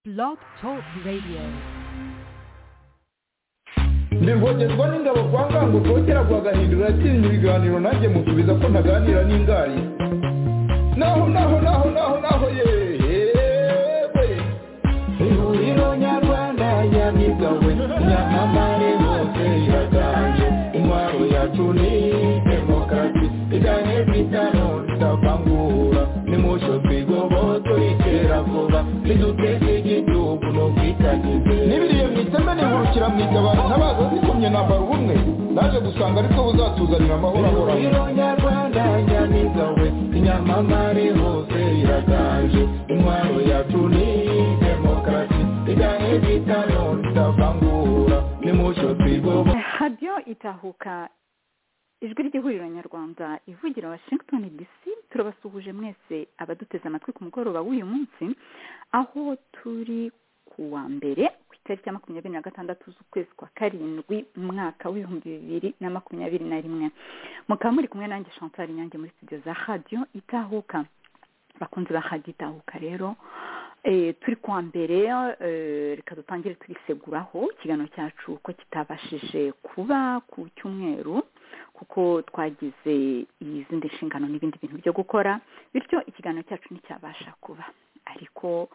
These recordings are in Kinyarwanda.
Blog Talk Radio. ndi rwogerwa n'ingabo kwa ngango rwogera rwagahindura yatsinze ibiganiro nanjye musubiza ko ntaganira n'ingari naho naho naho naho naho yewe ihuriro nyarwanda yabigawe nyamamare hose iraganje intwaro yacu ni demokarasi igane bitano itavangura nimucyo twigoboto itera vuba niduteze igihugu no kwitagize n'ibiriye mu iteme nihurukira mu itabaro ntabaza zikomye nambara ubumwe naje gusanga aribwo buzatuzanira amahoro ahoraho ihuriro nyarwanda yanigawe inyamamare hose iraganje intwaro yacu ni demokarasi igane bitano itavangura nimucyo twigoboto radiyo itahuka ijwi ry'ihuriro nyarwanda ivugira washington dc turabasuhuje mwese abaduteze amatwi ku mugoroba w'uyu munsi aho turi ku wa mbere ku itariki ya makumyabiri na gatandatu z'ukwezi kwa karindwi mu mwaka w'ibihumbi bibiri na makumyabiri na rimwe mukaba muri kumwe nanjye chantal inyange muri studio za radiyo itahuka bakunze ba radiyo itahuka rero Eh, turi kwa mbere eh, reka dutangire turiseguraho ikiganiro cyacu ko kitabashije kuba ku cyumweru kuko twagize izindi nshingano n'ibindi bintu byo gukora bityo ikiganiro cyacu nticyabasha kuba ariko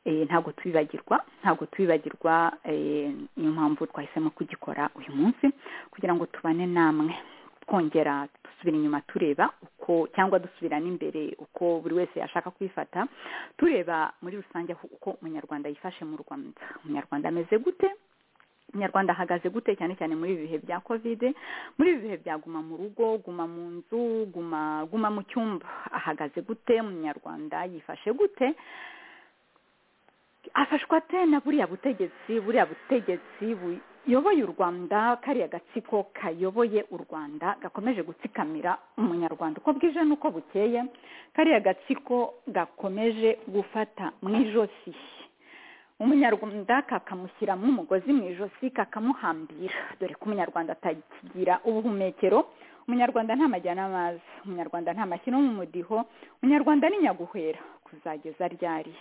eh, ntabwo tubibagirwa ntabwo tubibagirwa eh, niyo mpamvu twahisemo kugikora uyu munsi kugira ngo tubane namwe twongera dusubira inyuma tureba uko cyangwa dusubira n'imbere uko buri wese yashaka kwifata tureba muri rusange aho- uko umunyarwanda yifashe mu rwanda umunyarwanda ameze gute umunyarwanda ahagaze gute cyane cyane muri ibi bihe bya kovide muri ibi bihe bya guma mu rugo guma mu nzu guma guma mu cyumba ahagaze gute umunyarwanda yifashe gute afashwa ate na buriya butegetsi buriya butegetsi buyoboye u rwanda kariya gatsiko kayoboye u rwanda gakomeje gutsikamira umunyarwanda uko bwije n'uko bukeye kariya gatsiko gakomeje gufata mu ijosi umunyarwanda kakamushyiramo umugozi mu ijosi kakamuhambira dore ko umunyarwanda atakigira ubuhumekero umunyarwanda nta majyana amazi umunyarwanda nta mashyi no mu mudiho umunyarwanda ni nyaguhera kuzageza ryari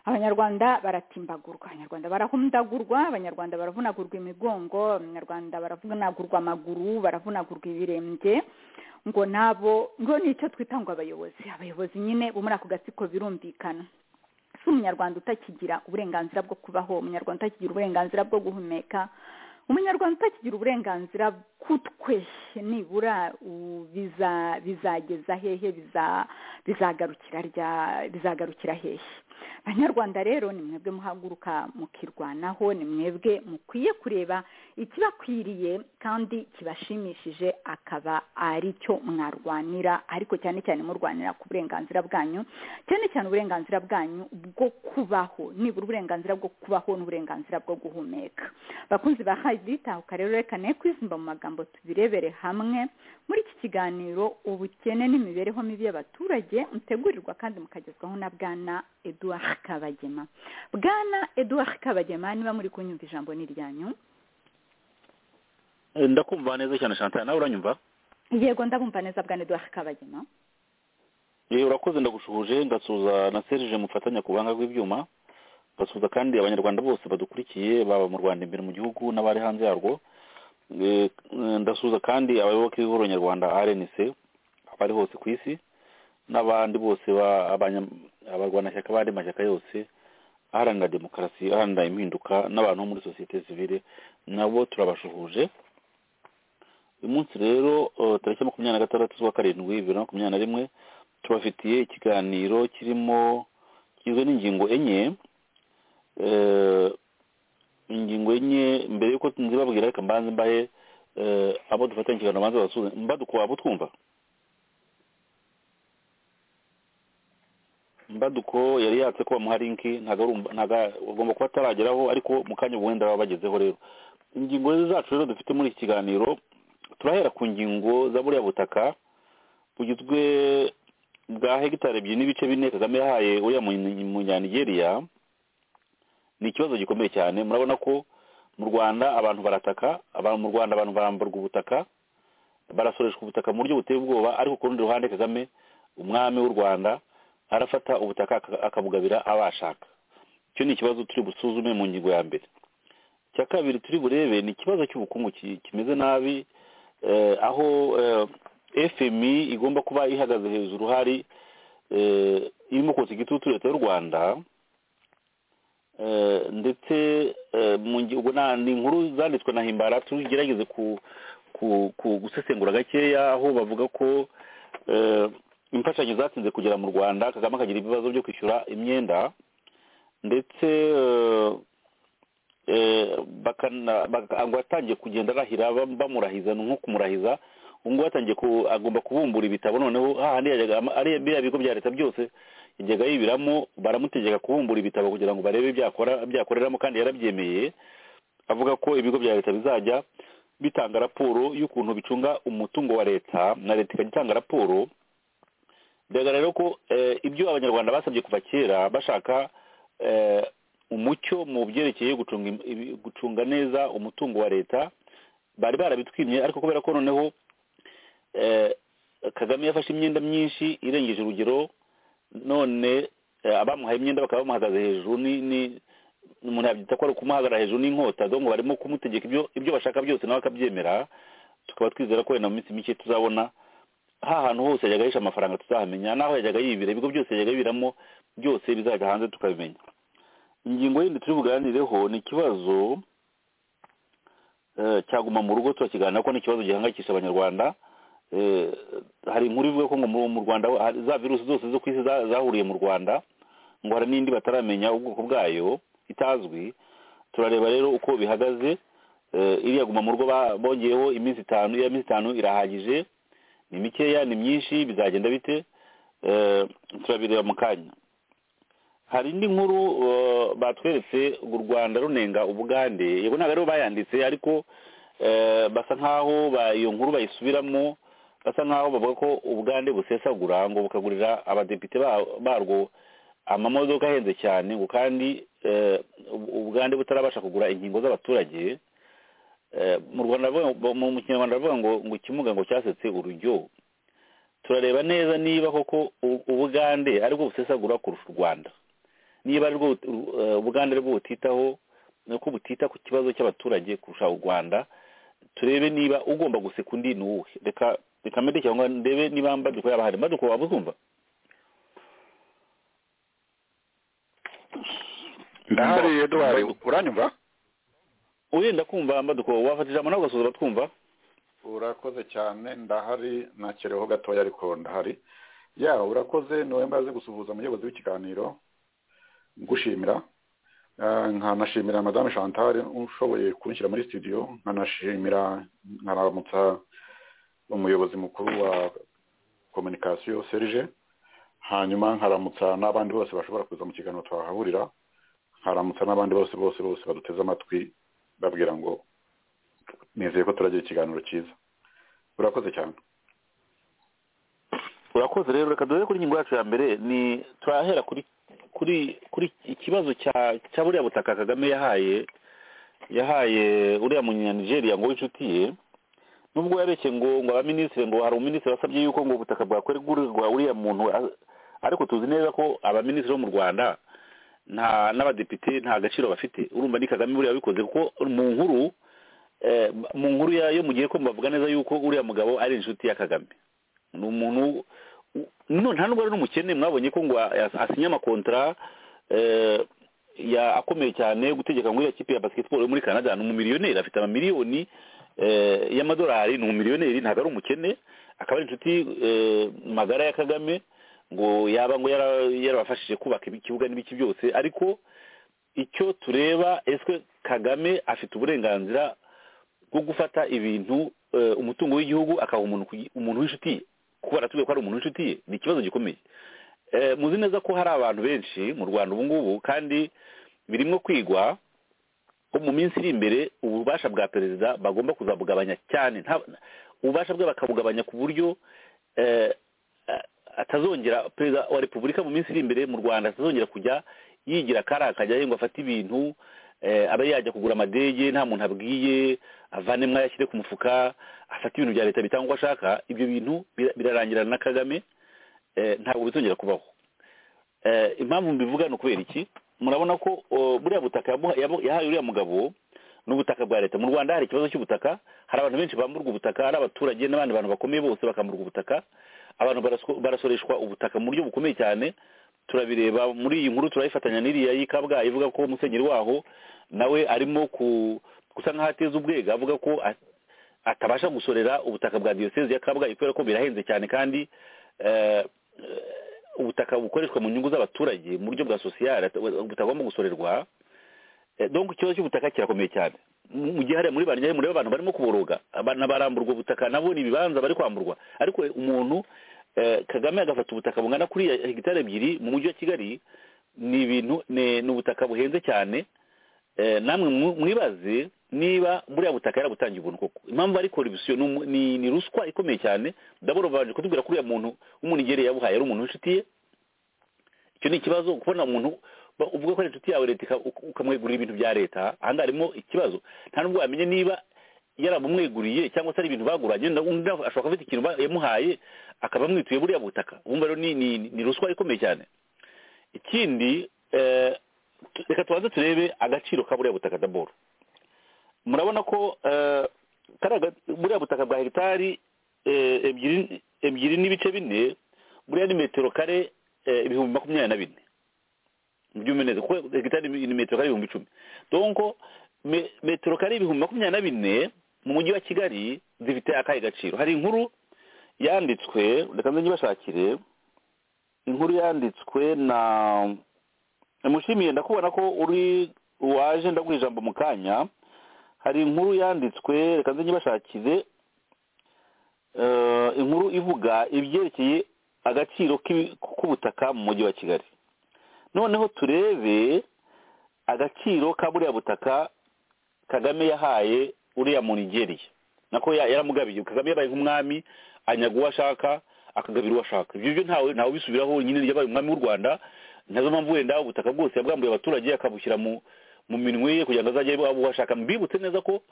abanyarwanda baratimbagurwa abanyarwanda barahundagurwa abanyarwanda baravunagurwa imigongo abanyarwanda baravunagurwa amaguru baravunagurwa ibirenge ngo nabo ngo nicyo twita ngo abayobozi abayobozi nyine bo muri ako gatsiko birumvikana si umunyarwanda utakigira uburenganzira bwo kubaho umunyarwanda utakigira uburenganzira bwo guhumeka umunyarwanda utakigira uburenganzira kutwe nibura u- biza- bizageza hehe biza- bizagarukira rya- bizagarukira hehe banyarwanda rero ni mwebwe muhaguruka mukirwanaho ni mwebwe mukwiye kureba ikibakwiriye kandi kibashimishije akaba ari cyo mwarwanira ariko cyane cyane murwanira ku burenganzira bwanyu cyane cyane uburenganzira bwanyu bwo kubaho nibura uburenganzira bwo kubaho n'uburenganzira bwo guhumeka bakunzi ba haditahuka rero reka ne kwizimba mu magambo tubirebere hamwe muri iki kiganiro ubukene n'imibereho mibi y'abaturage mutegurirwa kandi mukagezwaho na bwana eduard kabagema bwana eduard kabagema niba muri kunyumva ijambo ni iryanyu Eh, ndakumva neza cyane chantal nawe uranyumva yego ndabumva neza bwana eduard kabagema Eh, urakoze ndagushuje ndasuhuza na serije mufatanya ku buhanga bw'ibyuma ndasuhuza kandi abanyarwanda bose badukurikiye baba mu rwanda imbere mu gihugu n'abari hanze yarwo Eh, eh, ndasuhuza kandi abayoboke b'ihuriro nyarwanda rnc abari hose ku isi n'abandi bose ba- abanya- abarwanashyaka b'andi mashyaka yose aharanira demokarasi aharanira impinduka n'abantu bo muri sosiyete sivile nabo turabashuhuje uyu munsi rero eh, tariki makumyabiri na gatandatu z'ukwa karindwi bibiri na makumyabiri na rimwe tubafitiye ikiganiro kirimo kigizwe n'ingingo enye eh, ingingo enye mbere y'uko nzibabwira reka mbanze mbahe eh, abo dufatanya ikiganiro banze basubize mbadukwa abo twumva mbaduko yari yatse ko bamuha linki ntago ari um- ntago agomba kuba atarageraho ariko mu kanya ubu wenda baba bagezeho rero ingingo zacu rero dufite muri iki kiganiro turahera ku ngingo za buriya butaka bugizwe bwa hegitari ebyiri n'ibice bine kagame yahaye uriya mu- munyanigeria ni ikibazo gikomeye cyane murabona ko mu rwanda abantu barataka aba- mu rwanda abantu baramburwa ubutaka barasoreshwa ubutaka mu buryo buteye ubwoba ariko ku rundi ruhande kagame umwami w'u rwanda arafata ubutaka aka- akabugabira abashaka icyo ni ikibazo turi busuzume mu ngingo ya mbere icya kabiri turi burebe ni ikibazo cy'ubukungu ki- kimeze nabi eh, aho eh, fmi igomba kuba ihagaze hejuru hari eh, irimo kotsa igitutu leta y'u rwanda Eh, ndetse eh, mu ngi- ubwo na- ni inkuru zanditswe na himbara tugerageze ku ku- ku- gusesengura gakeya aho bavuga ko eh, imfashanyo zatinze kugera mu rwanda kagame akagira ibibazo byo kwishyura imyenda ndetse eh, eh, bakana- baka- ngo atangiye kugenda arahira bam- bamurahiza ni nko kumurahiza ubu ngubu atangiye ku- agomba kubumbura ibitabo noneho hahandi yajyaga ama- ari biriya bigo bya leta byose yajyaga yibiramo baramutegeka kubumbura ibitabo kugira ngo barebe ibyakora- byakoreramo kandi yarabyemeye avuga ko ibigo bya leta bizajya bitanga raporo y'ukuntu bicunga umutungo wa leta na leta ikajya itanga raporo bigaragara rero ko eh, ibyo abanyarwanda basabye kuva kera bashaka eh, umucyo mu byerekeye gucunga im- ibi- gucunga neza umutungo wa leta bari barabitwimye ariko kubera ko noneho eh, kagame yafashe imyenda myinshi irengeje urugero none eh, abamuhaye imyenda bakaba bamuhagaze hejuru ni ni- umuntu yabyita ko ari ukumuhagarara hejuru n'inkota donc barimo kumutegeka ibyo ibyo bashaka byose nawe akabyemera tukaba twizera ko wenda mu minsi mike tuzabona ha hantu hose yajyaga yisha amafaranga tuzahamenya n'aho yajyaga yibira ibigo byose yajyaga yibiramo byose bizajya hanze tukabimenya ingingo yindi turi buganireho ni ikibazo eh, cyaguma mu rugo turakiganira ko ni ikibazo gihangayikisha abanyarwanda Eh, hari inkuru ivuga ko ngo mu mu rwanda hari za virusi zose zo ku isi za- zahuriye mu rwanda ngo hari n'indi bataramenya ubwoko bwayo itazwi turareba rero uko bihagaze Eh, iriya guma mu rugo ba- bongeyeho iminsi itanu iya minsi itanu irahagije ni mikeya ni myinshi bizagenda bite Eh, turabireba mu kanya hari indi nkuru eh, batweretse ngo u rwanda runenga ubugande yego ntabwo aribo bayanditse ariko eh, basa nk'aho ba- iyo nkuru bayisubiramo basa nk'aho bavuga ko ubugande busesagura ngo bukagurira abadepite ba- barwo amamodoka ahenze cyane ngo kandi eh, ubu- ubugande butarabasha kugura inkingo z'abaturage Eh, mu rwanda bavuga- mu mu kinyarwanda baravuga ngo ngo ikimuga ngo cyasetse urujyo turareba neza niba koko u- ubugande aribwo busesagura kurusha u rwanda niba ari rwo eh, ubugande aribwo butitaho ni uko butita ku kibazo cy'abaturage kurusha u rwanda turebe niba ugomba guseka undi ni uwe reka reka mbere cyangwa ndebe niba mbaduko yaba hari mbaduko waba uzumva ndahari eduwari Mbaduko. uranyumva urenda kumva mbaduko wafata ijambo nawe ugasoza batwumva urakoze cyane ndahari nakereho gatoya ariko ndahari ya urakoze niwe mbaze gusuhuza umuyobozi w'ikiganiro ngushimira Ah, nkanashimira madame chantal ushoboye kunshyira muri studio nkanashimira nkaramutsa umuyobozi mukuru wa communication serge hanyuma nkaramutsa n'abandi bose bashobora kuza mu kiganiro twahahurira nkaramutsa n'abandi bose bose bose baduteze amatwi babwira ngo nizeye ko turagira ikiganiro cyiza urakoze cyane urakoze rero reka dore kuri ingingo yacu ya mbere ni turahera kuri kuri kuri ikibazo cya cya buriya butaka kagame yahaye yahaye uriya munyanigeria ngo w'inshuti ye nubwo yareshye ngo ngo abaminisitiri ngo hari umuminisitiri wasabye yuko ngo ubutaka bwakorerwa uriya muntu a- ariko tuzi neza ko abaminisitiri bo mu rwanda nta n'abadepite nta gaciro bafite urumva ni kagame buriya wabikoze kuko mu nkuru eh, mu nkuru ya- yo mu gihe ko bavuga neza yuko uriya mugabo ari inshuti ya kagame ni umuntu u- none nta nubwo ari n'umukene mwabonye ko ngo a- as- asinye amakontara eh, ya akomeye cyane yo gutegeka ngo iriya kipe ya basketball yo muri canada ni umumiliyoneri afite amamiliyoni eh, y'amadolari ni umumiliyoneri ntabwo ari umukene akaba ari inshuti eh, magara ya kagame ngo yaba ngo yara- yarabafashije kubaka ibi- ikibuga n'ibiki byose ariko icyo tureba eswe kagame afite uburenganzira bwo gufata ibintu eh, umutungo w'igihugu akaha umuntu ku gi- umuntu w'inshuti ye kuko baratuvuga ko ari umuntu w'inshuti ye ni ikibazo gikomeye Eh, muzi neza ko hari abantu benshi mu rwanda ubu ngubu kandi birimo kwigwa ko mu minsi iri imbere ububasha bwa perezida bagomba kuzabugabanya cyane nta- ububasha bwe bakabugabanya ku buryo eh, a- atazongera perezida wa repubulika mu minsi iri imbere mu rwanda atazongera kujya yigira akari akajya ye ngo afate ibintu eh, abe yajya kugura amadege nta muntu abwiye avanemo ayashyire ku mufuka afate ibintu bya leta bitanga uko ashaka ibyo bintu bira- birarangirana na kagame eh, ntabwo bizongera kubaho Eh, impamvu mbivuga ni ukubera iki murabona ko uh, buriya butaka yabu- yabu- yahaye uriya mugabo ni ubutaka bwa leta mu rwanda hari ikibazo cy'ubutaka hari abantu benshi bamburwa ubutaka hari abaturage n'abandi bantu bakomeye bose bakamburwa ubutaka abantu barasko- barasoreshwa ubutaka mu buryo bukomeye cyane turabireba muri iyi nkuru turayifatanya n'iriya y'i kabgayi ivuga ko musenyeri waho nawe arimo ku gusa nk'aho ateza ubwega avuga ko a- atabasha gusorera ubutaka bwa diyoseze ya kabgayi kubera ko birahenze cyane kandi eh, eh, ubutaka bukoreshwa mu nyungu z'abaturage mu buryo bwa sosiyare butagomba gusorerwa Eh, donc ikibazo cy'ubutaka kirakomeye cyane mu mu gihe hariya muri banyari mureba abantu barimo kuboroga abana baramburwa ubutaka nabo ni ibibanza bari kwamburwa ariko umuntu eh, kagame agafata ubutaka bungana kuriya hegitari ebyiri mu mujyi wa kigali ni ibintu ni ni ubutaka buhenze cyane Eh, namwe mu- mwibaze niba buriya butaka yarabutangiye ubuntu koko impamvu ari korubusiyo ni umu- ni ni ruswa ikomeye cyane ndabona babanje kutubwira ko uriya muntu w'umunigereye yabuhaye ari umuntu w'inshuti ye icyo ni ikibazo kubona umuntu ba- uvuga ko ari inshuti yawe leta uka- ukamwegurira ibintu bya leta ahangaha harimo ikibazo nta nubwo wamenye niba yaramumweguriye cyangwa se ari ibintu baguranye na- undi ashobora kuba afite ikintu ba- yamuhaye akaba amwituye buriya butaka wumva rero ni- ni ni ruswa ikomeye cyane ikindi eh, tu- reka tubanze turebe agaciro ka buriya butaka daboro murabona ko eh, kari aga- buriya butaka bwa hegitari eh, ebyiri ebyiri n'ibice bine buriya ni metero kare eh, ibihumbi makumyabiri na bine mu byumve neza kuko hegitari ni ni metero kare ibihumbi icumi donko me- metero kare ibihumbi makumyabiri na bine mu mujyi wa kigali zifite akahe gaciro hari inkuru yanditswe reka nze nyibashakire inkuru yanditswe na mushimiye ndakubona ko uri waje ndaguha ijambo mu kanya hari inkuru yanditswe reka nze nyibashakire Eh, inkuru ivuga ibyerekeye agaciro k'ibi- k'ubutaka mu mujyi wa kigali noneho turebe agaciro ka buriya butaka kagame yahaye uriya mu nigeriya nako ya- yaramugabiye kagame yabaye nk'umwami anyaga uwo ashaka akagabira uwo ashaka ibyo byo ntawe ntawe ubisubiraho nyine yabaye umwami w'u rwanda nazo mpamvu wenda ubutaka bwose yabwambuye abaturage akabushyira mu mu minwe ye kugira ngo azajye aba uwo ashaka mbibutse neza ko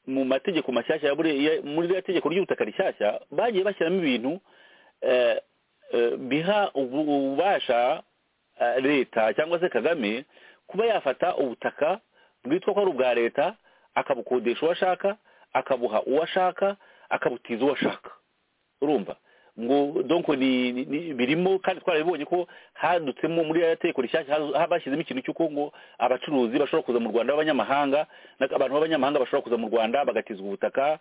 mu mategeko mashyashya ya buriya ya- muri rya tegeko ry'ubutaka rishyashya bagiye bashyiramo ibintu eh, eh, biha ubu- ububasha eh, leta cyangwa se kagame kuba yafata ubutaka bwitwa ko ari ubwa leta akabukodesha uwo ashaka akabuha uwo ashaka akabutiza uwo ashaka urumva ngo donc ni, ni, ni birimo kandi twarabibonye ko hadutsemo muri ya tegeko rishyashya hazu- ha- bashyizemo ikintu cy'uko ngo abacuruzi bashobora kuza mu rwanda b'abanyamahanga na- abantu b'abanyamahanga bashobora kuza mu rwanda bagatizwa ubutaka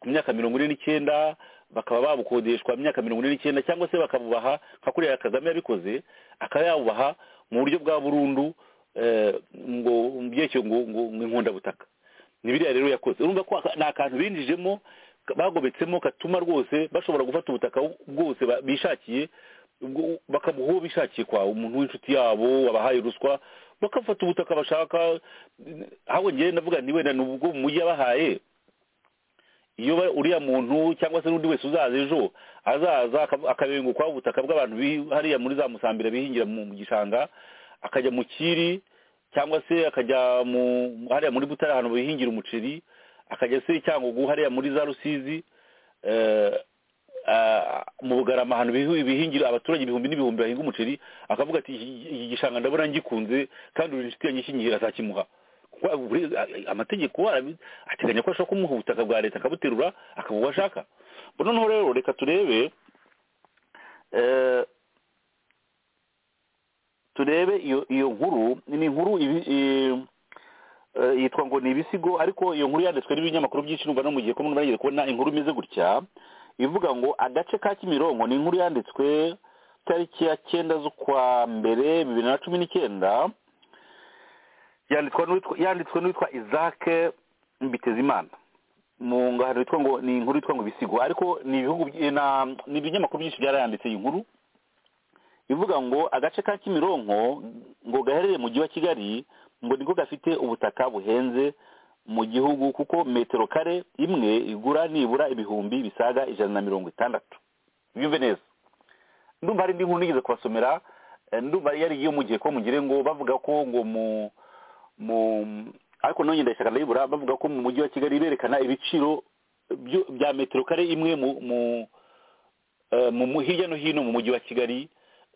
ku myaka mirongo ine n'icyenda bakaba babukodeshwa imyaka mirongo ine n'icyenda cyangwa se bakabubaha nka kuriya kagame yabikoze akaba yabubaha mu buryo bwa burundu eh, ngo mu byerekeye ngo ngo ngo inkundabutaka ni biriya rero yakoze urumva ko aka- ni akantu binjijemo ka- bagobetsemo katuma rwose bashobora gufata ubutaka bwose ba- bishakiye ubwo- bakabuha uwo bishakiye kwa umuntu w'inshuti yabo wabahaye ruswa bakafata ubutaka bashaka ahubwo ngewe ndavuga nti wenda ni ubwo mu mujyi yabahaye iyo ba- uriya muntu cyangwa se n'undi wese uzaza ejo azaza akab- akabengukwa ubutaka bw'abantu bi- hariya muri za musambira bihingira mu mu gishanga akajya mu kiri cyangwa se akajya mu hariya muri butare ahantu bihingira umuceri akajya se cyangugu hariya muri za rusizi eh, ah, mu bugarama ahantu bihi- bihingira abaturage ibihumbi n'ibihumbi bahinga umuceri akavuga ati "Iki- iki gishanga ndabona ngikunze kandi uri inshuti yanjye ikinyihira azakimuha kuko buri- amategeko arabi- ateganya ko ashobora kumuha ubutaka bwa leta akabuterura akaba uwo ashaka Ubwo noneho rero reka turebe eh, turebe iyo iyo nkuru ni inkuru ibi- i- eh, yitwa ngo ni ibisigo ariko iyo nkuru yanditswe n'ibinyamakuru byinshi numva no mu gihe kumwe bagiye kubona inkuru imeze gutya ivuga ngo agace ka kimironko ni inkuru yanditswe tariki ya cyenda z'ukwa mbere bibiri na cumi n'icyenda yanditswe n'uwitwa yanditswe n'uwitwa Isaac Mbitezimana mu ngahano yitwa ngo ni inkuru yitwa ngo ibisigo ariko ni ibihugu by- na- ni ibinyamakuru byinshi byarayanditse iyi nkuru ivuga ngo agace ka kimironko ngo gaherereye mu mujyi wa kigali ngo niko gafite ubutaka buhenze mu gihugu kuko metero kare imwe igura nibura ibihumbi bisaga ijana na mirongo itandatu byumve neza ndumva hari indi nkuru nigeze kubasomera eh, ndumva yari iyo mu gihe ko mugire ngo bavuga ko ngo mu mu ariko nonye ndayishaka ndayibura bavuga ko mu mujyi wa kigali berekana ibiciro byo- bya metero kare imwe mu mu eh, mu mu- hirya no hino mu mujyi wa kigali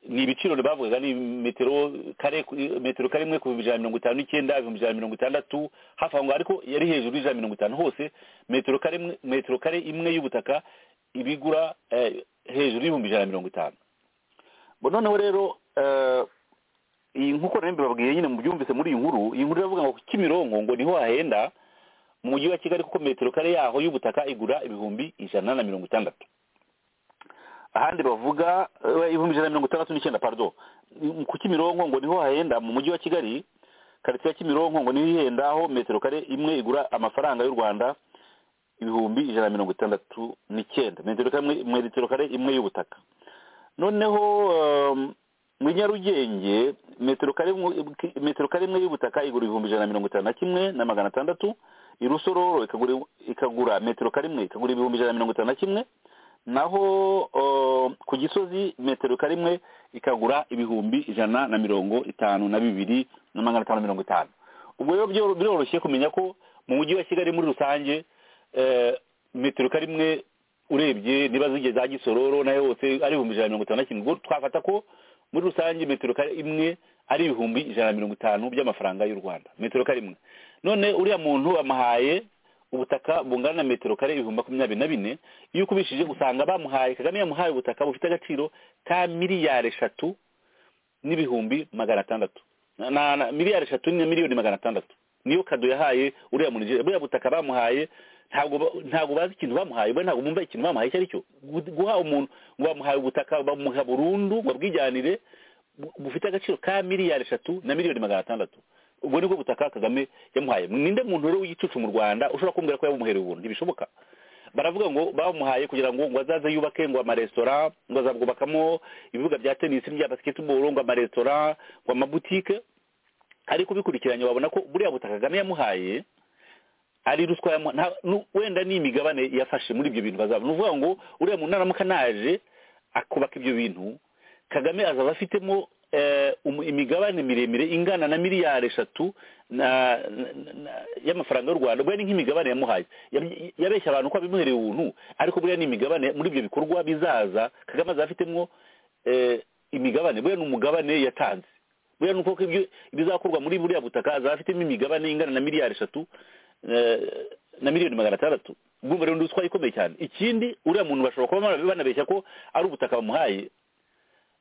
ni ibiciro bavugaga ni metero kare kuri- metero kare imwe ku bihumbi ijana na mirongo itanu n'icyenda ibihumbi ijana na mirongo itandatu hafi aho ngaho ariko yari hejuru y'ijana na mirongo itanu hose metero kare imwe- metero kare imwe y'ubutaka ibigura eh, hejuru y'ibihumbi ijana na mirongo itanu bo noneho rero eh, iyi nk'uko nari mbibabwiye nyine mubyumvise muri iyi nkuru iyi nkuru iravuga ngo kimironko ngo niho hahenda mu mujyi wa kigali kuko metero kare yaho y'ubutaka igura ibihumbi ijana na mirongo itandatu ahandi bavuga eh, ibihumbi ijana na mirongo itandatu n'icyenda pardo Mm, ku kimironko ngo niho hahenda mu mujyi wa kigali karitsiye ya kimironko ngo niho ihenda aho metero kare imwe igura amafaranga y'u rwanda ibihumbi ijana na mirongo itandatu n'icyenda metero kare imwe- metero kare imwe y'ubutaka noneho um, muri nyarugenge metero kare imwe- metero kare imwe y'ubutaka igura ibihumbi ijana na mirongo itanu na kimwe na magana atandatu i rusororo ikagura ikagura metero kare imwe ikagura ibihumbi ijana na mirongo itanu na kimwe naho uh, ku gisozi metero kare imwe ikagura ibihumbi ijana na mirongo itanu na bibiri na magana atanu mirongo itanu ubwo rero byo- biroroshye kumenya ko mu mujyi wa kigali muri rusange eh, metero kare imwe urebye niba zigeze za gisororo nayo yose ari ibihumbi ijana na mirongo itanu na kimwe ubwo twafata ko muri rusange metero kare imwe ari ibihumbi ijana na mirongo itanu by'amafaranga y'u rwanda metero kare imwe none uriya muntu amuhaye ubutaka bungana na metero kare ibihumbi makumyabiri na bine iyo ukubishije usanga bamuhaye kagame yamuhaye ubutaka bufite agaciro ka miliyari eshatu n'ibihumbi magana atandatu na, na, na miliyari eshatu na miliyoni magana atandatu niyo kado yahaye uriya muntu Nigeria. buriya butaka bamuhaye ntabwo ba- ntabwo bazi ikintu bamuhaye bo ntabwo bumva ikintu bamuhaye icyo ari cyo Gu- guha umuntu ngo bamuhaye ubutaka bamuha burundu ngo abwijyanire bu- bufite agaciro ka miliyari eshatu na miliyoni magana atandatu ubwo nibwo butaka kagame yamuhaye ninde muntu rero w'igicucu mu rwanda ushobora kumbwira ko yamuhereye ubuntu ntibishoboka baravuga ngo bamuhaye kugira ngo ngo azaze yubake ngo amaresitora ngo azabwubakamo ibibuga bya tenisi n'ibya basketball ngo amaresitora ngo amabutike ariko ubikurikiranye wabona ko buriya butaka kagame yamuhaye ari ruswa yamu- nta- nu- wenda ni imigabane yafashe muri ibyo bintu bazaba ni ukuvuga ngo uriya muntu naramuka naje akubaka ibyo bintu kagame azaba afitemo eh, umu- imigabane miremire ingana na miliyari eshatu na- na- na- y'amafaranga y'u rwanda buriya ni nk'imigabane yamuhaye Yab- yabeshya abantu ko abimuhereye ubuntu ariko buriya ni imigabane muri ibyo bikorwa bizaza kagame azaba afitemo eh, imigabane buriya ni umugabane yatanze buriya ni uko ibyo ibizakorwa muri buriya butaka azaba afitemo imigabane ingana na miliyari eshatu eh, na miliyoni magana atandatu urumva rero ni ruswa ikomeye cyane ikindi uriya muntu bashobora kuba bana- banabeshya ko ari ubutaka bamuhaye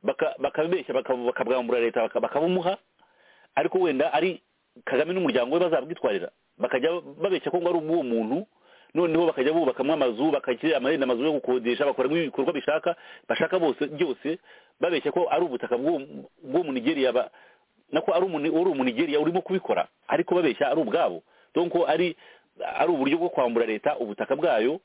baka- bakabeshya baka- bakabwambura leta baka- bakabumuha ariko wenda ari kagame n'umuryango we bazabwitwarira bakajya babeshya ko ngo ari ubw'uwo muntu noneho bakajya bubakamo amazu bakajya amarenda amazu yo gukodesha bakoramo ibikorwa bishaka bashaka bose byose babeshya ko ari ubutaka bw'uwo bw'uwo munigeriya ba- nako ari umuni- uri umunigeriya urimo kubikora ariko babeshya ari ubwabo donc ari ari uburyo bwo kwambura leta ubutaka bwayo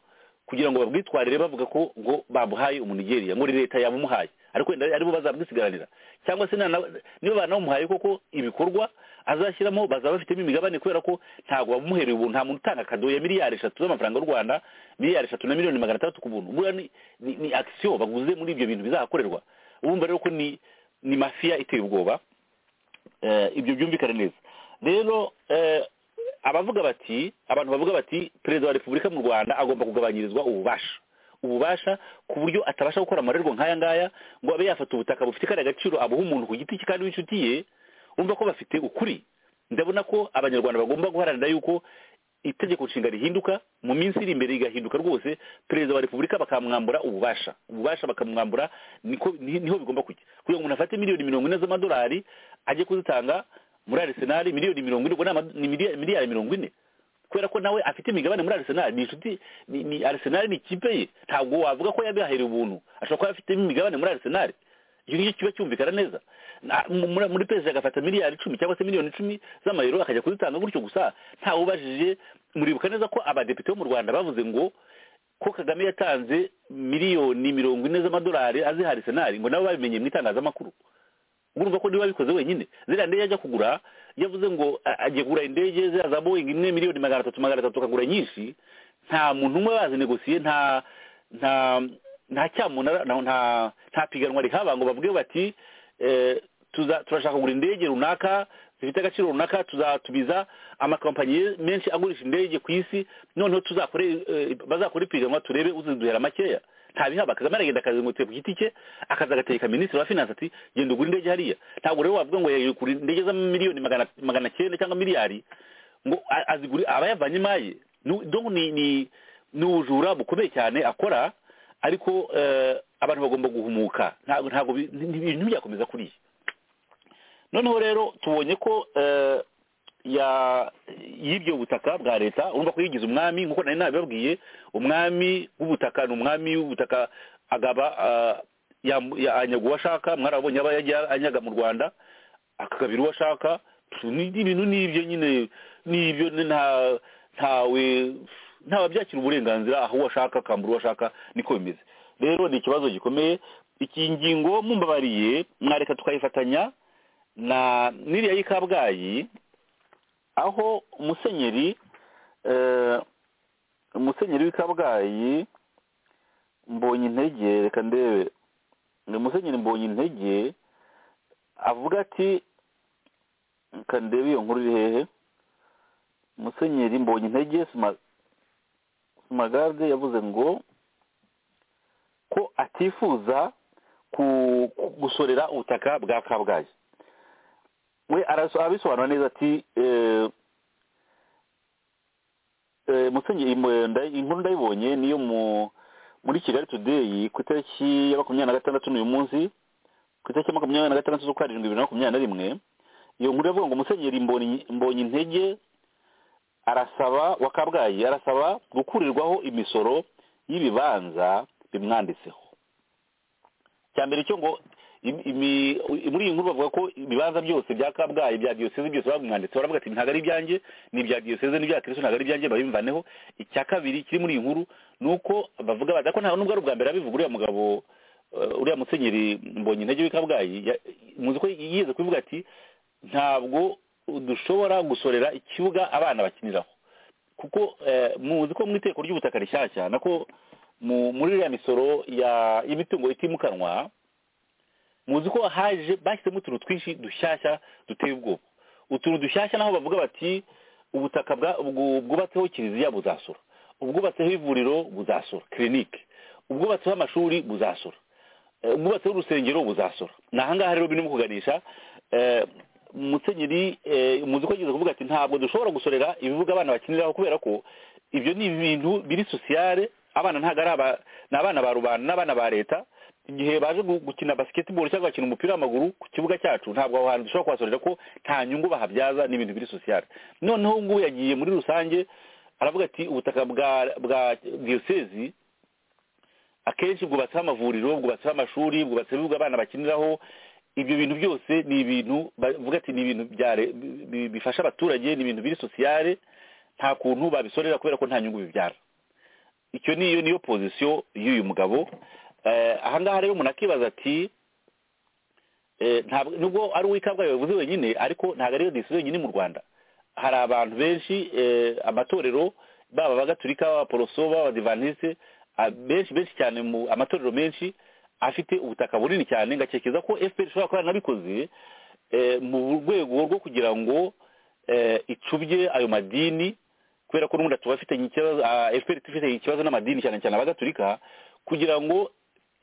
kugira ngo babwitwarire bavuga ko ngo babuhaye umunigeriya ngo ni leta yabumuhaye ariko wenda aribo bazabwisigaranira cyangwa se nana- niba banamuhaye koko ibikorwa azashyiramo bazaba bafitemo imigabane kubera ko ntabwo bamuhereye ubuntu nta muntu utanga kado ya miliyari eshatu z'amafaranga y'u rwanda miliyari eshatu na miliyoni magana atandatu ku buntu buriya ni, ni, ni action baguze muri ibyo bintu bizahakorerwa urumva rero ko ni ni mafiya iteye ubwoba eh, ibyo byumvikane neza rero eh, abavuga bati abantu bavuga bati perezida wa repubulika mu rwanda agomba kugabanyirizwa ububasha ububasha ku buryo atabasha gukora amarerwa nk'aya ngaya ngo abe yafata ubutaka bufite kariya gaciro abuha umuntu ku giti cye kandi w'inshuti ye urumva ko bafite ukuri ndabona ko abanyarwanda bagomba guharanira yuko itegeko nshinga rihinduka mu minsi iri imbere rigahinduka rwose perezida wa repubulika bakamwambura ububasha ububasha bakamwambura niko ni- niho bigomba kujya kugira ngo umuntu afate miliyoni mirongo ine z'amadolari ajye kuzitanga muri arisenali miliyoni mirongo ine ubwo ni ama- ni miliya- miliyari mirongo ine kubera ko nawe afite imigabane muri arisenali ni inshuti ni- ni arisenali ni ikipe ye ntabwo wavuga ko yabihahereye ubuntu ashobora kuba afitemo imigabane muri arisenali icyo ngicyo kiba cyumvikana neza Na- mu- muri- muri perezida agafata miliyari icumi cyangwa se miliyoni icumi z'amayero akajya kuzitanga gutyo gusa ntawe ubajije muribuka neza ko abadepite bo mu rwanda bavuze ngo ko kagame yatanze miliyoni mirongo ine z'amadolari azihari senari ngo nabo babimenye mu itangazamakuru urumva ko niba abikoze wenyine ziriya ndege ajya kugura yavuze ngo a- agiye kugura indege ziriya za boeing imwe miliyoni magana atatu magana atatu akagura nyinshi nta muntu umwe bazinegosiye nta nta nta cyamuntu ara- nta- nta nta piganwa rihaba ngo babwire bati eh, tuza- turashaka kugura indege runaka zifite agaciro runaka tuzatubiza amakampani menshi agurisha indege ku isi noneho tuzakore eh, bazakore ipiganwa turebe uziduhera makeya atabihaba kagame aragenda akazengurutse ku giti cye akaza agatereka minisitiri wa finance ati genda ugura indege hariya ntabwo rero wavuga ngo yagura indege za miliyoni magana magana cyenda cyangwa miliyari ngo a- azigure aba yavanye imaye Nu- donc ni ni ni ubujura bukomeye cyane akora ariko eh, abantu bagomba guhumuka ntabwo ntabwo bi- ni- ni- ibintu byakomeza kuriya noneho rero tubonye ko eh, ya y'ibyo butaka bwa leta urumva ko yigize umwami nk'uko nari nabibabwiye umwami w'ubutaka ni umwami w'ubutaka agaba ah, yam- ya- anyaga uwo ashaka mwarabonye aba yajya anyaga mu rwanda akagabira uwo ashaka Pfu, ni- ni ibintu n'ibyo nyine n'ibyo ni nta ntawe ntawabyakira uburenganzira aho uwo ashaka akambura uwo ashaka niko bimeze rero ni ikibazo gikomeye iki ngingo mumbabariye mwareka tukayifatanya na n'iriya y'i kabgayi aho umusenyeri eh, umusenyeri w'i kabgayi mbonye intege reka ndebe ni umusenyeri mbonye intege avuga ati reka ndebe iyo nkuru iri hehe umusenyeri mbonye intege Sima- sumagarde yavuze ngo ko atifuza ku- ku- gusorera ubutaka bwa kabgayi we araso- abisobanura neza ati eh, eh, musenyeri mu- nda- inkuru ndayibonye niyo mu muri kigali today ku itariki ya makumyabiri na gatandatu n'uyu munsi ku itariki ya makumyabiri na gatandatu z'ukwa karindwi bibiri na makumyabiri na rimwe iyo nkuru yavuga ngo musenyeri mbonyi mbonyi intege arasaba wa kabgayi arasaba gukurirwaho imisoro y'ibibanza bimwanditseho cya mbere cyo ngo im- imi- muri iyi nkuru bavuga ko ibibanza byose bya kabgayi bya diyoseze byose bamwanditse baravuga ati ntabwo ari ibyanjye ni ibya diyoseze n'ibya kirisito ntabwo ari ibyanjye babimvaneho icya kabiri kiri muri iyi nkuru ni uko bavuga bati ko nta nubwo ari ubwa mbere abivuga uriya mugabo eh, uriya musenyeri mbonye intege w'i kabgayi ya- muzi ko yigeze kubivuga ati ntabwo dushobora gusorera ikibuga abana bakiniraho kuko eh, muzi ko mu iteko ry'ubutaka rishyashya nako mu- muri iriya misoro ya y'imitungo itimukanwa muzi ko haje bashyizemo utuntu twinshi dushyashya duteye ubwoba utuntu dushyashya naho bavuga bati ubutaka bwa- bwu- bwubatseho kiliziya buzasura ubwubatseho ivuriro buzasura kirinike ubwubatseho amashuri buzasura Eh, ubwubatseho urusengero buzasora ni ahangaha rero birimo kuganisha eh, musenyeri eh, muzi ko ageze kuvuga ati ntabwo dushobora gusorera ibibuga abana bakiniraho kubera ko ibyo ni ibintu biri sosiyale abana ntabwo ari aba ni abana ba rubanda n'abana ba leta igihe baje gu- gukina basiketiboro cyangwa bakina umupira w'amaguru ku kibuga cyacu ntabwo aho hantu dushobora kuhasorera ko nta nyungu bahabyaza ni ibintu biri sosiyale noneho ubu ngubu yagiye muri rusange aravuga ati ubutaka bwa bwa diyosezi akenshi bwubatseho amavuriro bwubatseho amashuri bwubatseho ibibuga abana bakiniraho ibyo bintu byose ni ibintu bavuga ati ni ibintu bya re- bi- bi- bifasha abaturage ni ibintu biri sosiyale nta kuntu babisorera kubera ko nta nyungu bibyara icyo niyo niyo pozisiyo y'uyu mugabo Eh, ahangaha rero umuntu akibaza ati eh, ntabwo nubwo ari uw'i kabgayi bavuze wenyine ariko ntabwo ariyo disi wenyine mu rwanda hari abantu benshi eh, amatorero baba abagatulika b'abaporoso b'abadivantisite a- benshi benshi cyane mu amatorero menshi afite ubutaka bunini cyane ngakeka ko fpr ishobora kuba yaranabikoze eh, mu rwego rwo kugira ngo eh, icubye ayo madini kubera ko n'ubundi tuba afitanye ikibazo ah, fpr ifite ikibazo n'amadini cyane cyane abagatulika kugira ngo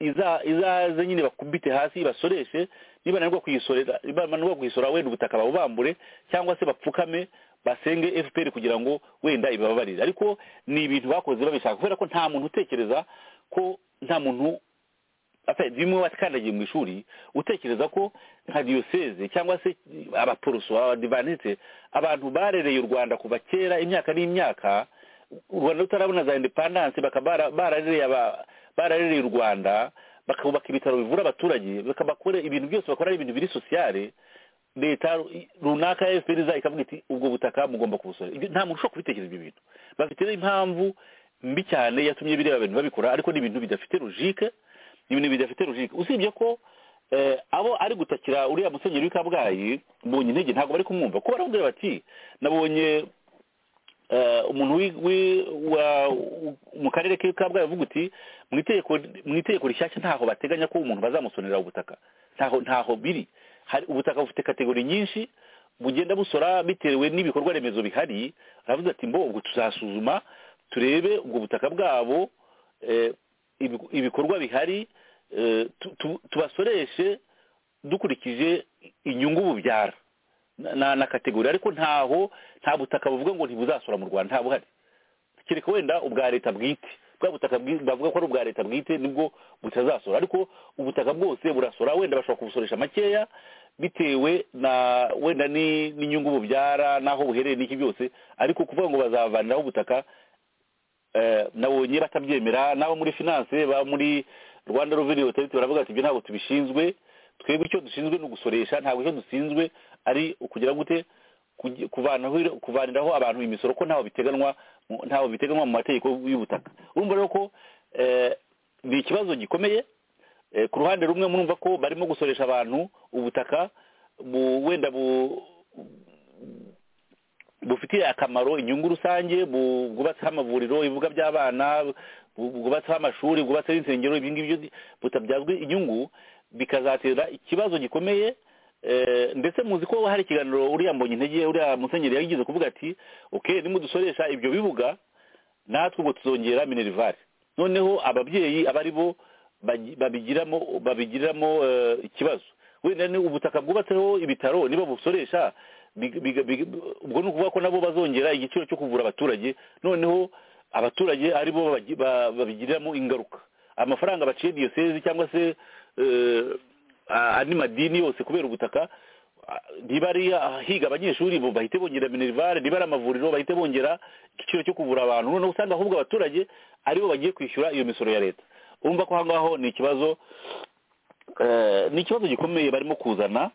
iza- izaze nyine bakubite hasi basoreshe nibananirwa kuyisorera nibananirwa kuyisora wenda ubutaka babubambure cyangwa se bapfukame basenge fpr kugira ngo wenda ibababarire ariko ni ibintu bakoze babishaka kubera ko nta muntu utekereza ko nta muntu Ata- bimwe wakandagiye mu ishuri utekereza ko nka diyoseze cyangwa se abaporoso abadivanite abantu barereye u rwanda kuva kera imyaka n'imyaka u rwanda rutarabona za indepandanse bakaba bara- bararereye aba- bararereye u rwanda bakubaka ibitaro bivura abaturage bakabakora ibintu byose bakora ari ibintu biri sosiyale leta runaka ya fpr iza ikavuga iti ubwo butaka mugomba kubusora Ibyo- nta muntu ushobora kubitekereza ibyo bintu bafite impamvu mbi cyane yatumye bireba bintu babikora ariko ni ibintu bidafite logique ni ibintu bidafite logique usibye ko eh, abo ari gutakira uriya musenyeri w'i kabgayi mbonye intege ntabwo bari kumwumva ko baramubwira bati nabonye eh, umuntu wi- wi- wa- u- mu karere k'i kabgayi avuga uti mu itegeko- mu itegeko rishyashya ntaho bateganya ko umuntu bazamusonera ubutaka ntaho ntaho biri hari ubutaka bufite kategori nyinshi bugenda busora bitewe n'ibikorwa remezo bihari aravuze ati mbo ubwo tuzasuzuma turebe ubwo butaka bwabo eh, ibiku- ibikorwa bihari eh, tu- tu- tubasoreshe dukurikije inyungu bubyara na- na na kategori ariko ntaho nta butaka buvuga ngo ntibuzasora mu rwanda nta buhari kereka wenda ubwa leta bwite bwa butaka bwi- bavuga ko ari ubwa leta bwite nibwo butazasora ariko ubutaka bwose burasora wenda bashobora kubusoresha makeya bitewe na wenda ni- n'inyungu bubyara n'aho buherereye n'iki byose ariko kuvuga ngo bazavaniraho ubutaka eh, nabonye batabyemera n'abo muri finance ba muri rwanda revenue authority baravuga ati ibyo ntabwo tubishinzwe twebwe icyo dushinzwe ni ugusoresha ntabwo icyo dushinzwe ari ukugira gute kugi- kuvanaho kuvaniraho abantu imisoro ko ntaho biteganwa mu- ntaho biteganywa mu mategeko y'ubutaka urumva rero ko eh, ni ikibazo gikomeye Eh, ku ruhande rumwe murumva ko barimo gusoresha abantu ubutaka bu- wenda bu bufitiye akamaro inyungu rusange bu- bwubatseho amavuriro ibibuga by'abana bu- bwubatseho amashuri bwubatseho insengero ibi ngibyo ni- butabyazwa inyungu bikazatera ikibazo gikomeye eh, ndetse muzi ko hari ikiganiro uriya mbonyintege uriya musenyeri yageze kuvuga ati ok nimudusoresha ibyo bibuga natwe ubwo tuzongera minerivare noneho ababyeyi aba ari bo bagi- babigiramo babigiriramo eh, ikibazo wenda ni ubutaka bwubatseho ibitaro niba busoresha big- big- big- ubwo ni ukuvuga ko nabo bazongera igiciro cyo kuvura abaturage noneho abaturage ari bo babagi- ba- babigiriramo ingaruka amafaranga baciye diyosezi cyangwa se eh, a- andi madini yose kubera ubutaka ah, niba ari ahiga abanyeshuri bo bahite bongera minerivare niba ari amavuriro bahite bongera igiciro cyo kuvura abantu noneho usanga ahubwo abaturage aribo bagiye kwishyura iyo misoro ya leta urumva ko aho ngaho ni ikibazo eh, ni ikibazo gikomeye barimo kuzana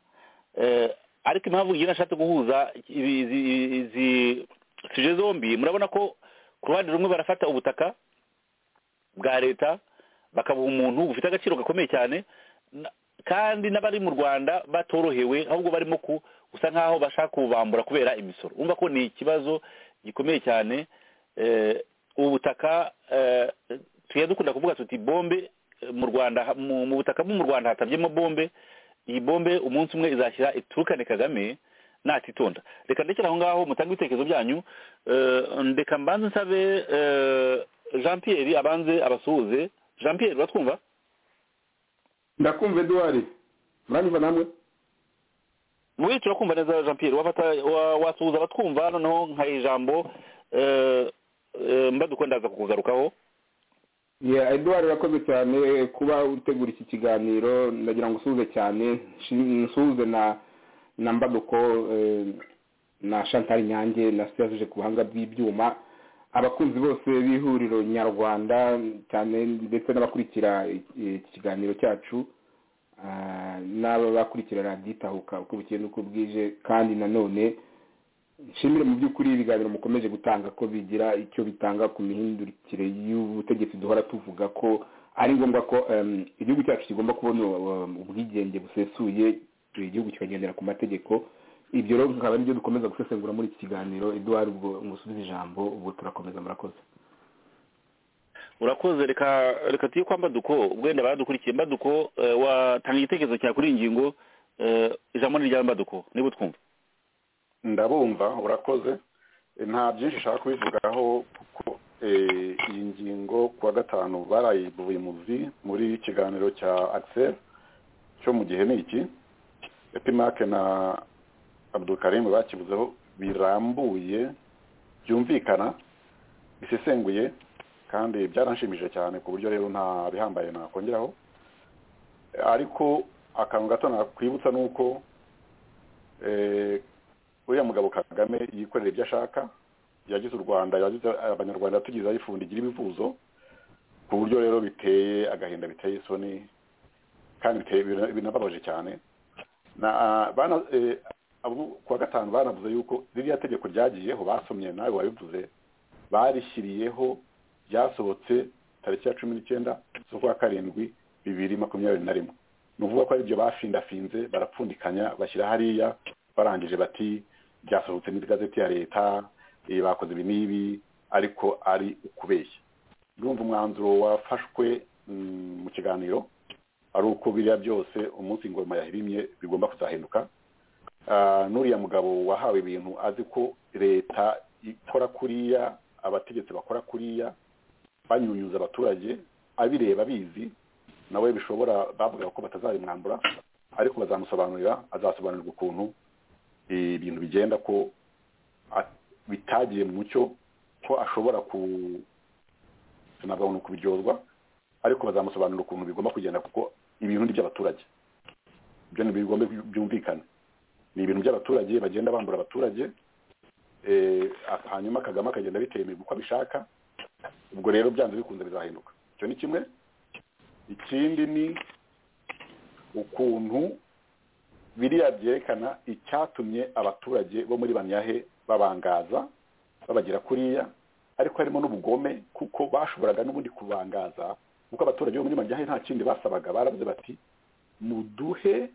eh, ariko impamvu ngira nashatse guhuza ibi- izi- izi suje zombi murabona ko ku ruhande rumwe barafata ubutaka bwa leta bakabuha umuntu bufite agaciro gakomeye cyane na- kandi n'abari mu rwanda batorohewe ahubwo barimo ku gusa nk'aho bashaka kubambura kubera imisoro urumva ko ni ikibazo gikomeye cyane eh, ubu butaka eh, tujya dukunda kuvuga tuti bombe eh, mu rwanda ha- mu mu butaka bwo mu rwanda hatabyemo bombe iyi bombe umunsi umwe izashyira iturukane kagame natitonda reka ndekere aho ngaho mutange ibitekerezo byanyu eh, ndeka mbanze nsabe eh, jean pierre abanze abasuhuze jean pierre uratwumva ndakumva eduwari muranyumva namwe we turakumva neza jean pierre wafata wa- wasuhuza abatwumva noneho nkaha ijambo eh, eh, mbaduko ndaza kukugarukaho Yeah, Edward urakoze cyane kuba utegura iki kiganiro ndagira ngo usuhuze cyane nshi- nsuhuze na na mbaduko eh, na Chantal Nyange na Serge ku buhanga bw'ibyuma abakunzi bose b'ihuriro nyarwanda cyane ndetse n'abakurikira eh, iki kiganiro cyacu ah, n'abakurikira radiyo itahuka uko bukeye n'uko bwije kandi nanone nshimire mu by'ukuri ibiganiro mukomeje gutanga ko bigira icyo bitanga ku mihindukire y'ubutegetsi duhora tuvuga ko ari ngombwa ko em, igihugu cyacu kigomba kubona um, ubwigenge busesuye igihugu kikagendera ku mategeko ibyo rero bikaba ari byo dukomeza gusesengura muri iki kiganiro eduwari ubwo musubize ijambo ubwo turakomeza murakoze urakoze reka reka tuye kwa mbaduko wenda baradukurikiye mbaduko eh, watanga igitekerezo cyawe kuri iyi ngingo eh, ijambo ni irya mbaduko niba utwumva ndabumva urakoze Eh, nta byinshi nshaka kubivugaho kuko eh, iyi ngingo ku wa gatanu barayivuye muzi muri kiganiro cya axel cyo mu gihe ni iki epimake na abdukarimu bakivuzeho birambuye byumvikana bisesenguye kandi byaranshimije cyane ku buryo rero nta bihambaye nakongeraho Eh, ariko akantu gato nakwibutsa ni uko eh, uriya mugabo kagame yikorera ibyo ashaka yagize u rwanda yagize abanyarwanda tugize ayifunda igira ibivuzo ku buryo rero biteye agahinda biteye isoni kandi biteye bina- binababaje cyane na bana eh, abo ku wa gatanu banavuze yuko ririya tegeko ryagiyeho basomye nawe wabivuze barishyiriyeho ryasohotse tariki ya cumi n'icyenda z'ukwa karindwi bibiri makumyabiri na rimwe ni ukuvuga ko aribyo bafindafinze barapfundikanya bashyira hariya barangije bati byasohotse muri gazeti ya leta eh, bakoze ibi n'ibi ariko ari ukubeshya ndumva umwanzuro wafashwe mm, mu kiganiro ari uko biriya byose umunsi ingoma yahirimye bigomba kuzahinduka Ah, n'uriya mugabo wahawe ibintu azi ko leta ikora kuriya abategetsi bakora kuriya banyunyuza abaturage abireba abizi nawe bishobora bavuga ko batazabimwambura ariko bazamusobanurira azasobanurirwa ukuntu eh, ibintu bigenda ko a- bitagiye mu mucyo ko ashobora ku ntabwo abantu kubiryozwa ariko bazamusobanurira ukuntu bigomba kugenda kuko ibintu ni iby'abaturage ibyo ni bigomba byumvikane ni ibintu by'abaturage bagenda bambura abaturage eh, hanyuma kagame akagenda abitemerwa uko abishaka ubwo rero byanze bikunze bizahinduka icyo ni kimwe ikindi ni ukuntu biriya byerekana icyatumye abaturage bo muri baniyahe babangaza babagera kuriya ariko harimo n'ubugome kuko bashoboraga n'ubundi kubangaza kuko abaturage bo muri baniyahe nta kindi basabaga baravuze bati muduhe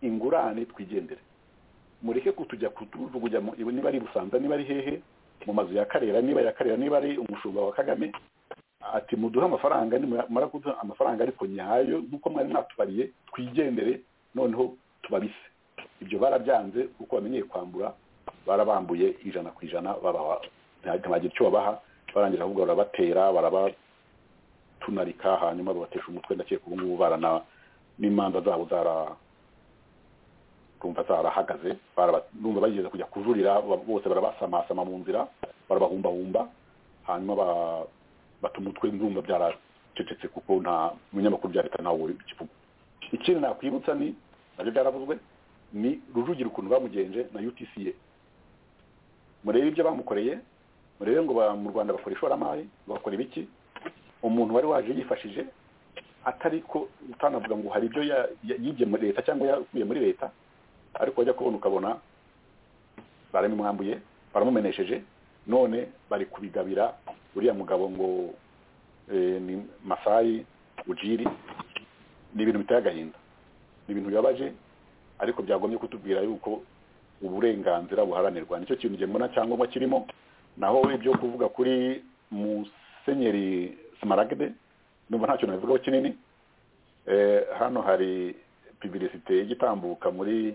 ingurane twigendere mureke kutujya kutuvugunya mu- niba ari busanza niba ari hehe mu mazu ya karera niba ya karera niba ari umushumba wa kagame ati muduhe amafaranga nimara kuduha amafaranga ariko nyayo nk'uko mwari mwatubariye twigendere noneho tubabise ibyo barabyanze kuko bamenyeye kwambura barabambuye ijana ku ijana babaha nta- ntibagira icyo babaha barangiza ahubwo barabatera barabatunarika hanyuma babatesha umutwe ndakeka ubu ngubu barana n'imanza zabo zara kumva zarahagaze baraba- numva bageze kujya kujurira ba- bose barabasamasama mu nzira barabahumbahumba hanyuma ba- bata umutwe ndumva byaracecetse kuko nta munyamakuru bya leta ntawe kivuga ikindi nakwibutsa ni nabyo byaravuzwe ni rujugira ukuntu bamugenje na utca murebe ibyo bamukoreye murebe ngo ba- mu rwanda bakora ishoramari bakora ibiki umuntu wari waje yifashije atari ko utanavuga ngo hari ibyo ya- ya- yibye muri leta cyangwa yakuye muri leta ariko wajya kubona ukabona baramumwambuye baramumenesheje none bari kubigabira uriya mugabo ngo eh, ni masayi ujiri ni ibintu biteye agahinda ni ibintu bibabaje ariko byagomye kutubwira yuko uburenganzira buharanirwa nicyo kintu nge mbona cyangombwa kirimo naho ibyo kuvuga kuri musenyeri smaragde numva ntacyo nabivugaho kinini Eh, hano hari publicite igitambuka muri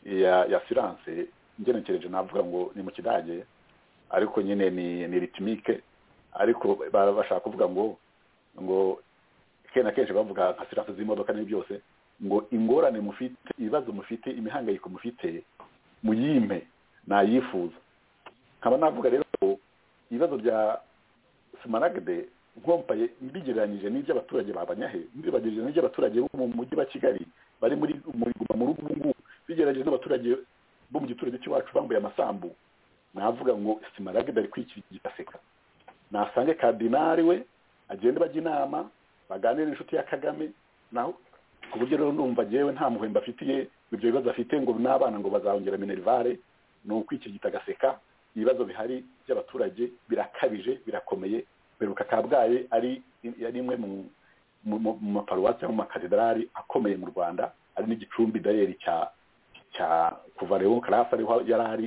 ya ya silence ngenekereje navuga ngo ni mu kidage ariko nyine ni ni ritmike ariko ba- bashaka kuvuga ngo ngo kenshi na kenshi bavuga nka silence z'imodoka n'ibi byose ngo ingorane mufite ibibazo mufite imihangayiko mufite muyime nayifuza nkaba navuga rero ko ibibazo bya smaragde nkompaye mbigereranyije n'iby'abaturage babanyahe mbigereranyije n'iby'abaturage bo mu mujyi wa kigali bari muri muri guma mu rugo ubu ngubu bigereranyije n'abaturage bo mu giturage cy'iwacu bambaye amasambu navuga ngo simaragde ari kwikirigita aseka nasange kardinari we agende bajya inama baganire n'inshuti ya kagame naho ku buryo rero numva yewe nta muhemba afitiye ibyo bibazo afite ngo n'abana ngo bazongera minerivare ni ukwikirigita agaseka ibibazo bihari by'abaturage birakabije birakomeye beruka kabgayi ari ari imwe mu mu mu- mu maparuwasi cyangwa mu makatedrali akomeye mu rwanda ari n'igicumbi dayeri cya cya kuva rero karasi ariho yari ari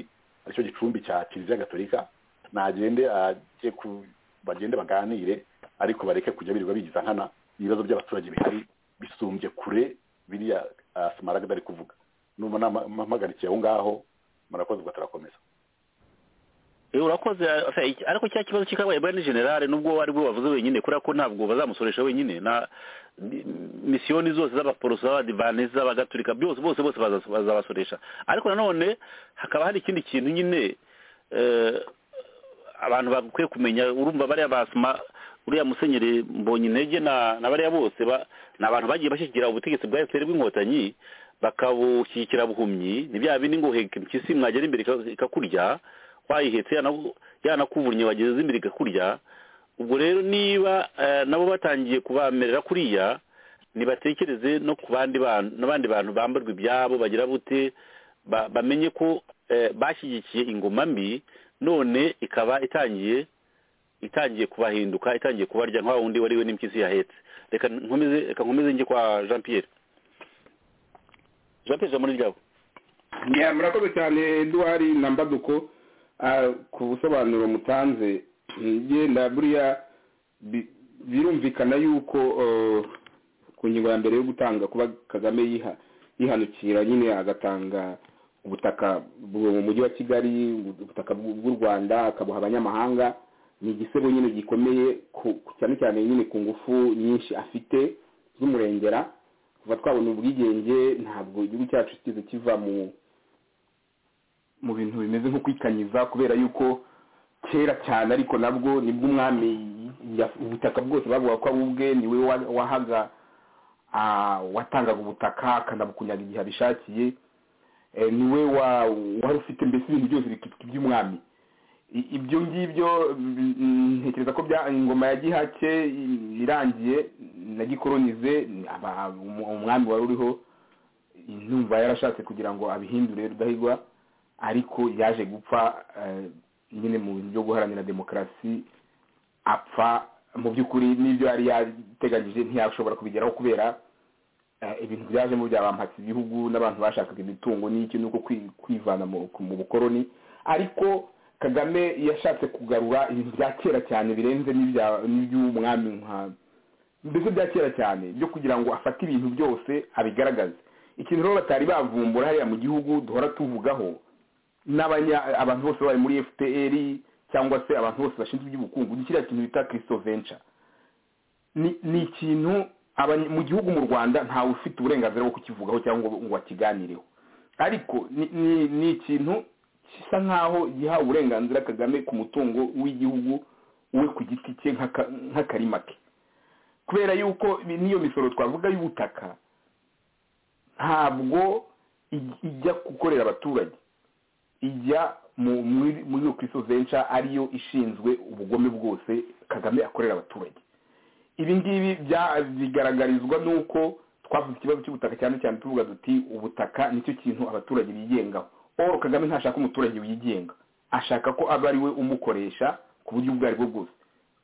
aricyo gicumbi cya kiliziya gatolika nagende ajye ku bagende baganire ariko bareke kujya birirwa bigiza nkana ibibazo by'abaturage bihari bisumbye kure biriya ah, smaragda ari kuvuga numva nampagarikiye aho ngaho murakoze ugatarakomeza Eh, urakoze eh, iki- ariko cya kibazo cy'ikabaye bwa ni generale nubwo ari bwo bavuze wenyine kubera ko ntabwo bazamusoresha wenyine na ni- misiyoni zose z'abaporoso z'abadivanisi z'abagatulika byose bose bose baza- bazabasoresha ariko nanone hakaba hari ikindi kintu nyine eh, abantu bakwiye kumenya urumva bariya basima uriya musenyeri mbonye intege na na bariya bose ba- ni abantu bagiye bashyigikira ubutegetsi bwa efuperi bw'inkotanyi bakabushyigikira buhumyi ni bya bindi ngo heke impyisi mwagera imbere ika- ikakurya wayihetse yana- yanakuvunnye wageze imbere ikakurya ubwo rero niba eh, nabo batangiye kubamerera kuriya ntibatekereze no ku bandi bantu n'abandi bantu bambarwa ibyabo bagira bute ba- bamenye ko eh, bashyigikiye ingoma mbi none ikaba itangiye itangiye kubahinduka itangiye kubarya nka wundi wariwe n'impyisi yahetse reka nkomeze reka nkomeze njye kwa jean pierre jean pierre muri ryabo Ya, murakoze cyane eduard na mbaduko ah, ku busobanuro mutanze genda buriya bi- birumvikana yuko eh, ku ngingo ya mbere yo gutanga kuba kagame yiha- yihanukira nyine agatanga ubutaka bwo mu mujyi wa kigali ubutaka bw'u bw'u rwanda akabuha abanyamahanga ni igisebo nyine gikomeye ku- cyane cyane nyine ku ngufu nyinshi afite z'umurengera kuva twabona ubwigenge ntabwo igihugu cyacu kigeze kiva mu mu bintu bimeze nko kwikanyiza kubera yuko kera cyane ariko nabwo nibwo umwami ya- ubutaka bwose bavuga ko ari ubwe niwe wa- wahaga ah, watangaga ubutaka akanabukunyaga igihe abishakiye Eh, niwe wa- wari ufite mbese ibintu byose bikitwa iby'umwami I- ibyo ngibyo mm, mm, ntekereza ko bya ingoma ya gihake i- irangiye na gikoronize ni aba- umu- umwami wari uriho numva yarashatse kugira ngo abihindure rudahigwa ariko yaje gupfa eh, nyine mu bintu byo guharanira demokarasi apfa mu by'ukuri n'ibyo yari yateganyije ntiyashobora kubigeraho kubera eh, ibintu byajemo byabampatse ibihugu n'abantu bashakaga imitungo n'iki nuko kwi- kwivana mu ku- mu bukoroni ariko kagame yashatse kugarura ibintu bya kera cyane birenze n'ibya- n'iby'umwami nka mbese bya kera cyane byo kugira ngo afate ibintu byose abigaragaze ikintu rero batari bavumbura hariya mu gihugu duhora tuvugaho n'abanya abantu bose bari muri fpr cyangwa se abantu bose bashinzwe iby'ubukungu ni kiriya kintu bita kirisito venture ni ni ikintu abanye- mu gihugu mu rwanda ntawe ufite uburenganzira bwo kukivugaho cyangwa ngo akiganireho ariko ni- ni- ni ikintu gisa nk'aho giha uburenganzira kagame ku mutungo w'igihugu we ku giti cye nk'aka- nk'akarima ke kubera yuko ibi- n'iyo misoro twavuga y'ubutaka ntabwo ij- ijya gukorera abaturage ijya mu muri muri iyo kirisito venture ariyo ishinzwe ubugome bwose kagame akorera abaturage ibi ngibi bya- bigaragarizwa n'uko twavuze ikibazo cy'ubutaka cyane cyane tuvuga duti ubutaka nicyo kintu abaturage bigengaho paul kagame ntashaka umuturage wigenga ashaka ko aba ari we umukoresha ku buryo ubwo ari bwo bwose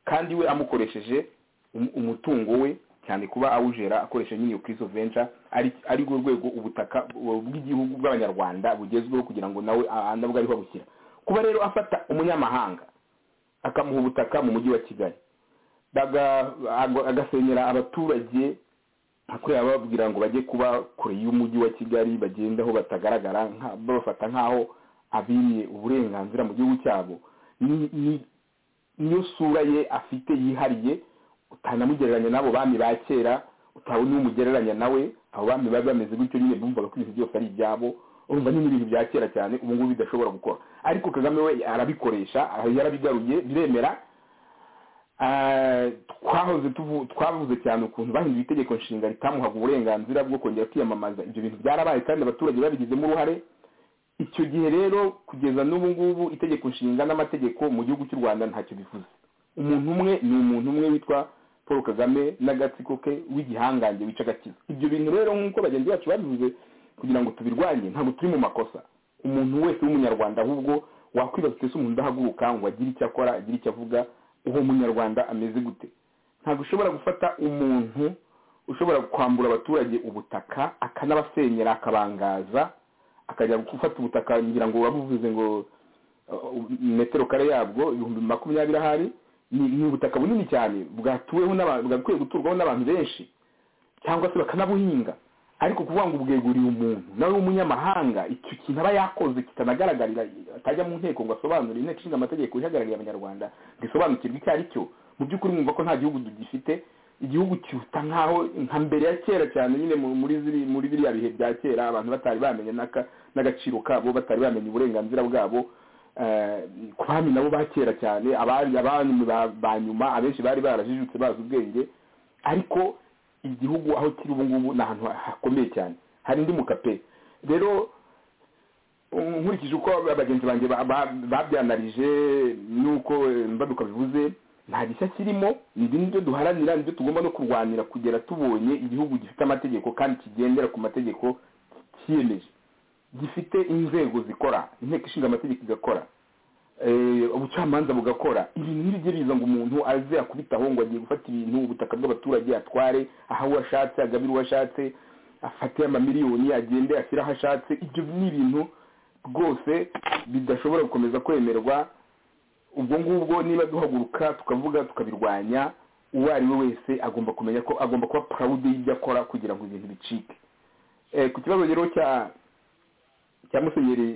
kandi we amukoresheje um- umutungo we cyane kuba awujera akoresha nyine iyo kirisito venture ari- ari rwo rwego ubutaka bu- bw'igihugu bw'abanyarwanda bugezweho kugira ngo nawe a- nabwo ariho abushyira kuba rero afata umunyamahanga akamuha ubutaka mu mujyi wa kigali baga- ag- agasenyera abaturage akwiye ababwira ngo bajye kuba kure y'umujyi wa kigali bagende aho batagaragara nka- babafata nk'aho abimye uburenganzira mu gihugu cyabo ni- ni- niyo sura ye afite yihariye utanamugereranya n'abo bami ba kera utabona umugereranya nawe abo bami bari bameze gutyo nyine bumvaga ko ibintu byose ari ibyabo urumva ni n'ibintu bya kera cyane ubu ngubu bidashobora gukora ariko kagame we arabikoresha yarabigaruye biremera Ah, twahoze tuvu- twavuze cyane ukuntu bahinduye itegeko nshinga ritamuhaga uburenganzira bwo kongera kwiyamamaza ibyo bintu byarabaye kandi abaturage babigizemo uruhare icyo gihe rero kugeza n'ubu ngubu itegeko nshinga n'amategeko mu gihugu cy'u rwanda ntacyo bivuze umuntu umwe ni umuntu umwe witwa paul kagame n'agatsiko ke w'igihangange wica agakiza ibyo bintu rero nk'uko bagenzi bacu babivuze kugira ngo tubirwanye ntabwo turi mu makosa umuntu wese w'umunyarwanda ahubwo wakwibaza ese umuntu udahaguruka ngo agire icyo akora agire icyo avuga uwo munyarwanda ameze gute ntabwo ushobora gufata umuntu ushobora kwambura abaturage ubutaka akanabasenyera akabangaza akajya gufata ubutaka ngira ngo wabuvuze ngo uh, metero kare yabwo ibihumbi makumyabiri ahari ni ni ubutaka bunini cyane bwatuweho n'abantu bwakwiye guturwaho n'abantu benshi cyangwa se bakanabuhinga ariko kuvuga ngo ubweguriye umuntu nawe w'umunyamahanga icyo kintu aba yakoze kitanagaragarira atajya mu nteko ngo asobanure inteko ishinga amategeko ihagarariye abanyarwanda ngo isobanukirwe icyo ari cyo mu by'ukuri mwumva ko nta gihugu tugifite igihugu kiruta nk'aho nka mbere ya kera cyane nyine mu- muri ziri- muri biriya bihe bya kera abantu batari bamenye n'aka- n'agaciro kabo batari bamenye uburenganzira bwabo eh, ku bami nabo ba kera cyane abari abami ba- ba nyuma abenshi bari barajijutse bazi ubwenge ariko igihugu aho kiri ubu ngubu ni ahantu hakomeye cyane hari indi mukape rero um, nkurikije uko abagenzi banjye ba- ba- babyanarije n'uko eh, mbaduka bivuze nta gishya kirimo ibi ni byo duharanira nibyo tugomba no kurwanira kugera tubonye igihugu gifite amategeko kandi kigendera ku mategeko cyiyemeje gifite inzego zikora inteko ishinga amategeko igakora eh, ubucamanza bugakora ibintu ntibijye biza ngo umuntu aze akubitaho ngo agiye gufata ibintu ubutaka bw'abaturage atware aha uwo ashatse agabire uwo ashatse afate amamiliyoni agende ashyire aho ashatse ibyo ni ibintu rwose bidashobora gukomeza kwemerwa ubwo ngubwo niba duhaguruka tukavuga tukabirwanya uwo ari we wese agomba kumenya ko agomba kuba proud y'ibyo akora kugira ngo ibintu bicike Eh, ku kibazo rero cya cya musenyeri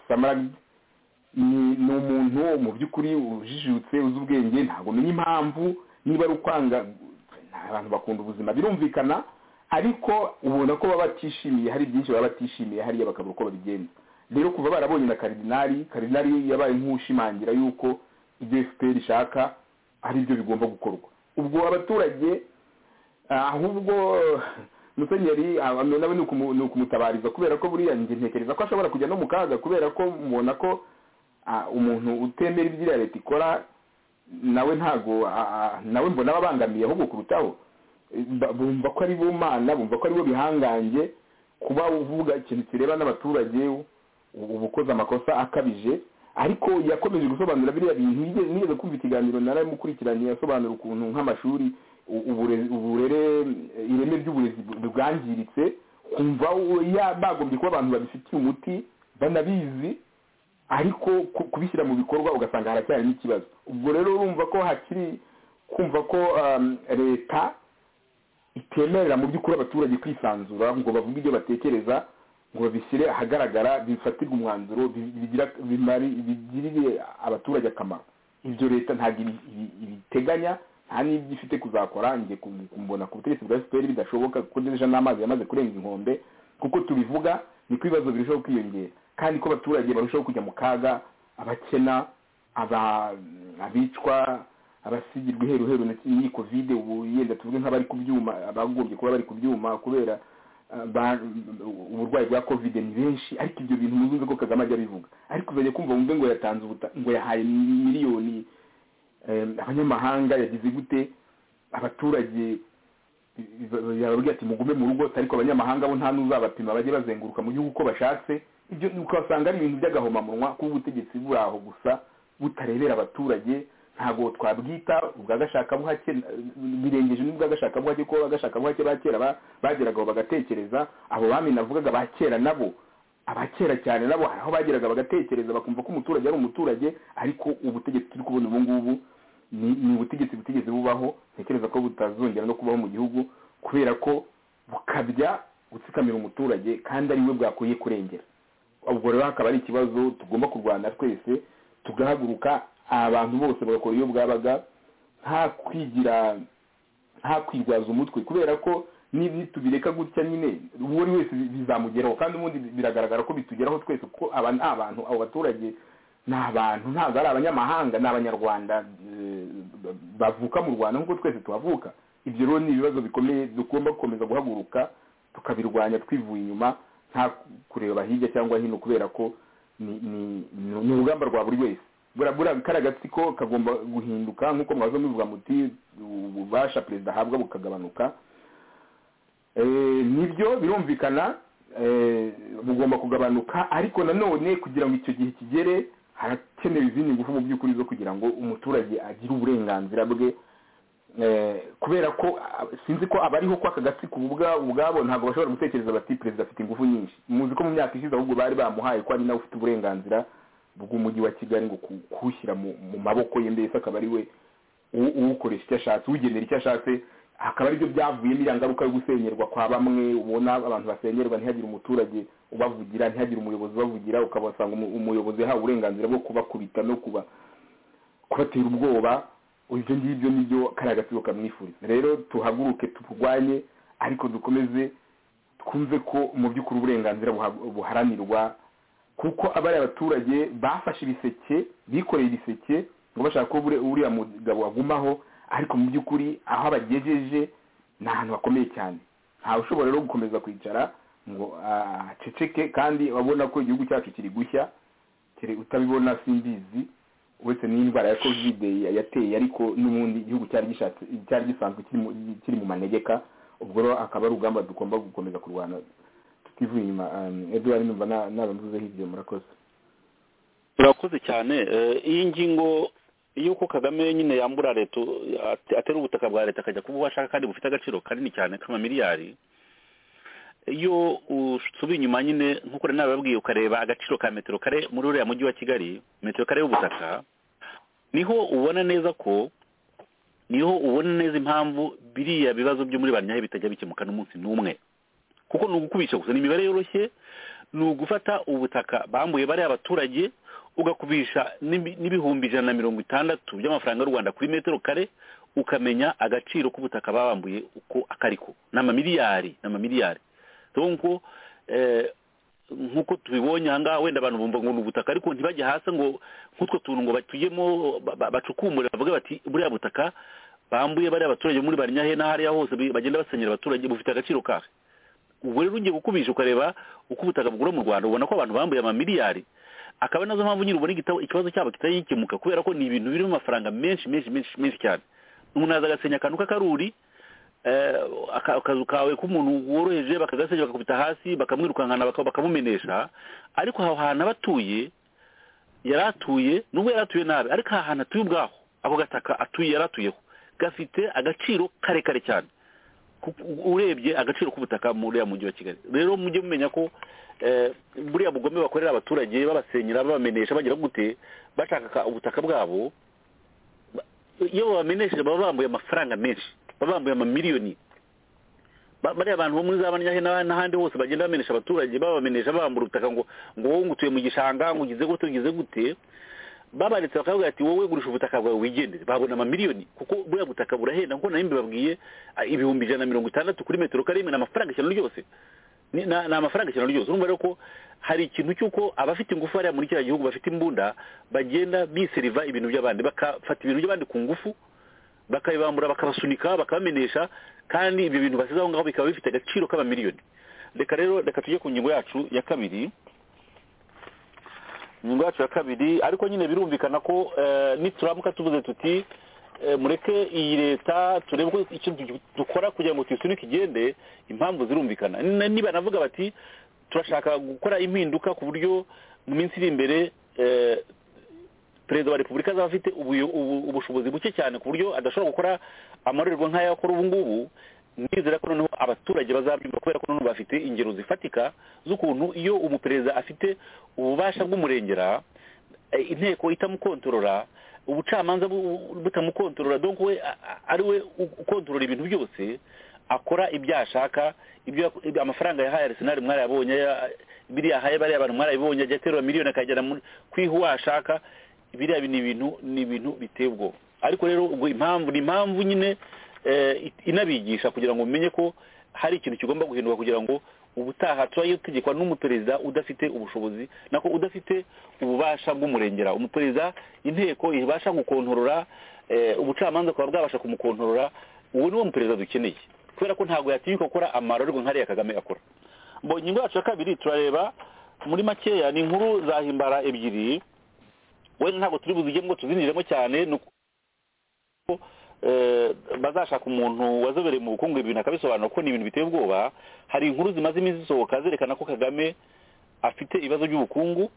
samaragide ni ni umuntu mu by'ukuri ujijutse uzi ubwenge ntabwo umenya impamvu niba ari ukwanga abantu bakunda ubuzima birumvikana ariko ubona ko baba batishimiye hari byinshi baba batishimiye hariya bakabura uko babigenza rero kuva barabonye na karidinari karidinari yabaye nk'ushimangira yuko ibyo fpr ishaka ari byo bigomba gukorwa ubwo abaturage ahubwo musenyeri nawe ni ukumutabariza kubera ko buriya ntekereza ko ashobora kujya no mu kaga kubera ko mubona ko umuntu utemera ibyo iriya leta ikora nawe ntago nawe mbona ababangamiye ahubwo kurutaho bumva ko ari bo mana bumva ko ari bo bihangange kuba uvuga ikintu kireba n'abaturage uba ukoze amakosa akabije ariko yakomeje gusobanura biriya bintu nigeze kumva ikiganiro naramukurikiranye yasobanura ukuntu nk'amashuri uburere ireme ry'uburezi bwangiritse kumva bagombye kuba abantu babifitiye umuti banabizi ariko kubishyira mu bikorwa ugasanga haracyarimo ikibazo ubwo rero urumva ko hakiri kumva ko leta itemerera mu by'ukuri abaturage kwisanzura ngo bavuge ibyo batekereza ngo babishyire ahagaragara bifatirwe umwanzuro bigirire abaturage akamaro ibyo leta ntabwo ibiteganya nta n'ibyo ifite kuzakora njye kumbona ku butegetsi bwa efuperi bidashoboka kuko deja n'amazi yamaze kurenga inkombe kuko tubivuga niko ibibazo birushaho kwiyongera kandi ko abaturage barushaho kujya mu kaga abakena abicwa abasigirwa iheruheru n'iyi kovide ubu yenda tuvuge nk'abari ku byuma abagombye kuba bari ku byuma kubera uburwayi bwa kovide ni benshi ariko ibyo bintu muzumve ko kagame ajya abivuga ariko uzajya kumva wumve ngo yatanze ubuta ngo yahaye miliyoni abanyamahanga yagize gute abaturage yababwira ati mugume mu rugo ariko abanyamahanga bo nta n'uzabapima bajye bazenguruka mu gihugu uko bashatse ibyo ukasanga ari ibintu by'agahomamunwa kuba ubutegetsi buri aho gusa butarebera abaturage ntabwo twabwita ubwagashakabuhake birengeje n'ubwagashakabuhake ko abagashakabuhake ba kera bageragaho bagatekereza abo bami navugaga ba kera nabo abakera cyane nabo hari aho bageraga bagatekereza bakumva ko umuturage ari umuturage ariko ubutegetsi turi kubona ubu ngubu ni ubutegetsi butigeze bubaho ntekereza ko butazongera no kubaho mu gihugu kubera ko bukabya gutsikamira umuturage kandi ari we bwakwiye kurengera ubwo rero hakaba ari ikibazo tugomba kurwana twese tugahaguruka abantu bose bagakora iyo bwabaga nta kwigira nta kwirwaza umutwe kubera ko tubireka gutya nyine uwo ari wese bizamugeraho kandi ubundi biragaragara ko bitugeraho twese kuko aba ni abantu abo baturage ni abantu ntabwo ari abanyamahanga ni abanyarwanda bavuka mu rwanda nk'uko twese tuhavuka ibyo rero ni ibibazo bikomeye tugomba gukomeza guhaguruka tukabirwanya twivuye inyuma nta kureba hirya cyangwa hino kubera ko ni urugamba rwa buri wese kariya gatsiko kagomba guhinduka nk'uko mwaza mubivuga muti ububasha perezida ahabwa bukagabanuka nibyo birumvikana bugomba kugabanuka ariko nanone kugira ngo icyo gihe kigere harakenewe izindi ngufu mu by'ukuri zo kugira ngo umuturage agire uburenganzira bwe kubera ko sinzi ko abariho ko aka gatsiko ubwabo ntabwo bashobora gutekereza bati perezida afite ingufu nyinshi muzi ko mu myaka ishize ahubwo bari bamuhaye ko ari nawe ufite uburenganzira bw'umujyi wa kigali ngo kuwushyira mu maboko ye mbese akaba ari we uwukoresha icyo ashatse uwugenera icyo ashatse akaba aribyo byavuyemo iriya ngaruka yo gusenyerwa kwa bamwe ubona abantu basenyerwa ntihagire umuturage ubavugira ntihagire umuyobozi ubavugira ukabasanga umuyobozi yahawe uburenganzira bwo kubakubita no kuba kubatera ubwoba ibyo ngibyo nibyo kariya gatsiko kamwifuriza rero tuhaguruke turwanye ariko dukomeze twumve ko mu by'ukuri uburenganzira buharanirwa kuko abari abaturage bafashe ibiseke bikoreye ibiseke ngo bashaka ko uriya mugabo agumaho ariko mu by'ukuri aho abagejeje ni ahantu hakomeye cyane ntawe ushobora rero gukomeza kwicara ngo aceceke kandi abona ko igihugu cyacu kiri gushya utabibona simbizi uretse n'indwara ya kovide yateye ariko n'ubundi igihugu cyari gisanzwe kiri mu manegeka ubwo rero akaba ari urugamba tugomba gukomeza kurwana tutivuye inyuma eduard numva nabamvuzeho ibyo murakoze murakoze cyane iyi ngingo yuko kagame nyine yambura leta atera ubutaka bwa leta akajya kuba ashaka kandi bufite agaciro kanini cyane k'amamiliyari iyo usubiye inyuma nyine nk'uko rero nababwiye ukareba agaciro ka metero kare muri uriya mujyi wa kigali metero kare y'ubutaka niho ubona neza ko niho ubona neza impamvu biriya bibazo byo muri ba nyayo bitajya bikemuka n'umunsi n'umwe kuko ni ugukubisha gusa ni imibare yoroshye ni ugufata ubutaka bambuye bariya abaturage ugakubisha n'ibi- n'ibihumbi ijana na mirongo itandatu by'amafaranga y'u rwanda kuri metero kare ukamenya agaciro k'ubutaka babambuye uko akariko ni amamiliyari ni amamiliyari nkuko nkuko tubibonye aha ngaha wenda abantu bumva ngo ni ubutaka ariko ntibajye hasi ngo nk'utwo tuntu ngo batuyemo ba- ba- bacukumbure bavuge bati buriya butaka bambuye bariya abaturage muri barinyahe n'ahariya hose bi- bagenda basenyera abaturage bufite agaciro kahe ubwo rero ugiye gukubisha ukareba uko ubutaka bugura mu rwanda ubona ko abantu bambuye amamiliyari akaba ari nazo mpamvu nyine ubona igitabo ikibazo cyabo kitagikemuka kubera ko ni ibintu birimo amafaranga menshi menshi menshi menshi cyane umuntu aza agasenya akantu k'akaruri eh, aka- akazu kawe k'umuntu woroheje bakagasenya bakakubita hasi bakamwirukankana baka- bakamumenesha ariko aho hantu aba atuye yari atuye nubwo yari atuye nabi ariko aha hantu atuye ubwaho ako gataka atuye yari atuyeho gafite agaciro karekare cyane kuko urebye agaciro k'ubutaka muri uriya mujyi wa kigali rero mujye mumenya ko eh, buriya bugome bakorera abaturage babasenyera babamenesha bagira gute bashaka ubutaka bwabo ba- iyo babamenesheje baba bambuye amafaranga menshi baba bambuye amamiliyoni Ba- bariya bantu bo muri za banyahe n'ah- n'ahandi hose bagenda bamenesha abaturage babamenesha bambura ubutaka ngo ngo wowe ngo utuye mu gishanga ngo ugize gute ugize gute babaretse bakavuga ati wowe gurisha ubutaka bwawe wigendere babona amamiliyoni kuko buriya butaka burahenda nkuko nayo mbibabwiye ah, ibihumbi ijana na mirongo itandatu kuri metero kare ni amafaranga ijana ryose ni ni- ni amafaranga ijana ryose urumva rero ko hari ikintu cy'uko abafite ingufu hariya muri kiriya gihugu bafite imbunda bagenda biseriva ibintu by'abandi bakafata ibintu by'abandi ku ngufu bakabibambura bakabasunika bakabamenesha kandi ibyo bintu basize aho ngaho bikaba bifite agaciro k'amamiliyoni reka rero reka tujye ku ngingo yacu ya kabiri ingingo yacu ya kabiri ariko nyine birumvikana ko eh, nituramuka tuvuze tuti eh, mureke iyi leta turebe ko ikintu du- dukora kugira ngo tuyisunike igende impamvu zirumvikana N- niba navuga bati turashaka gukora impinduka ku buryo mu minsi iri imbere eh, perezida wa repubulika azaba afite ubuyo- ubu- ubushobozi buke cyane ku buryo adashobora gukora amarorerwa nk'aya akora ubu ngubu nizera ko noneho abaturage bazabyumva kubera ko noneho bafite ingero zifatika z'ukuntu iyo umuperezida afite ububasha bw'umurengera eh, inteko itamukontorora ubucamanza bu- butamukontorora donc we a- a- ari we u- ukontorora ibintu byose akora ibyo yashaka ibyo yak- ibyo- amafaranga yahaye arisenali mwarayabonye ya- biriya ahaye bariya bantu mwarayibonye ajya aterura miliyoni akagera muri- ku iho washaka biriya ni ibintu ni ibintu biteye ubwoba ariko rero ubwo impamvu ni impamvu nyine eh, it- inabigisha kugira ngo mumenye ko hari ikintu kigomba guhinduka kugira ngo ubutaha tujye dutegekwa n'umuperezida udafite ubushobozi nako udafite ububasha bw'umurengera umuperezida inteko ibasha gukontorora eh, ubucamanza bukaba bwabasha kumukontorora uwo niwo muperezida dukeneye kubera ko ntabwo yatinyuka gukora amarorerwa nk'ariya kagame akora Bo ingingo yacu ya kabiri turareba muri makeya ni inkuru zahimbara ebyiri wenda ntabwo turi buzigemo ngo tuzinjiremo cyane ni uko eh, bazashaka umuntu wazobereye mu bukungu ibintu akabisobanura ko ni ibintu biteye ubwoba hari inkuru zimaze iminsi zisohoka zerekana ko kagame afite ibibazo by'ubukungu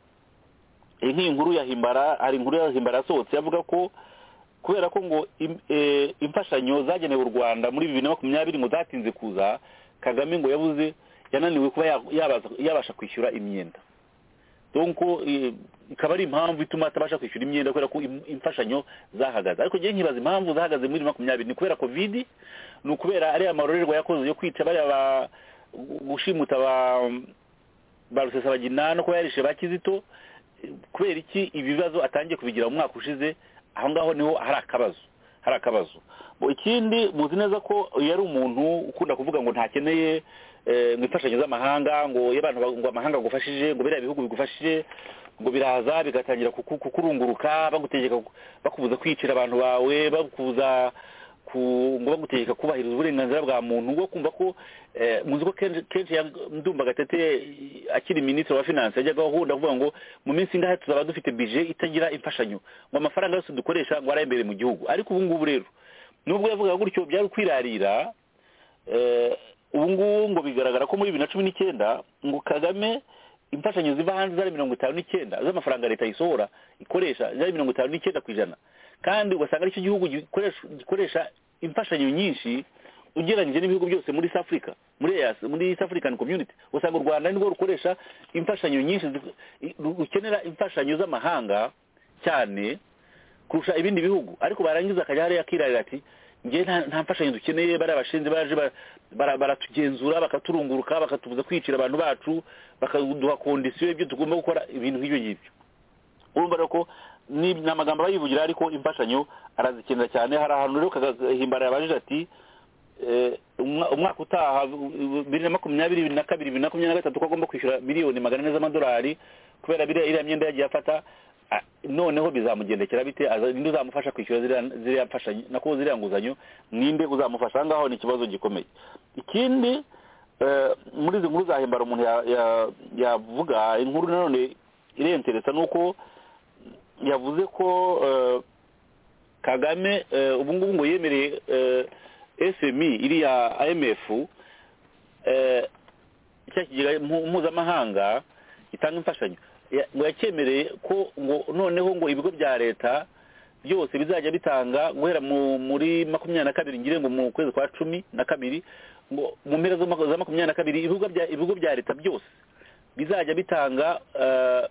iyi nk'iyi nkuru ya himbara hari inkuru ya himbara yasohotse avuga ko kubera ko ngo im- eh, imfashanyo zagenewe u rwanda muri bibiri na makumyabiri ngo zatinze kuza kagame ngo yabuze yananiwe kuba ya- yabaza- yabasha kwishyura imyenda donc eh, ikaba ari impamvu ituma atabasha kwishyura imyenda kubera ko im- imfashanyo zahagaze ariko njyewe nkibaza impamvu zahagaze muri makumyabiri ni kubera covid ni ukubera ariya marorerwa yakoze yo kwica bariya ba gushimuta ba ba rusesabagina no kuba yarishe ba kizito eh, kubera iki ibibazo atangiye kubigira mu mwaka ushize aho ngaho niho hari akabazo hari akabazo Bo ikindi muzi neza ko yari umuntu ukunda kuvuga ngo ntakeneye eh, ngo imfashanyo z'amahanga ngo iyo abantu ba- ngo amahanga agufashije ngo biriya bihugu bigufashije ngo biraza bigatangira kuku- kukurunguruka bagutegeka ku- bakubuza kwicira abantu bawe bakubuza ku- ngo bagutegeka kubahiriza uburenganzira bwa muntu ngo kumva ko eh, muzi ko kenshi kenshi ya- ndumva gatete akiri minisitiri wa finance yajyaga ahunda avuga ngo mu minsi ingahe tuzaba dufite bije itagira imfashanyo ngo amafaranga yose dukoresha ngo ari imbere mu gihugu ariko ubu ngubu rero nubwo yavugaga gutyo byari kwirarira eh, ubu ngubu ngo bigaragara ko muri bibiri na cumi n'icyenda ngo kagame imfashanyo ziva hanze zari mirongo itanu n'icyenda z'amafaranga leta yisohora ikoresha zari mirongo itanu n'icyenda ku ijana kandi ugasanga aricyo gihugu gikoresha gikoresha imfashanyo nyinshi ugereranyije n'ibihugu byose muri East Africa muri EAC muri East African Community usanga u Rwanda nirwo rukoresha imfashanyo nyinshi zi- ru- rukenera imfashanyo z'amahanga cyane kurusha ibindi bihugu ariko barangiza akajya hariya akirarira ati ngewe nta- nta mfashanyo dukeneye bariya bashinze baje ba- bara- baratugenzura bakaturunguruka bakatubuza kwicira abantu bacu bakaduha kondisiyo y'ibyo tugomba gukora ibintu nk'ibyo ngibyo urumva rero ko ni ni amagambo aba yivugira ariko imfashanyo arazikenera cyane hari ahantu rero kagahimbara yabajije ati eh, umwa- umwaka utaha u- bibiri na makumyabiri bibiri na kabiri bibiri na makumyabiri na gatatu ko agomba kwishyura miliyoni magana ane z'amadolari kubera biriya iriya myenda yagiye afata ah, noneho bizamugendekera bite aza- ninde uzamufasha kwishyura ziriya- ziriya mfashanyo nakubo ziriya nguzanyo ninde uzamufasha aha ngaho ni ikibazo gikomeye ikindi eh, muri izi nkuru zahimbara umuntu ya- ya- yavuga inkuru nanone irenteresa ni uko yavuze ko eh, kagame eh, ubu ngubu ngo yemereye eh, fmi iriya imf eh, cya kigega mpu- mpuzamahanga gitanga imfashanyo ya- ngo yakemereye ko ngo noneho ngo ibigo bya leta byose bizajya bitanga guhera mu- muri makumyabiri na kabiri ngire ngo mu kwezi kwa cumi na kabiri ngo mu mpera z'umwaka za makumyabiri na kabiri ibigo bya ibigo bya leta byose bizajya bitanga eh,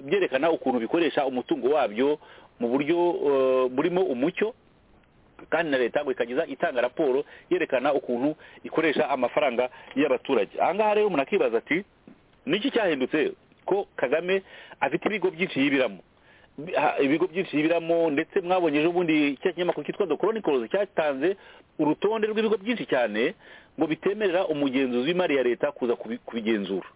byerekana ukuntu bikoresha umutungo wabyo mu buryo eh, burimo umucyo kandi na leta ngo ikageza itanga raporo yerekana ukuntu ikoresha amafaranga y'abaturage aha ngaha rero umuntu akibaza ati niki cyahindutse ko kagame afite ibigo byinshi yibiramo Bi- ha- ibigo byinshi yibiramo ndetse mwabonye ejo bundi cya kinyamakuru cyitwa the chronicles cyatanze urutonde rw'ibigo byinshi cyane ngo bitemerera umugenzuzi w'imari ya leta kuza kubi- kubigenzura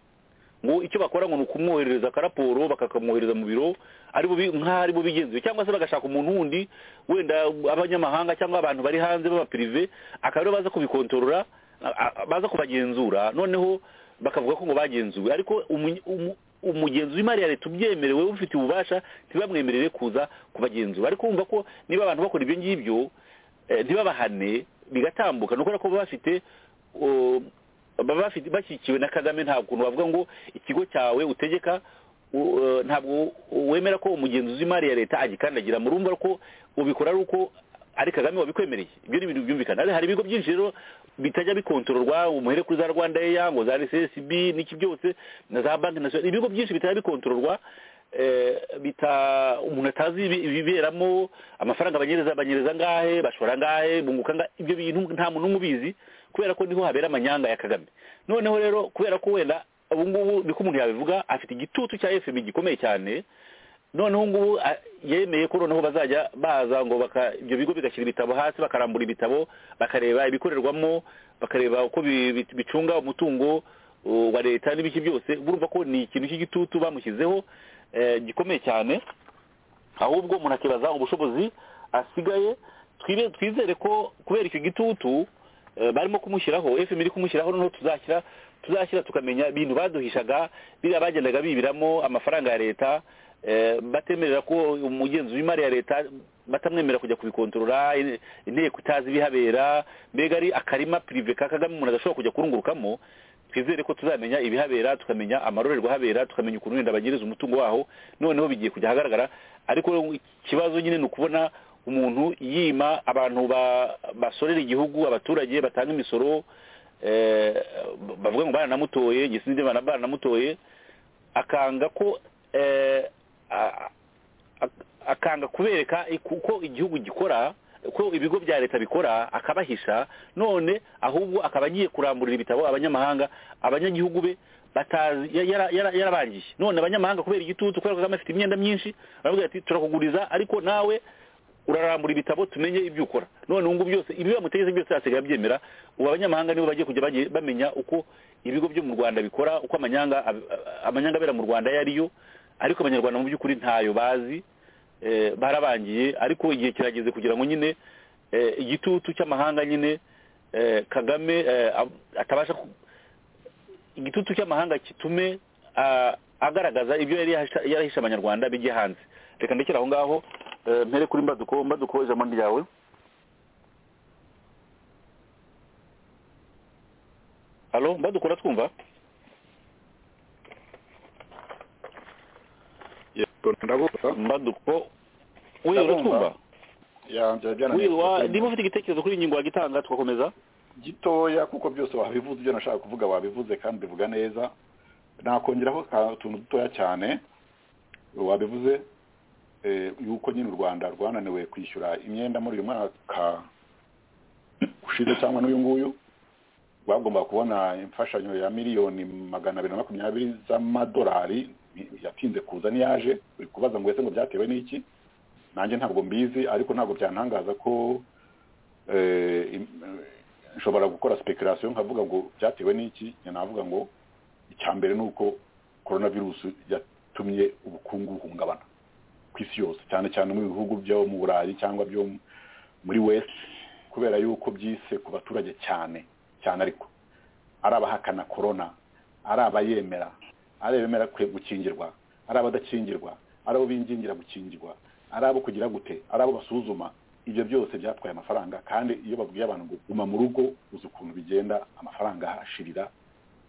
ngo icyo bakora ngo ni ukumwoherereza akaraporo bakakamwohereza mu biro aribo bi- nk'aho aribo bigenzuye cyangwa se bagashaka umuntu wundi wenda abanyamahanga cyangwa abantu bari hanze b'abapirive akaba aribo baza kubikontorora a- a- baza kubagenzura noneho bakavuga ko ngo bagenzuwe ariko umu- umu- umugenzi w'imari ya leta ubyemerewe ufite ububasha ntibamwemerere kuza kubagenzura ariko wumva ko niba abantu bakora ibyo ngibyo eh, ntibabahane bigatambuka ni ukubera ko baba bafite uh, baba bafite bashyigikiwe na kagame nta kuntu bavuga ngo ikigo cyawe utegeka u- eh, ntabwo wemera ko umugenzuzi w'imari ya leta agikandagira murumva ko ubikora ari uko ari kagame wabikwemereye ibyo ni ibintu byumvikana Ariko hari ibigo byinshi rero bitajya bikontororwa umuhere kuri za rwanda eya ngo za rssb n'iki byose na za banki nasiyonali ibigo byinshi bitajya bikontororwa eh, bita umuntu atazi ibi- ibiberamo amafaranga banyereza banyereza ngahe bashora ngahe bunguka ngahe ibyo bintu nta muntu n'umwe ubizi kubera ko niho habera amanyanga ya kagame noneho rero kubera ko wenda ubu ngubu niko umuntu yabivuga afite igitutu cya fm gikomeye cyane noneho ngubu a- yemeye ko noneho bazajya baza ngo baka ibyo bigo bigashyira ibitabo hasi bakarambura ibitabo bakareba ibikorerwamo bakareba uko bi- bi- bicunga umutungo uh, wa leta n'ibiki byose urumva ko ni ikintu cy'igitutu bamushyizeho eh, gikomeye cyane ahubwo umuntu akibaza ubushobozi asigaye twibe- twizere ko kubera icyo gitutu eh, barimo kumushyiraho fm iri kumushyiraho noneho tuzashyira tuzashyira tukamenya ibintu baduhishaga biriya bagendaga bibiramo amafaranga ya leta eh, batemerera ko umugenzi w'imari ya leta batamwemerera kujya kubikontorora in- inteko itazi ibihabera mbega ari akarima pirive ka kagame umuntu adashobora kujya kurungurukamo twizere ko tuzamenya ibihabera tukamenya amarorerwa ahabera tukamenya ukuntu wenda bagiriza umutungo waho noneho bigiye kujya ahagaragara ariko ikibazo nyine ni ukubona umuntu yima abantu ba- basorera igihugu abaturage batanga imisoro eh, bavuga ngo baranamutoye gisinzire bana- baranamutoye akanga ko eh, a- a- akanga kubereka uko igihugu gikora uko ibigo bya leta bikora akabahisha none ahubwo akaba agiye kuramburira ibitabo abanyamahanga abanyagihugu be batazi ya- yara- yara- yarabangije none abanyamahanga kubera igitutu kubera ko kagame afite imyenda myinshi baravuga ati turakuguriza ariko nawe urarambura ibitabo tumenye ibyo ukora none ubu ngubu byose ibi bamutegetse byose hasigaye abyemera ubu abanyamahanga nibo bagiye kujya bagiye bamenya uko ibigo byo mu rwanda bikora uko amanyanga ab- amanyanga abera mu rwanda ayo ari yo ariko abanyarwanda mu by'ukuri ntayo bazi eh, barabangiye ariko igihe kirageze kugira ngo nyine eh, igitutu cy'amahanga nyine eh, kagame eh, ab- atabasha ku- igitutu cy'amahanga gitume ah, agaragaza ibyo yari yahisha- yarahishe abanyarwanda bijye hanze reka ndekere aho ngaho eh, mpere kuri mbaduko mbaduko ijambo ni ryawe halo mbaduko uratwumva yego ndabumva mbaduko we Ndabumva. uratwumva yanjye we wa- niba byaraniye ufite igitekerezo kuri iyi ngingo wagitanga tugakomeza gitoya kuko byose wabivuze ibyo nashaka kuvuga wabivuze kandi bivuga neza nakongeraho utuntu dutoya cyane wabivuze eh, yuko nyine u rwanda rwananiwe kwishyura imyenda muri uyu mwaka ushize cyangwa n'uyu nguyu bagomba kubona imfashanyo ya miliyoni magana abiri na makumyabiri z'amadolari yatinze kuza n'iyaje uri kubaza ngo ese ngo byatewe n'iki nanjye ntabwo mbizi ariko ntabwo byantangaza ko eh, im- eh, nshobora gukora speculation nkavuga ngo byatewe n'iki njye navuga ngo icya mbere ni uko coronavirus yatumye ubukungu buhungabana ku isi yose cyane cyane mu bihugu byo mu burayi cyangwa byo mu- muri west kubera yuko byise ku baturage cyane cyane ariko ari abahakana korona ari abayemera ari abemera kwe- gukingirwa ari abadakingirwa ari abo bingingira gukingirwa ari abo kugira gute ari abo basuzuma ibyo byose byatwaye amafaranga kandi iyo babwiye abantu ngo guma mu rugo uzi ukuntu bigenda amafaranga ahashirira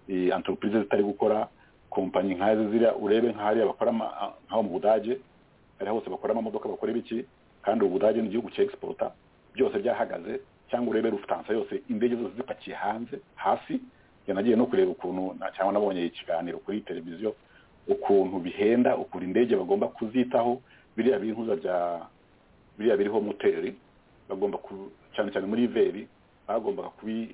eh, entreprise zitari gukora kompanyi nk'azi ziriya urebe nk'ahariya bakora ama- a- nk'aho mu budage hariya hose bakora amamodoka bakora ibiki kandi ubu budage ni igihugu cya egisipota byose byahagaze cyangwa urebe rufutansa yose indege zose zipakiye hanze hasi njye nagiye no kureba ukuntu na- cyangwa nabonye ikiganiro kuri televiziyo ukuntu bihenda ukuntu indege bagomba kuzitaho biriya bihuza bya biriya biriho moteri bagomba ku cyane cyane muri veri bagombaga kubi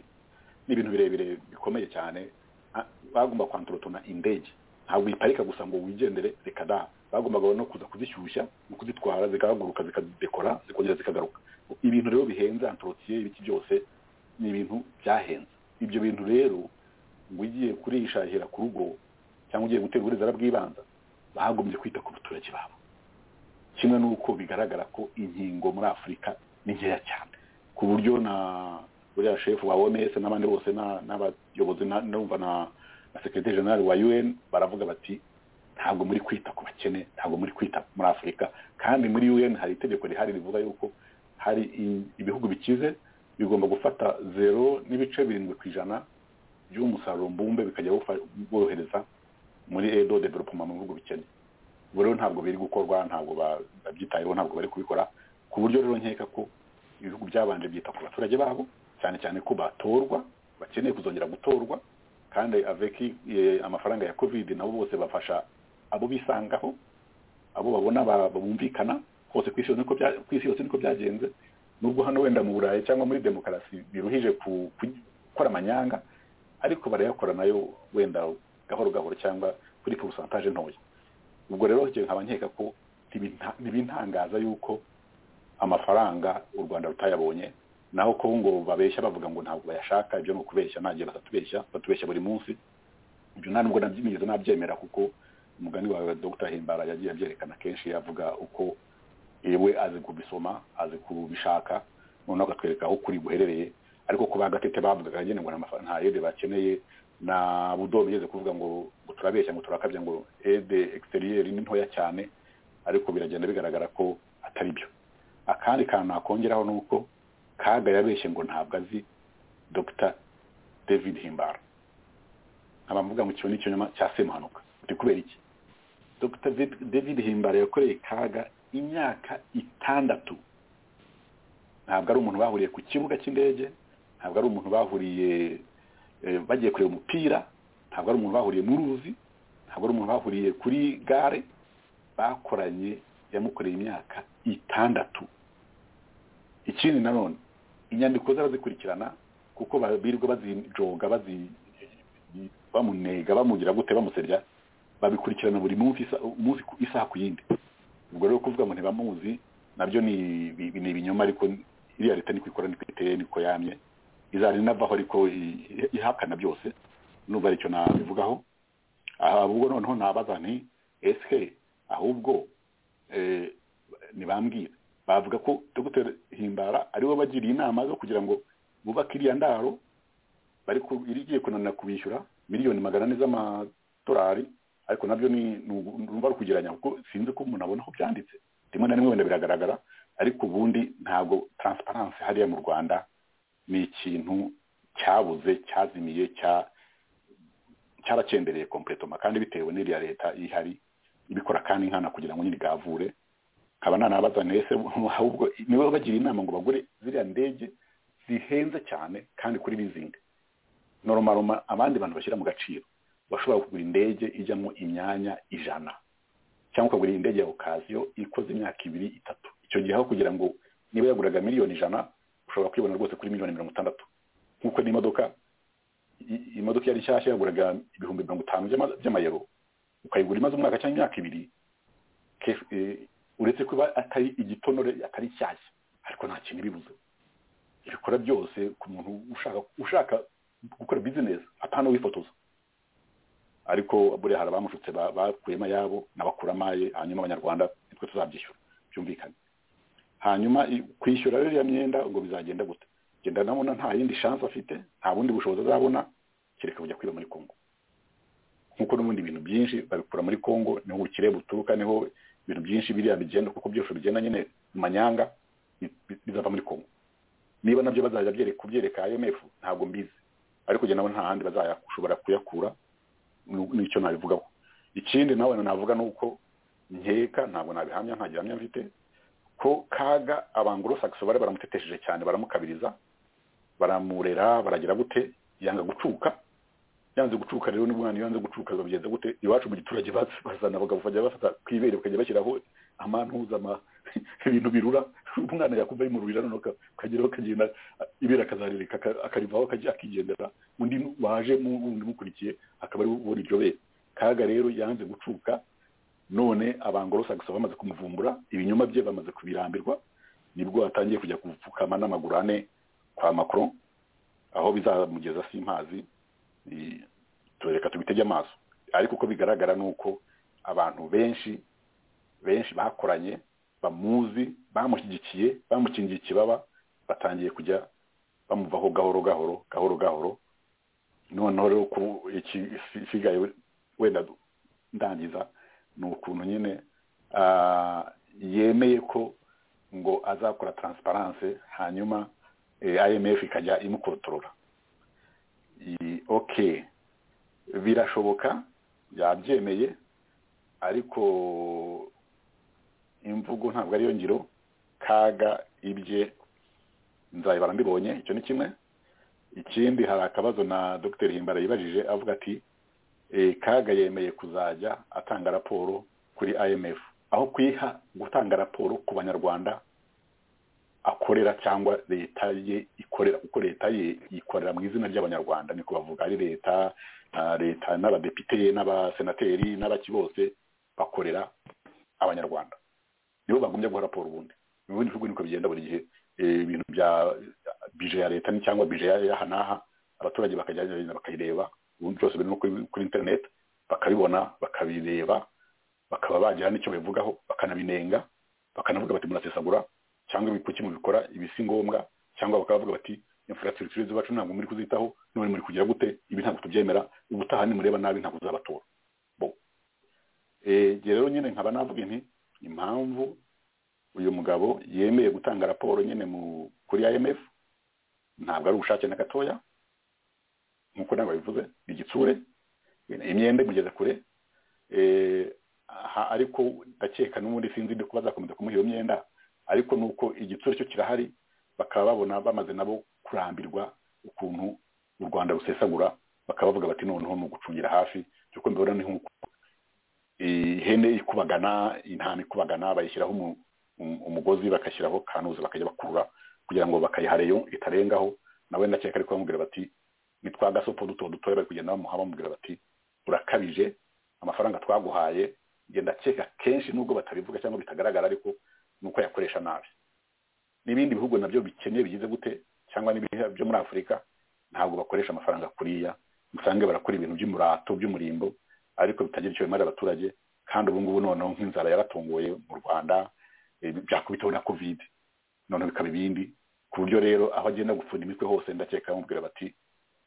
ni ibintu birebire bikomeye cyane Ah, bagomba kwantorotona indege ntabwo uyiparika gusa ngo wigendere reka da bagombaga no kuza kuzishyushya no kuzitwara zikahaguruka zikadekora zikongera zikagaruka ibintu rero bihenze antorotiye ibiki byose ni ibintu byahenze ibyo bintu rero ngo ugiye kurishahira ku rugo cyangwa ugiye gutera uburezara bw'ibanza bagombye kwita ku baturage babo kimwe n'uko bigaragara ko inkingo muri afurika ni nkeya cyane ku buryo na buriya shefu wa oms n'abandi bose na- n'abayobozi na- numva na na sekretari general wa un baravuga bati ntabwo muri kwita ku bakene ntabwo muri kwita muri afurika kandi muri un hari itegeko rihari rivuga yuko hari i- ibihugu bikize bigomba gufata zero n'ibice birindwi ku ijana by'umusaruro mbumbe bikajya bufa- bohereza muri edo development mu bihugu bikennye ubu rero ntabwo biri gukorwa ntabwo ba- babyitayeho ntabwo bari kubikora ku buryo rero nkeka ko ibihugu byabanje byita ku baturage babo cyane cyane ko batorwa bakeneye kuzongera gutorwa kandi aveki eh, amafaranga ya covid nabo bose bafasha abo bisangaho abo babona ba- bumvikana hose ku isi yose niko bya- ku isi yose niko byagenze nubwo hano wenda mu burayi cyangwa muri demokarasi biruhije ku- ku- gukora amanyanga ariko barayakora nayo wenda gahoro gahoro cyangwa kuri porusantaje ntoya ubwo rero njye nkaba nkeka ko ntibinta- ntibintangaza yuko amafaranga u rwanda rutayabonye naho ko ngo babeshya bavuga ngo ntabwo bayashaka ibyo ni ukubeshya ntagiye basatubeshya batubeshya buri munsi ibyo nta nubwo nabyimigeze nabyemera kuko umugani wawe dr himbara yagiye abyerekana kenshi avuga uko yewe azi kubisoma azi kubishaka noneho akatwereka aho kuri guherereye ariko ku bagatete bavugaga nyine ngo nta mafa- nta yede bakeneye na budo bigeze kuvuga ngo ngo turabeshya ngo turakabya ngo ede egisiteriyeri ni ntoya cyane ariko biragenda bigaragara ko atari byo akandi kantu nakongeraho ni uko kaga yabeshye ngo ntabwo azi dr david himbara abavuga ngo ikintu n'ikinyoma cya semuhanuka biri kubera iki dr David- david himbara yakoreye kaga imyaka itandatu ntabwo ari umuntu bahuriye ku kibuga cy'indege ntabwo ari umuntu bahuriye eh, bagiye kureba umupira ntabwo ari umuntu bahuriye mu ruzi ntabwo ari umuntu bahuriye kuri gare bakoranye yamukoreye imyaka itandatu ikindi nanone inyandiko ze arazikurikirana kuko ba- birirwa bazijoga bazi- bamunega bamugira gute bamusebya babikurikirana buri munsi isa- umunsi ku- isaha ku yindi ubwo rero kuvuga ngo ntibamuzi nabyo ni ibi- ni ibinyoma ariko iriya leta niko ikora niko iteye niko yamye izajya inavaho ariko i- i- ihakana byose nubwo aricyo nabivugaho aha ubwo noneho nabaza nti ese ahubwo eh, ntibambwira bavuga ko dr himbara ariwe bagiriye inama zo kugira ngo bubake iriya ndaro bari ku- iri igiye kunanira kubishyura miliyoni magana ane z'amadolari ariko nabyo ni ni ugu- ni uruva rukugeranya kuko sinzi ko umuntu abona aho byanditse rimwe na rimwe wenda biragaragara ariko ubundi ntabwo taransiparansi hariya mu rwanda ni ikintu cyabuze cyazimiye cya cyaracendereye kompletoma kandi bitewe n'iriya leta ihari ibikora kandi nkana kugira ngo nyine igavure nkaba nanabaza ntese ahubwo niwe bagira inama ngo bagure ziriya ndege zihenze cyane kandi kuri lizingi noromaroma abandi bantu bashyira mu gaciro bashobora kugura indege ijyamo imyanya ijana cyangwa ukagura indege ya okaziyo ikoze imyaka ibiri itatu icyo gihe aho kugira ngo niba yaguraga miliyoni ijana ushobora kwibona rwose kuri miliyoni mirongo itandatu nk'uko n'imodoka i- imodoka yari nshyashya yaguraga ibihumbi mirongo itanu by'ama- by'amayero ukayigura imaze umwaka cyangwa imyaka ibiri ke- eh, uretse kuba atari igitonore atari nshyashya ariko nta kintu ibibuze ibikora byose ku muntu ushaka ushaka gukora bizinesi atana wifotoza ariko buriya hari abamushutse ba- bakuyemo ayabo n'abakuramo aye hanyuma abanyarwanda nitwe tuzabyishyura byumvikane hanyuma i- kwishyura ririya myenda ngo bizagenda gute genda ndabona nta yindi shansi afite nta bundi bushobozi azabona kereka kujya kwiba muri kongo nk'uko n'ubundi ibintu byinshi babikura muri kongo niho ubukire buturuka niho ibintu byinshi biriya bigenda kuko byose bigenda nyine mu manyanga bi- bi- bizava muri kongo niba nabyo bazajya byere- kubyereka imf ntabwo mbizi ariko njye nabo nta handi bazashobora kuyakura nu- n'icyo nabivugaho ikindi nawe navuga ni uko nkeka ntabwo nabihamya nta gihamya mfite ko kaga abanguro sakisi bari baramutetesheje cyane baramukabiriza baramurera baragira gute yanga gucuka yanze gucuka rero n'umwana iyo yanze gucuka babigenza gute iwacu mu giturage baz- bazana abagabo bajya bafata ku ibere bakajya bashyiraho amantuza ama ibintu birura umwana yakumva bimururira noneho ka- akageraho akagenda a- ibere akazaririka aka- akarivaho akajya akigendera undi nu- waje mu- wundi umukurikiye akaba ari ubona iryo bere kaga rero yanze gucuka none abangorosagisa bamaze kumuvumbura ibinyoma bye bamaze kubirambirwa nibwo atangiye kujya kupfukama n'amaguru ane kwa macron aho bizamugeza simpazi i- tureka tubitege amaso ariko uko bigaragara ni uko abantu benshi benshi bakoranye bamuzi bamushyigikiye bamukingiye ikibaba batangiye kujya bamuvaho gahoro gahoro gahoro gahoro noneho rero ku ikisigaye wenda du- ndangiza ni ukuntu nyine ah, yemeye ko ngo azakora transparance hanyuma eh, imf ikajya imukontorora I- okay birashoboka yabyemeye ariko imvugo ntabwo ariyo ngiro kaga ibye nzabibara mbibonye icyo ni kimwe ikindi hari akabazo na dr himbara yibajije avuga ati "Eh, kaga yemeye kuzajya atanga raporo kuri imf aho kuyiha gutanga raporo ku banyarwanda akorera cyangwa leta ye ikorera kuko leta ye ikorera mu izina ry'abanyarwanda niko bavuga ari leta ah, leta n'abadepite n'abasenateri n'abaki bose bakorera abanyarwanda nibo bagombye guha raporo ubundi mu bindi bihugu niko bigenda buri gihe eh, ibintu bya bije ya leta ni cyangwa bije ya- y'aha n'aha abaturage bakajya bakayireba ubundi byose biri no kuri kuri internet bakabibona bakabireba bakaba bagira n'icyo babivugaho bakanabinenga bakanavuga bati murasesagura cyangwa ibi- kuki mubikora ibi si ngombwa cyangwa bakaba bavuga bati infrastructure z'iwacu ntabwo muri kuzitaho none muri kugira gute ibi ntabwo tubyemera ubutaha nimureba nabi ntabwo uzabatora bo Eh, njye rero nyine nkaba navuga nti impamvu uyu mugabo yemeye gutanga raporo nyine mu kuri IMF ntabwo ari ubushake na gatoya nk'uko ntabwo bivuze ni igitsure imyenda imugeza kure eh, aha- ariko ndakeka n'ubundi sinzi ko bazakomeza kumuha iyo myenda ariko ni uko igitsure cyo kirahari bakaba babona bamaze nabo kurambirwa ukuntu u rwanda rusesagura bakaba bavuga bati noneho ni ugucungira hafi kuko mbibona ni nk'uko ihene ikubagana intama ikubagana bayishyiraho umu- um- umugozi bagashyiraho kanuzi bakajya bakurura kugira ngo bakayihareyo itarengaho nawe ndakeka ariko bamubwira bati ni twa gasopo duto dutoya bari kugenda bamuha bamubwira bati urakabije amafaranga twaguhaye njye ndakeka kenshi nubwo batabivuga cyangwa bitagaragara ariko ni uko yakoresha nabi n'ibindi bihugu nabyo bikennye bigize gute cyangwa n'ibihe byo muri afurika ntabwo bakoresha amafaranga kuriya usange barakora ibintu by'umurato by'umurimbo ariko bitagira icyo bimara abaturage kandi ubu ngubu noneho nk'inzara yaratunguye mu rwanda eh, byakubiteho na covid noneho bikaba ibindi ku buryo rero aho agenda gupfunda imitwe hose ndakeka bamubwira bati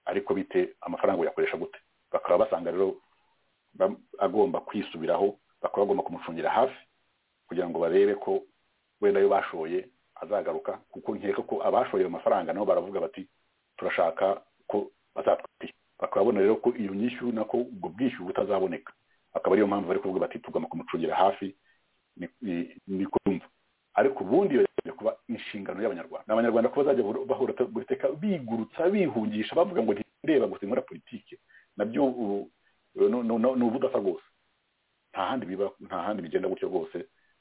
ariko bite amafaranga uyakoresha gute bakaba basanga rero ba- agomba kwisubiraho bakaba bagomba kumucungira hafi kugira ngo barebe ko wenda ayo bashoye azagaruka kuko nkeka ko abashoye ayo mafaranga nabo baravuga bati turashaka ko bazatwishyura bakabona rero ko iyo nyishyu nako ubwo bwishyuru butazaboneka akaba ariyo mpamvu bari kuvuga bati tugomba kumucungira hafi ni ni- ni ko yumva ariko ubundi iyo yaje kuba inshingano y'abanyarwanda ni abanyarwanda ko bazajya bahora- bahora buri teka bigurutsa bihungisha bavuga ngo ntireba gusa inkora politike nabyo ubu- nu- nu- nu- ni ubudasa rwose nta handi biba nta handi bigenda gutyo rwose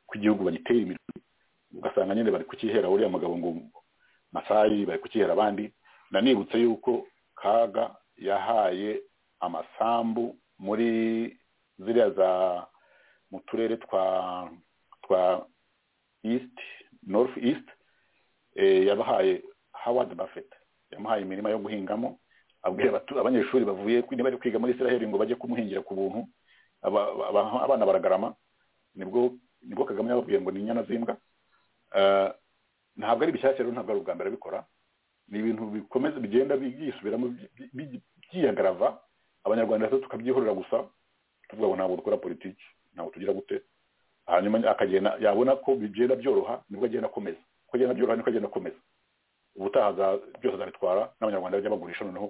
ko igihugu bagiteye imirwi ugasanga nyine bari kukihera uriya mugabo ngo masayi bari kukihera abandi nanibutse yuko kaga yahaye amasambu muri ziriya za mu turere twa twa east north east eh, yabahaye howard buffett yamuhaye imirima yo guhingamo abwira abatu- abanyeshuri bavuye kwi- niba bari kwiga muri israel ngo bajye kumuhingira ku buntu aba- aba- abana baragarama nibwo nibwo kagame yababwiye ngo ni inyana z'imbwa Eh, ntabwo ari bishyashya rero ntabwo ari ubwa mbere abikora ni ibintu bikomeza bigenda byisubiramo bi- bi- byiyagarava abanyarwanda rero tukabyihorera gusa tuvuga ngo ntabwo dukora politiki ntabwo tugira gute hanyuma akagenda yabona ko bigenda byoroha nibwo agenda akomeza uko agenda byoroha niko agenda akomeza ubutaha aza- byose azabitwara n'abanyarwanda bajya bagurisha noneho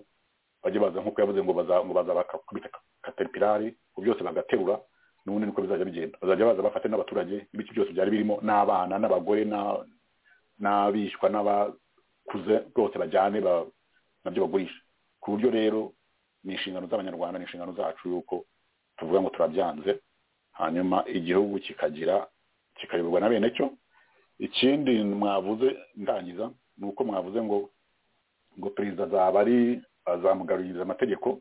bajye baza nk'uko yavuze ngo baza ngo baza bakakubita kateripirari ngo byose bagaterura n'ubundi niko bizajya bigenda bazajya baza bafate n'abaturage ibice byose byari birimo n'abana n'abagore na- n'abishwa n'abakuze bose bajyane ba- nabyo bagurisha ku buryo rero ni inshingano z'abanyarwanda ni inshingano zacu yuko tuvuga ngo turabyanze hanyuma igihugu kikagira kikayoborwa na bene cyo ikindi mwavuze ndangiza ni uko mwavuze ngo ngo perezida azaba ari azamugaruririza amategeko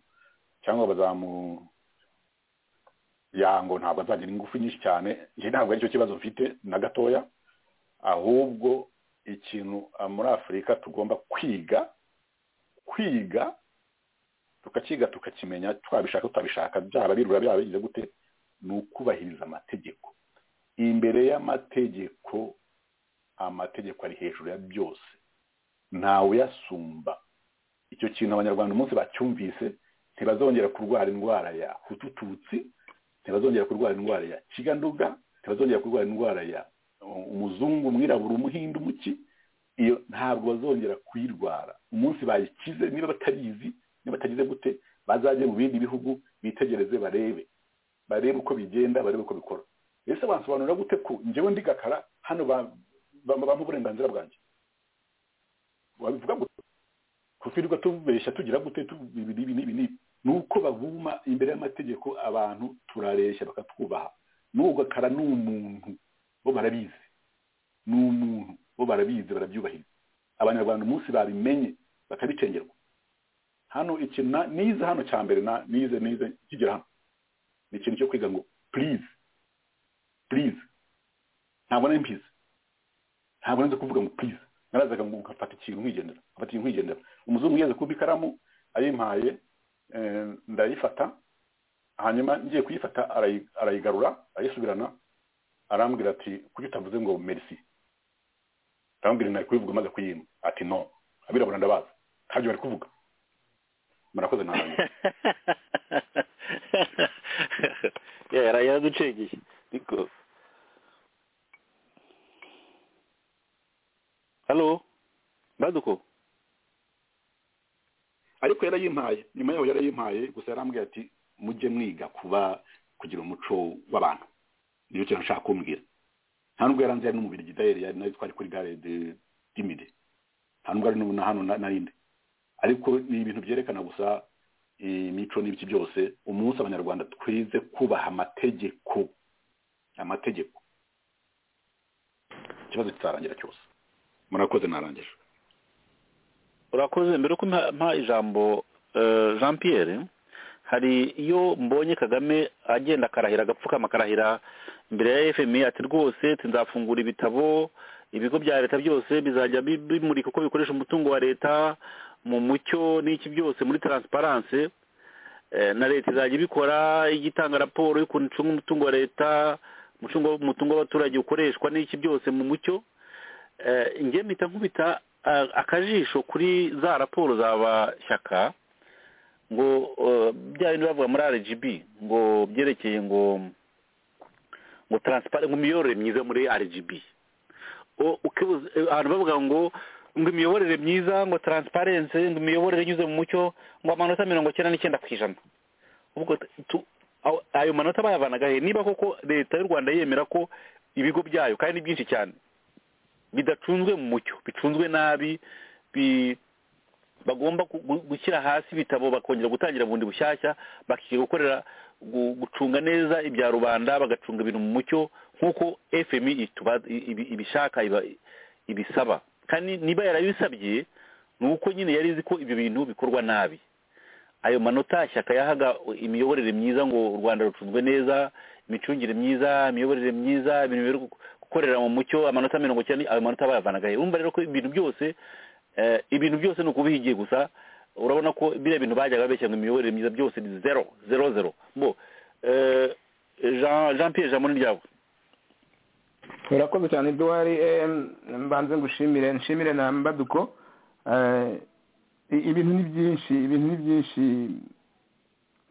cyangwa bazamu yango ntabwo azagira ingufu nyinshi cyane njye ntabwo aricyo kibazo mfite na gatoya ahubwo ikintu ah, muri afurika tugomba kwiga kwiga tukakiga tukakimenya twabishaka tutabishaka byaba birura byaba bigize gute ni ukubahiriza amategeko imbere y'amategeko amategeko ari hejuru ya byose ntawuyasumba icyo kintu abanyarwanda umunsi bacyumvise ntibazongera kurwara indwara ya hutututsi ntibazongera kurwara indwara ya kiganduga ntibazongera kurwara indwara ya uh, umuzungu umwirabura umuhindu umuki iyo ntabwo bazongera kuyirwara umunsi bayikize niba batabizi niba batagize gute bazajye mu bindi bihugu bitegereze barebe barebe uko bigenda barebe uko bikora ese wansobanurira gute ko njyewe ndi gakara hano ba- ba- bampa uburenganzira bwanjye wabivuga gute kutwirirwa tubeshya tugira gute tu- ibi n'ibi n'ibi n'ibi ni uko babuma imbere y'amategeko abantu turareshya bakatwubaha n'uwo gakara ni umuntu bo barabizi ni umuntu bo barabizi barabyubahiriza abanyarwanda umunsi babimenye bakabicengerwa hano ikintu na- nize hano cya mbere na nize nize kigera hano ni ikintu cyo kwiga ngo please please ntabwo nari mbizi ntabwo nzi kuvuga ngo please narazaga ngo ngafata ikintu nkigendera ngafata ikintu nkigendera umuzungu yeze kuba ikaramu ayimpaye eh, ndayifata hanyuma ngiye kuyifata arayi- arayigarura arayisubirana arambwira ati kuki utavuze ngo merci arambwira nari kubivuga maze kuyima ati no abirabura ndabaza ntabyo bari kuvuga murakoze ntarangiza Ya, yara- yaraducengeye ariko halo baduko ariko yarayimpaye nyuma yaho yarayimpaye gusa yarambwiye ati mujye mwiga kuba kugira umuco w'abantu niyo kintu ashaka kumbwira nta nubwo yaranze yari n'umubiri gidayeri yari nayo twari kuri gare de dimide nta nubwo ari n'ubu na hano na- narindi ariko ni ibintu byerekana gusa imico n'ibiki byose umunsi abanyarwanda twize kubaha amategeko amategeko ikibazo kitarangira cyose murakoze narangije urakoze mbere yuko mpa mpa ijambo eh, jean pierre hari iyo mbonye kagame agenda akarahira agapfukama akarahira imbere ya fmi ati rwose tuzafungura ibitabo ibigo bya leta byose bizajya bi- bimurika uko bikoresha umutungo wa leta mu mucyo n'iki byose muri taransiparanse Eh, na leta izajya ibikora ijya itanga raporo y'ukuntu icunga umutungo wa leta umutungo umutungo w'abaturage ukoreshwa n'iki byose mu mucyo Eh, njye mpita nkubita ah, akajisho kuri za raporo z'abashyaka ngo eh, bya bindi bavuga muri rgb ngo byerekeye ngo ngo taransipare ngo imiyoborere myiza muri rgb O- ukibuza eh, ahantu bavuga ngo ngo imiyoborere myiza ngo taransiparensi ngo imiyoborere inyuze mu mucyo ngo amanota mirongo icyenda n'icyenda ku ijana ubwo tu- aho- ayo manota bayavanaga he niba koko leta y'u rwanda yemera ko ibigo byayo kandi ni byinshi cyane bidacunzwe mu mucyo bicunzwe nabi bi- bagomba gu- gu- gushyira hasi ibitabo bakongera gutangira bundi bushyashya bakiga gukorera gu- gucunga neza ibya rubanda bagacunga ibintu mu mucyo nk'uko fmi ituba- ibi- ibishaka iba- ibisaba kandi niba yarabisabye ni uko nyine yari izi ko ibyo bintu bikorwa nabi ayo manota shyaka yahaga imiyoborere myiza ngo u rwanda rucunzwe neza imicungire myiza imiyoborere myiza ibintu biri gukorera mu mucyo amanota mirongo icyenda ayo manota bayavanaga he urumva rero ko ibintu byose eh, ibintu byose ni ukubihigiye gusa urabona ko biriya bintu bajyaga babeshya ngo imiyoborere myiza byose ni zero zero zero bo eh, Jean Jean Pierre Jamoni ryabo urakoze cyane duhari mbanze ngushimire nshimire na mbaduko Eh, i- ibintu ni byinshi ibintu ni byinshi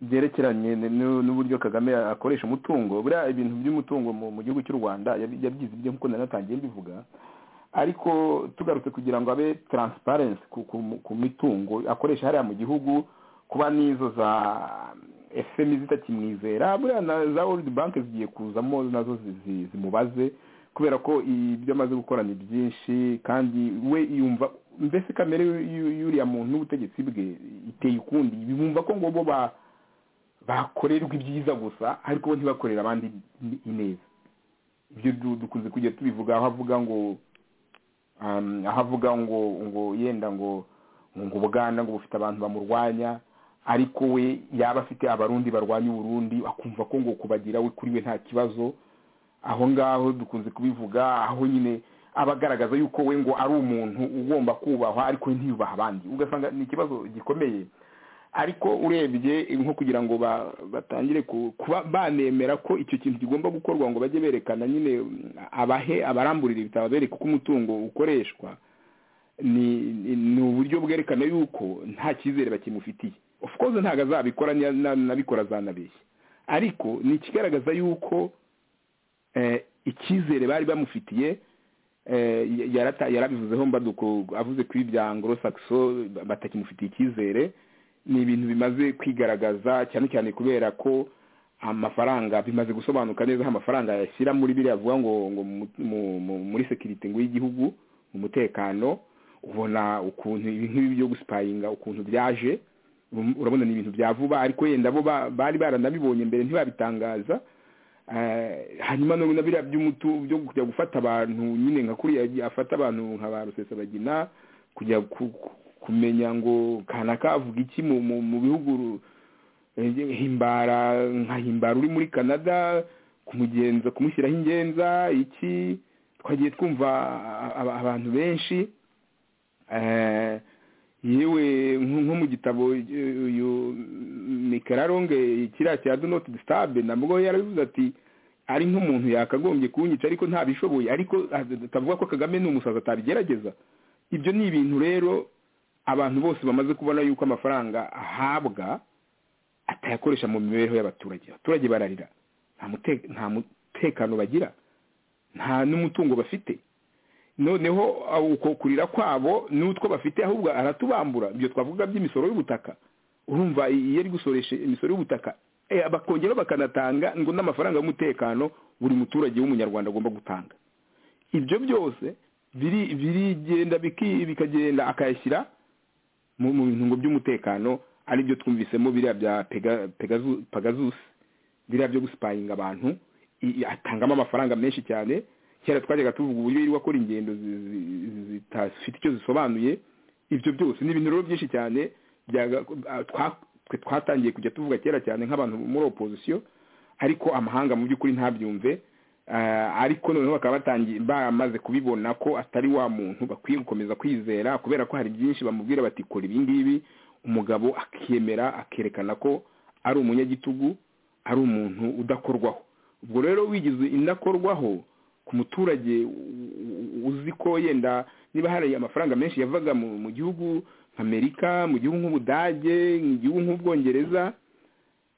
byerekeranye n- n- n'uburyo kagame akoresha umutungo buriya ibintu by'umutungo mu mu gihugu cy'u rwanda yabi- yabyize ibyo nkuko nari natangiye mbivuga ariko tugarutse kugira ngo abe taransiparensi ku ku- ku mitungo akoresha hariya mu gihugu kuba n'izo za efemi zitakimwizera buriya na za worudi banki zigiye kuzamo nazo zi- zi- zimubaze kubera ko ibyo amaze gukora ni byinshi kandi we yumva mbese kamere y'u- y'u- y'uriya muntu n'ubutegetsi bwe iteye ukundi bumva ko ngo bo ba- bakorerwa ibyiza gusa ariko bo ntibakorere abandi i- ineza ibyo du- dukunze kujya tubivuga aho avuga ngo um, aho avuga ngo ngo yenda ngo ngo ubuganda ngo bufite abantu bamurwanya ariko we yaba afite abarundi barwanya uburundi akumva ko ngo kubagira we kuri we nta kibazo aho ngaho dukunze kubivuga aho nyine aba agaragaza yuko we ngo ari umuntu ugomba kubahwa ariko we ntiyubaha abandi ugasanga ni ikibazo gikomeye ariko urebye nko kugira ngo ba- batangire ku- kuba banemera ko icyo kintu kigomba gukorwa ngo bajye berekana nyine mm, abahe abaramburira ibitabo bereka uko umutungo ukoreshwa ni ni- ni uburyo bwerekana yuko nta cyizere bakimufitiye of course ntabwo azabikora niya- na- nabikora azanabeshya ariko ni ikigaragaza yuko eh, icyizere bari bamufitiye eh, ya- yarata- yarabivuzeho mbaduko avuze kuri ibya ngoro sakiso batakimufitiye icyizere ni ibintu bimaze kwigaragaza cyane cyane kubera ko amafaranga bimaze gusobanuka neza aho amafaranga yashyira muri biriya avuga ngo ngo mu- mu- mu- muri sekirite ngo y'igihugu mu mutekano ubona ukuntu ibi nk'ibi byo gusipayinga ukuntu byaje um, urabona ni ibintu bya vuba ariko yenda bo ba- bari baranabibonye mbere ntibabitangaza Eh, hanyuma none na biriya by'umutu byo kujya gufata abantu nyine nka kuriya yagiye afata abantu nka ba rusesabagina kujya ku- ku- kumenya ngo kanaka avuga iki mu- mu mu bihugu ru- Eh, himbara nka himbara uri muri canada kumugenza kumushyiraho ingenza iki twagiye twumva a- a- abantu benshi Eh, yewe nko nko mu gitabo eh, uyu mikararonge kiriya cya do not disturb nabwo yarabivuze ati ari nk'umuntu yakagombye kunyica ariko ntabishoboye ariko ah, atavuga ko kagame ni umusazi atabigerageza ibyo ni ibintu rero abantu bose bamaze kubona yuko amafaranga ahabwa atayakoresha mu mibereho y'abaturage abaturage bararira nta mute- nta mutekano bagira nta n'umutungo bafite noneho ah, uko kurira kwabo n'utwo bafite ahubwo aratubambura ibyo twavuga by'imisoro y'ubutaka urumva iyo ari gusoresha imisoro y'ubutaka eh, bakongeraho bakanatanga ngo n'amafaranga y'umutekano buri muturage w'umunyarwanda agomba gutanga ibyo byose biri birigenda biki- bikagenda akayashyira mu mu bintu ngo by'umutekano ari byo twumvisemo biriya bya Pega- Pegazu- Pegasus biriya byo gusipayinga abantu i- i- atangamo amafaranga menshi cyane kera twajyaga tuvuga uburyo yirirwa akora ingendo zi- zi- zi- zitafite icyo zisobanuye ibyo byose ni ibintu rero byinshi cyane byaga- ah, twa- twe twatangiye kujya tuvuga kera cyane nk'abantu muri opozisiyo ariko amahanga mu by'ukuri ntabyumve Ah, ariko noneho bakaba batangiye bamaze kubibona ko atari wa muntu bakwiye gukomeza kwizera kubera ko hari byinshi bamubwira bati kora ibi ngibi umugabo akemera akerekana ko ari umunyagitugu ari umuntu udakorwaho ubwo rero wigize indakorwaho ku muturage u- u- uzi ko yenda niba hari amafaranga menshi yavaga mu mu gihugu nka amerika mu gihugu nk'ubudage mu gihugu nk'ubwongereza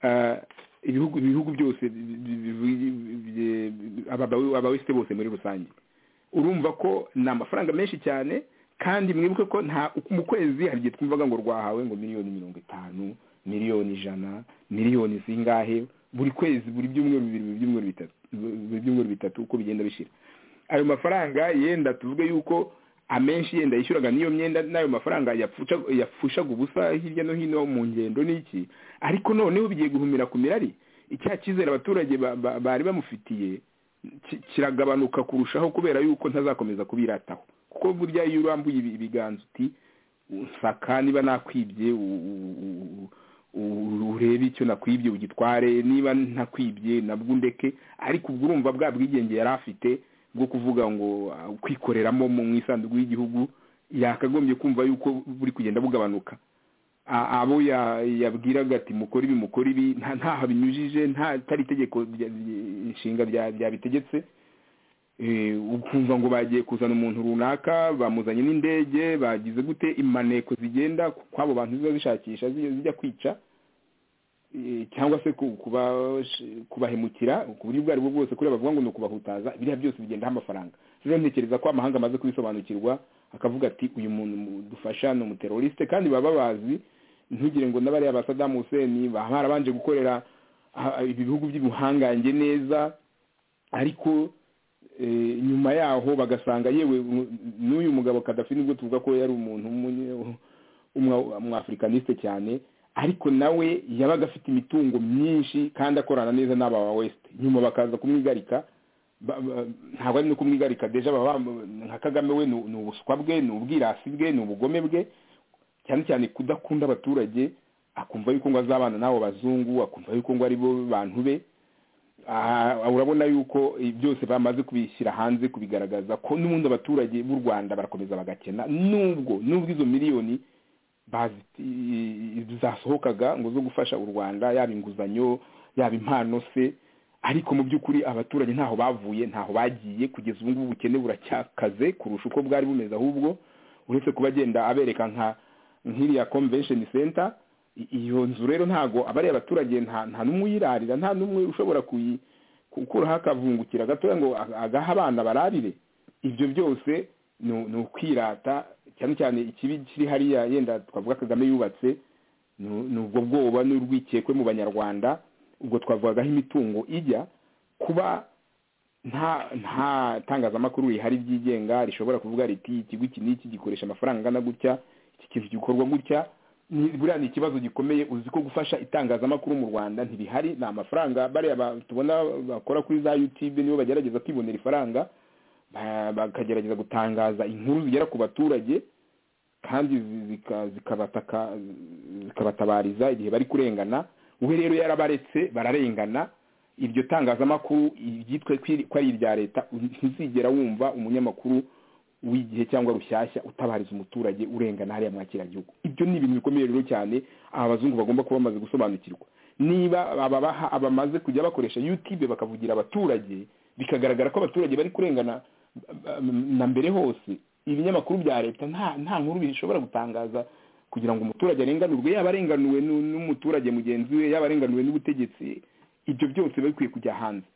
eh, ibihugu ibihugu byose bi- bi- bi- bi- bi- aba- abawesite bose muri rusange urumva ko ni amafaranga menshi cyane kandi mwibuke ko nta mu kwezi hari igihe twumvaga ngo rwahawe ngo miliyoni mirongo itanu miliyoni ijana miliyoni zingahe buri kwezi buri byumweru bibiri buri byumweru bitatu buri byumweru bitatu uko bigenda bishira ayo mafaranga yenda tuvuge yuko amenshi yenda yishyuraga n'iyo myenda n'ayo mafaranga yapfuca- yapfushaga ubusa hirya no hino mu ngendo n'iki ariko noneho bigiye guhumira ku mirari icya cyizere abaturage ba- ba- bari bamufitiye ki- kiragabanuka kurushaho kubera yuko ntazakomeza kubirataho kuko burya iyo urambuye ibi- ibiganza uti nsaka niba nakwibye u- u- u- u- urebe icyo nakwibye ugitware niba ntakwibye nabwo undeke ariko ubwo urumva bwa bwigenge yari afite bwo kuvuga ngo ah, kwikoreramo mu mu isanduku y'igihugu yakagombye kumva yuko buri kugenda bugabanuka A- abo ya- yabwiraga ati mukore ibi mukore ibi nta- ntaho binyujije nta atari itegeko rya- inshinga rya- ryabitegetse Eh, ukumva ngo bagiye kuzana umuntu runaka bamuzanye n'indege bagize gute imaneko zigenda kw'abo bantu ziba zishakisha zi- zijya kwica Eh, cyangwa se ku- kuba- kubahemukira ku buryo ubwo ari bwo bwose kuri bavuga ngo ni ukubahutaza biriya byose bigendaho amafaranga rero ntekereza ko amahanga amaze kubisobanukirwa akavuga ati uyu muntu mu- dufasha ni umuteroriste kandi baba bazi ntugire ngo n'abariya ba sadamu huseni baba barabanje gukorera ah, ibi bihugu by'ubuhangange neza ariko eh, nyuma yaho bagasanga yewe mu- n'uyu mugabo kadafi nubwo tuvuga ko yari umuntu w'umunye- w'umwa- w'umwafurikaniste cyane ariko nawe yabaga afite imitungo myinshi kandi akorana neza n'aba ba west nyuma bakaza kumwigarika ba- ba- ntabwo ari no kumwigarika deja baba bam- nka kagame we ni ni ubuswa bwe ni ubwirasi bwe ni ubugome bwe cyane cyane kudakunda abaturage akumva yuko ngo azabana n'abo bazungu akumva yuko ngo ari bo bantu be Ah, urabona yuko eh, byose bamaze kubishyira hanze kubigaragaza ko n'ubundi abaturage b'u rwanda barakomeza bagakena nubwo nubwo izo miliyoni bazi- zasohokaga ngo zo gufasha u rwanda yaba inguzanyo yaba impano se ariko mu by'ukuri abaturage ntaho bavuye ntaho bagiye kugeza ubu ngubu ubukene buracyakaze kurusha uko bwari bumeze ahubwo uretse kuba agenda abereka nka nk'iriya convention center I- iyo nzu rero ntago abariya abaturage nta nta n'umwe uyirarira nta n'umwe ushobora kuyi gukuraho akavungukira gatoya ngo a- agaha abana bararire ibyo byose ni- ni ukwirata cyane cyane ikibi kiri hariya yenda twavuga kagame yubatse ni- ni ubwo bwoba n'urwikekwe mu banyarwanda ubwo twavugagaho imitungo ijya kuba nta nta tangazamakuru rihari ryigenga rishobora kuvuga riti ikigo iki n'iki gikoresha amafaranga angana gutya iki kintu gikorwa gutya ni- buriya ni ikibazo gikomeye uzi ko gufasha itangazamakuru mu rwanda ntibihari ni amafaranga bariya ba- tubona bakora kuri za youtube nibo bagerageza kwibonera ifaranga ba- bakagerageza gutangaza inkuru zigera ku baturage kandi zi- zika- zikabataka zikabatabariza igihe bari kurengana we rero yarabaretse bararengana iryo tangazamakuru ryitwa kwiri- ko ari irya leta ntizigera wumva umunyamakuru w'igihe cyangwa rushyashya utabariza umuturage urengana hariya mwakiragihugu ibyo ni ibintu bikomeye rero cyane aba bazungu bagomba kuba bamaze gusobanukirwa niba ababaha abamaze kujya bakoresha youtube bakavugira abaturage bikagaragara ko abaturage bari kurengana mm, na mbere hose ibinyamakuru bya leta nta nta nkuru bishobora gutangaza kugira ngo umuturage arenganurwe yaba arenganuwe n'u- n'umuturage mugenzi we yaba arenganuwe n'ubutegetsi ibyo byose biba bikwiye kujya hanze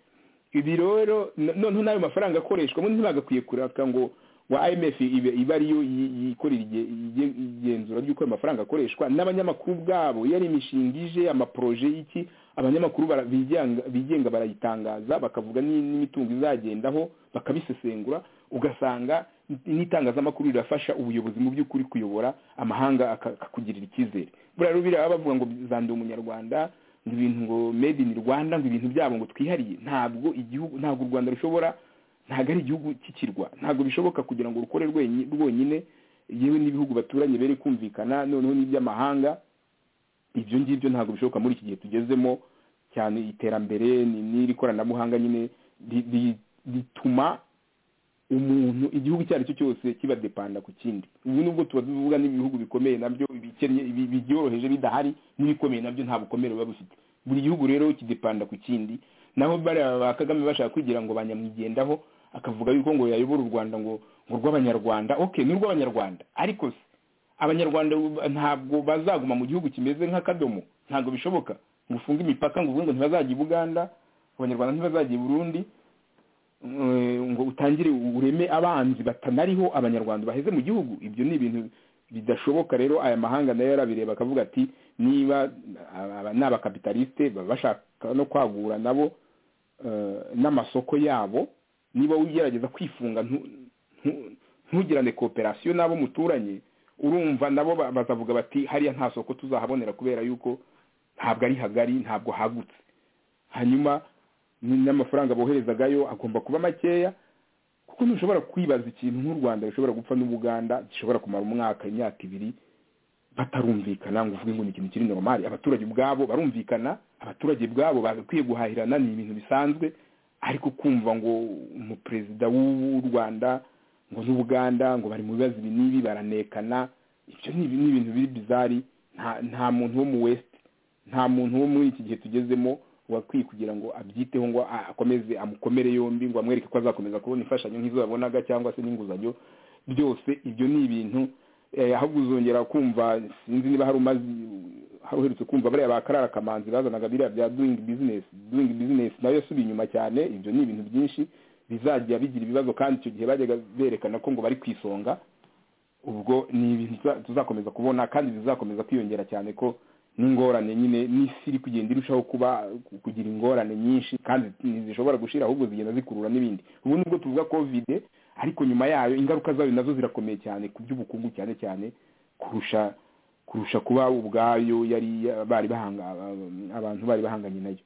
ibi rero no- noneho n'ayo mafaranga akoreshwa ubundi ntibagakwiye kuraka ngo ngo imf ibe- ibe ariyo yi- yikorera ige- ige- igenzura ry'uko ayo mafaranga akoreshwa n'abanyamakuru ubwabo iyo ari imishinga ije amaporoje y'iki abanyamakuru bara- bigenga- bigenga barayitangaza bakavuga ni- n'imitungo izagendaho bakabisesengura ugasanga n'itangazamakuru rirafasha ubuyobozi mu by'ukuri kuyobora amahanga aka- akakugirira icyizere buriya rero biriya baba bavuga ngo zanduye umunyarwanda ngo ibintu ngo made in rwanda ngo ibintu byabo ngo twihariye ntabwo igihugu ntabwo u rwanda rushobora ntabwo ari igihugu cy'ikirwa ntabwo bishoboka kugira ngo rukore rwenyi- rwonyine yewe n'ibihugu baturanye bere kumvikana noneho n'iby'amahanga ibyo ngibyo ntabwo bishoboka muri iki gihe tugezemo cyane iterambere ni- n'iri koranabuhanga nyine ri- ri- rituma umuntu igihugu icyo ari cyo cyose kiba depanda ku kindi ubu nubwo tuba tuvuga n'ibihugu bikomeye nabyo ibikennye ibi- bibyoroheje bidahari n'ibikomeye nabyo nta bukomere biba bifite buri gihugu rero kidepanda ku kindi naho bariya ba kagame bashaka kwigira ngo banyamwigendaho akavuga yuko ngo yayobora u rwanda ngo ngo urw'abanyarwanda ok ni urw'abanyarwanda ariko se abanyarwanda ubu- ntabwo bazaguma mu gihugu kimeze nk'akadomo ntabwo bishoboka ngo ufunge imipaka ngo uvuge ngo ntibazajya i buganda abanyarwanda ntibazajya i burundi Eh, ngo utangire ureme abanzi batanariho abanyarwanda baheze mu gihugu ibyo ni ibintu bidashoboka rero aya mahanga nayo yarabireba akavuga ati niba aba- aba ni abakapitalisite baba bashaka no kwagura nabo eh, n'amasoko yabo niba ugerageza kwifunga ntu- ntu- ntugirane kooperasiyo n'abo muturanye urumva nabo ba- bazavuga bati hariya nta soko tuzahabonera kubera yuko ntabwo ari hagari ntabwo hagutse hanyuma ni- n'amafaranga boherezagayo agomba kuba makeya kuko ntushobora kwibaza ikintu nk'u rwanda rishobora gupfa n'ubuganda gishobora kumara umwaka imyaka ibiri batarumvikana ngo uvuge ngo ni ikintu kiri normal abaturage ubwabo barumvikana abaturage ubwabo bagakwiye guhahirana ni ibintu bisanzwe ariko kumva ngo umuperezida w'u rwanda ngo n'ubuganda ngo bari mu bibazo ibi n'ibi baranekana ibyo ni ibi- ni ibintu biri bizari nta nta muntu wo mu west nta muntu wo muri iki gihe tugezemo wakwiye kugira ngo abyiteho ngo a- akomeze amukomere yombi ngo amwereke ko azakomeza kubona imfashanyo nk'izo yabonaga cyangwa se n'inguzanyo byose ibyo ni ibintu eh, ahubwo uzongera kumva sinzi niba hari umaze hari uherutse kumva bariya ba karara kamanzi bazanaga biriya bya doing business doing business nayo yasubiye inyuma cyane ibyo ni ibintu byinshi bizajya bigira ibibazo kandi icyo gihe bajyaga berekana ko ngo bari ku isonga ubwo ni ibintu tuza- tuzakomeza kubona kandi bizakomeza kwiyongera cyane ko n'ingorane nyine n'isi iri kugenda irushaho kuba kugira ingorane nyinshi kandi ntizishobora gushira ahubwo zigenda zikurura n'ibindi ubu nibwo tuvuga kovide ariko nyuma yayo ingaruka zayo nazo zirakomeye cyane ku by'ubukungu cyane cyane kurusha kurusha kuba ubwayo yari bari bahanga abantu bari bahanganye nayo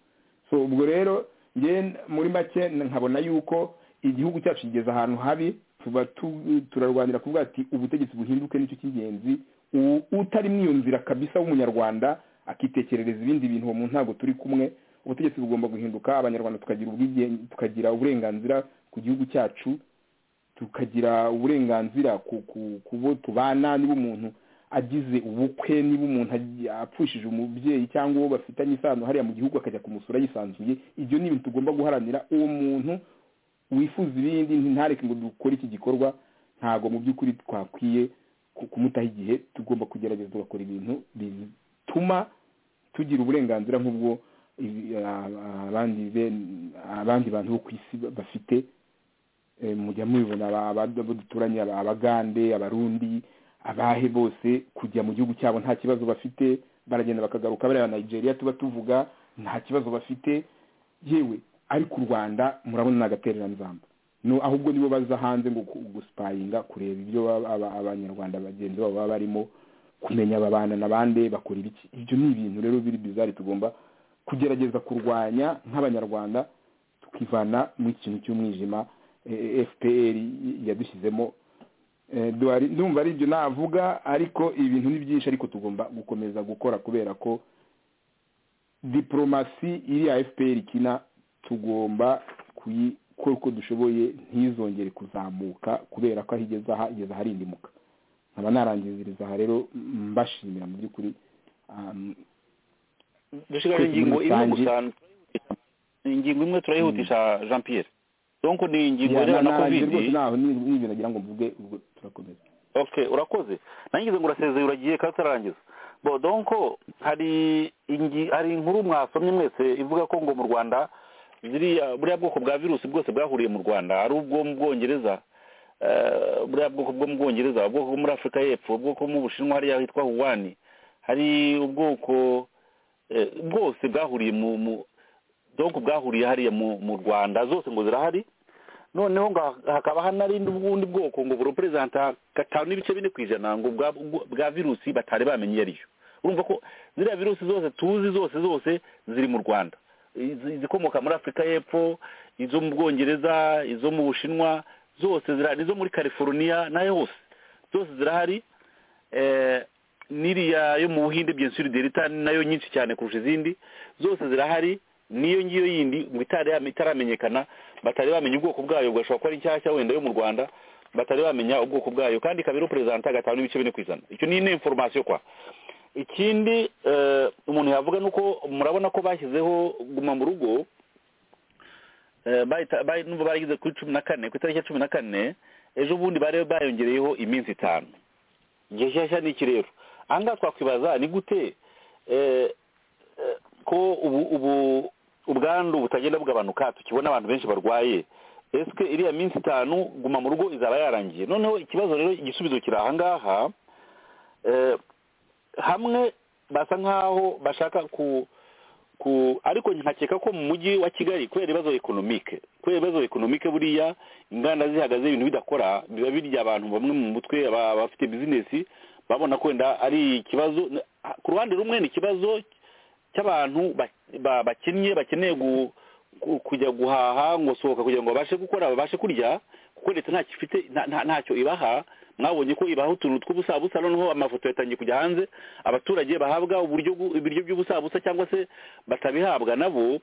so ubwo rero njye muri make nkabona yuko igihugu cyacu kigeze ahantu habi tuba tu- turarwanira kuvuga ati ubutegetsi buhinduke nicyo cy'ingenzi U- utari muri iyo nzira kabisa w'umunyarwanda akitekerereza ibindi bintu uwo muntu ntabwo turi kumwe ubutegetsi bugomba guhinduka abanyarwanda tukagira ubwigenge tukagira uburenganzira ku gihugu cyacu tukagira uburenganzira ku ku- ku bo tubana niba umuntu agize ubukwe niba umuntu agi- apfushije umubyeyi cyangwa uwo bafitanye isano hariya mu gihugu akajya kumusura yisanzuye ibyo ni ibintu tugomba guharanira uwo muntu wifuza ibindi ntareke ngo dukore iki gikorwa ntabwo mu by'ukuri twakwiye ku- kumutaho igihe tugomba kugerageza tugakora ibintu bituma tugira uburenganzira nk'ubwo ibi- a- abandi ben- abandi bantu bo ku isi bafite Eh, mujya mubibona aba- aba- abo duturanye aba- abagande abarundi abahe bose kujya mu gihugu cyabo nta kibazo bafite baragenda bakagaruka bariya nigeria tuba tuvuga nta kibazo bafite yewe ariko u rwanda murabona ni agatereranzamba no ahubwo nibo baza hanze ngo ku- gusipayinga kureba ibyo baba- aba- abanyarwanda bagenzi babo baba barimo kumenya babana na bande bakora ibiki ibyo ni ibintu rero biri bizari tugomba kugerageza kurwanya nk'abanyarwanda tukivana mu ikintu cy'umwijima eh, fpr yadushyizemo Eh, duhari- ndumva ari ibyo navuga ariko ibintu ni byinshi ariko tugomba gukomeza gukora kubera ko diporomasi iriya fpr ikina tugomba kuyikora uko dushoboye ntizongere kuzamuka kubera ko aho igeze aha igeze aharindimuka nkaba narangiziriza aha rero mbashimira mu by'ukuri um, dushyigaho Kwivuza ingingo imwe rusange. gusa ingingo imwe turayihutisha jean pierre donc ni ingingo ya- ijyana na na- nanjye covid rwose ntaho ni- ni ibyo nagira ngo mvuge ubwo turakomeza okay urakoze nangize ngo urasezeye uragiye kandi utarangiza bo donc hari ingi- hari inkuru mwasomye mwese ivuga ko ngo mu rwanda ziriya buriya bwoko bwa virusi bwose bwahuriye mu rwanda ari ubwo mu bwongereza eh, buriya bwoko bwo mu bwongereza ubwoko bwo muri afurika y'epfo ubwoko bwo mu bushinwa hariya hitwa wuwani hari ubwoko eh, bwose bwahuriye mu mu donc bwahuriye hariya mu mu rwanda zose ngo zirahari noneho ngo hakaba hanarindi ubundi bwoko ngo bureperezanta gatanu n'ibice bine ku ijana ngo bwa, bwa- bwa virusi batari bamenye iyo ari yo urumva ko ziriya virusi zose tuzi zose zose ziri mu rwanda Izi- izikomoka muri afurika y'epfo izo mu bwongereza izo mu bushinwa zose zirahari izo muri california nayo hose zose zirahari eh, n'iriya yo mu buhinde byensuri delita nayo nyinshi cyane kurusha izindi zose zirahari n'iyo ngiyo yindi ngo itari yame- itaramenyekana batari bamenya ubwoko bwayo bwashobora kuba ari nshyashya wenda yo mu rwanda batari bamenya ubwoko bwayo kandi ikaba iroperezanta gatanu n'ibice bine ku ijana icyo ni ine inforomasiyo kwa ikindi eh, umuntu yavuga ni uko murabona ko bashyizeho guma mu rugo Eh, bahita- bahi- nubwo barigeze kuri cumi na kane ku itariki ya cumi na kane ejo bundi bari bayongereyeho iminsi itanu igihe nshyashya ni iki rero aha ngaha twakwibaza ni gute eh, eh, ko ubu ubu ubwandu butagenda bugabanuka tukibona abantu benshi barwaye ese iriya minsi itanu guma mu rugo izaba yarangiye noneho ikibazo rero igisubizo kiri aha ngaha eh, hamwe basa nk'aho bashaka ku ku ariko nkakeka ko mu mujyi wa kigali kubera ibibazo ekonomike kubera ibibazo ekonomike buriya inganda zihagaze ibintu bidakora biba birya abantu bamwe mu mutwe aba- abafite bizinesi babona ko wenda ari ikibazo ku ruhande rumwe ni ikibazo cy'abantu ba- ba- bakinnye bakeneye gu- ku- kujya guhaha ngo sohoka kugira ngo babashe gukora babashe kurya kuko leta ntacyo ifite nta- nta- ntacyo ibaha mwabonye ko ibaha utuntu tw'ubusabusa noneho amafoto yatangiye kujya hanze abaturage bahabwa uburyo bw'u- ibiryo by'ubusabusa cyangwa se batabihabwa nabo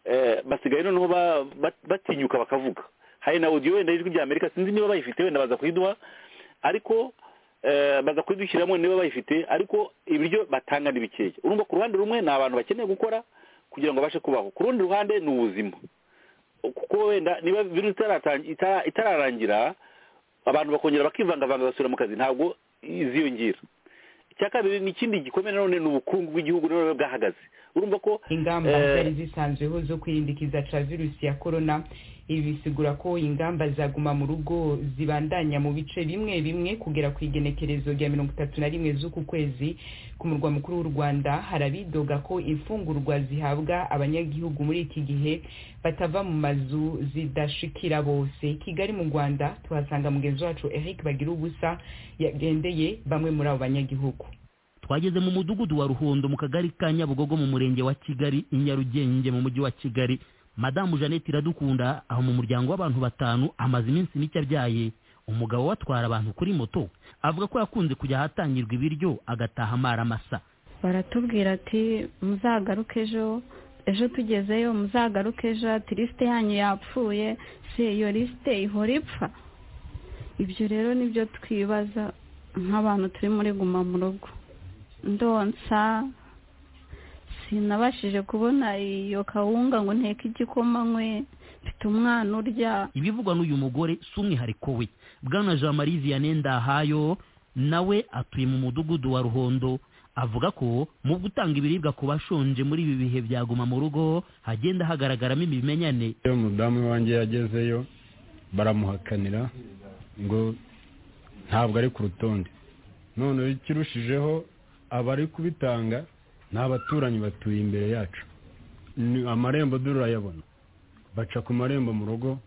eh, basigaye noneho ba- ba- batinyuka bakavuga hari na audio wenda y'ijwi ry'amerika sinzi niba bayifite wenda baza kuyiduha ariko eh, baza kuyidushyiramo niba bayifite ariko ibiryo batanga ni bikeya urumva ku ruhande rumwe ni abantu bakeneye gukora kugira ngo babashe kubaho ku rundi ruhande ni ubuzima kuko wenda niba virusi itaratan- itara- itararangira abantu bakongera bakivangavanga basubira mu kazi ntabwo iziyongera icya kabiri ni ikindi gikomeye nanone ni ubukungu bw'igihugu nanone bwahagaze urumva ko ingamba eh, zari zisanzweho zo kwirindikiza ca virusi ya korona ibi bisigura ko ingamba zaguma mu rugo zibandanya mu bice bimwe bimwe kugera ku igenekerezo rya mirongo itatu na rimwe z'uku kwezi ku murwa mukuru w'u rwanda hari abidoga ko imfungurwa zihabwa abanyagihugu muri iki gihe batava mu mazu zidashikira bose kigali mu rwanda tuhasanga mugenzi wacu eric bagira ubusa yagendeye bamwe muri abo banyagihugu twageze mu mudugudu wa ruhondo mu kagari ka nyabugogo mu murenge wa kigali i nyarugenge mu mujyi wa kigali madamu jeannette iradukunda aho mu muryango w'abantu batanu amaze iminsi mike abyaye umugabo we atwara abantu kuri moto avuga ko yakunze kujya ahatangirwa ibiryo agataha amara amasa baratubwira ati muzagaruke ejo ejo tugezeyo muzagaruke ejo ati lisite yanyu yapfuye se iyo lisite ihora ipfa ibyo rero nibyo twibaza nk'abantu turi muri guma mu rugo ndonsa sinabashije kubona iyo kawunga ngo nteke igikoma nkwe mfite umwana urya ibivugwa n'uyu mugore si umwihariko we bwana jean marie vianney ndahayo nawe atuye mu mudugudu wa ruhondo avuga ko mu gutanga ibiribwa ku bashonje muri ibi bihe byaguma mu rugo hagenda hagaragaramo ibimenyane iyo umudamu wanjye yagezeyo baramuhakanira ngo ntabwo ari ku rutonde none ikirushijeho abari kubitanga ni abaturanyi batuye imbere yacu ni amarembo durayabona baca ku marembo mu rugo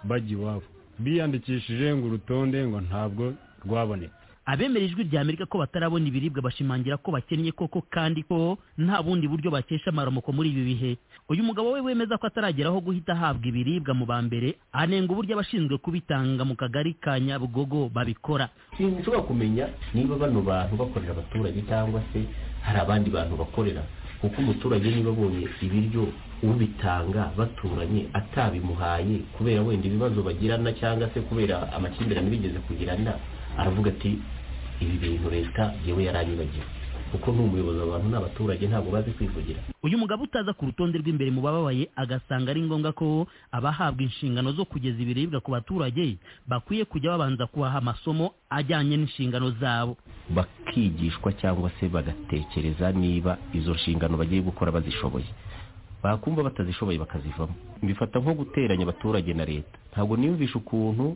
bajya iwabo biyandikishije ngo urutonde ngo ntabwo rwaboneka abemera ijwi rya amerika ko batarabona ibiribwa bashimangira ko bakennye koko kandi ko nta bundi buryo bakesha amaramuko muri ibi bihe uyu mugabo we wemeza ko atarageraho guhita ahabwa ibiribwa mu ba mbere anenga uburyo abashinzwe kubitanga mu kagari ka nyabugogo babikora sinshobora kumenya niba bano bantu bakorera abaturage cyangwa se hari abandi bantu bakorera kuko umuturage niba abonye ibiryo ubitanga baturanye atabimuhaye kubera wenda ibibazo bagirana cyangwa se kubera amakimbirane bigeze kugirana aravuga ati ibi bintu leta yewe yaranyibagiwe kuko ni umuyobozi abantu ni abaturage ntabwo bazi kwivugira uyu mugabo utaza ku rutonde rw'imbere mu bababaye agasanga ari ngombwa ko abahabwa inshingano zo kugeza ibiribwa ku baturage bakwiye kujya babanza kubaha amasomo ajyanye n'inshingano zabo bakigishwa cyangwa se bagatekereza niba izo nshingano bagiye gukora bazishoboye bakumva batazishoboye bakazivamo bifata nko guteranya abaturage na leta ntabwo niyumvisha ukuntu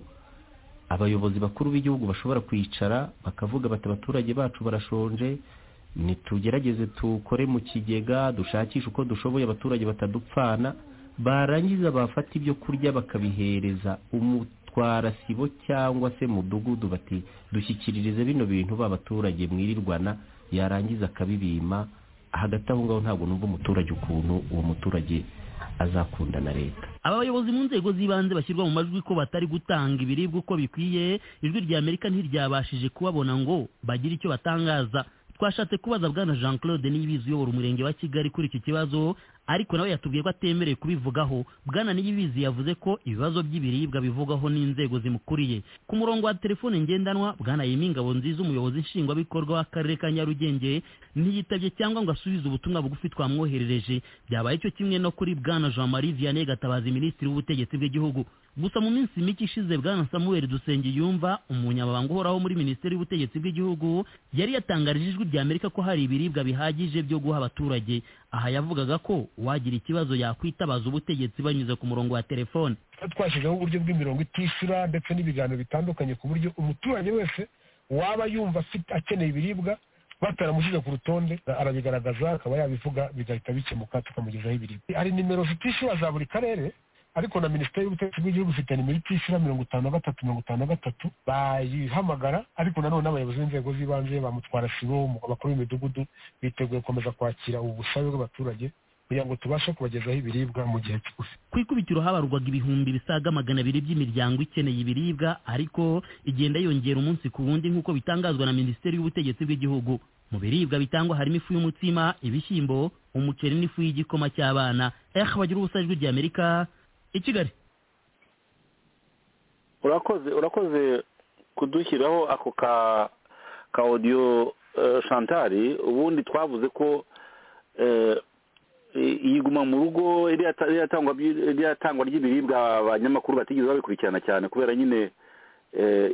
abayobozi bakuru b'igihugu bashobora kwicara bakavuga bati abaturage bacu barashonje nitugerageze dukore mu kigega dushakishe uko dushoboye abaturage batadupfana barangiza bafata ibyo kurya bakabihereza umutwara sibo cyangwa se mudugudu bati dushyikiririze bino bintu ba baturage mwirirwana yarangiza akabibima hagati aho ngaho ntabwo numva umuturage ukuntu uwo muturage azakunda na leta aba bayobozi mu nzego z'ibanze bashyirwa mu majwi ko batari gutanga ibiribwa uko bikwiye ijwi rya amerika ntiryabashije kubabona ngo bagire icyo batangaza twashatse kubaza bwana jean claude niyibizi uyobora umurenge wa kigali kuri iki kibazo ariko nawe yatubwiye ko atemerewe kubivugaho bwana niyibizi yavuze ko ibibazo by'ibiribwa bivugwaho n'inzego zimukuriye ku murongo wa telefone ngendanwa bwana yimi ingabo nziza umuyobozi nshingwabikorwa w'akarere ka nyarugenge ntiyitabye cyangwa ngo asubize ubutumwa bugufi twamwoherereje byabaye cyo kimwe no kuri bwana jean marie vianney gatabazi minisitiri w'ubutegetsi bw'igihugu gusa mu minsi mike ishize bwana samuel dusengiyumva umunyamabanga uhoraho muri minisiteri y'ubutegetsi bw'igihugu yari yatangarije ijwi rya amerika ko hari ibiribwa bihagije byo guha abaturage aha yavugaga ko uwagira ikibazo yakwitabaza ubutegetsi banyuze ku murongo wa telefone twashyizeho uburyo bw'imirongo itishyura ndetse n'ibiganiro bitandukanye ku buryo umuturage wese waba yumva afite- akeneye ibiribwa bataramushyize ku rutonde arabigaragaza akaba yabivuga bigahita bikemuka tukamugezaho ibiribwa hari nimero zitishyura za buri karere ariko na minisiteri y'ubutegetsi bw'igihugu ifite nimero itishyura mirongo itanu na gatatu mirongo itanu na gatatu bayihamagara ariko nanone abayobozi b'inzego z'ibanze bamutwara sibo abakuru b'imidugudu biteguye gukomeza kwakira ubu busabe bw'abaturage kugira ngo tubashe kubagezaho ibiribwa mu gihe kigufi ku ikubitiro habarurwaga ibihumbi bisaga magana abiri by'imiryango ikeneye ibiribwa ariko igenda yongera umunsi ku wundi nk'uko bitangazwa na minisiteri y'ubutegetsi bw'igihugu mu biribwa bitangwa harimo ifu y'umutsima ibishyimbo umuceri n'ifu y'igikoma cy'abana eh bagira ubusa ijwi rya amerika i kigali urakoze urakoze kudushyiraho ako ka ka odiyo shantari ubundi twavuze ko yiguma mu rugo iriya tangwa ry'ibiribwa abanyamakuru batigeze babikurikirana cyane kubera nyine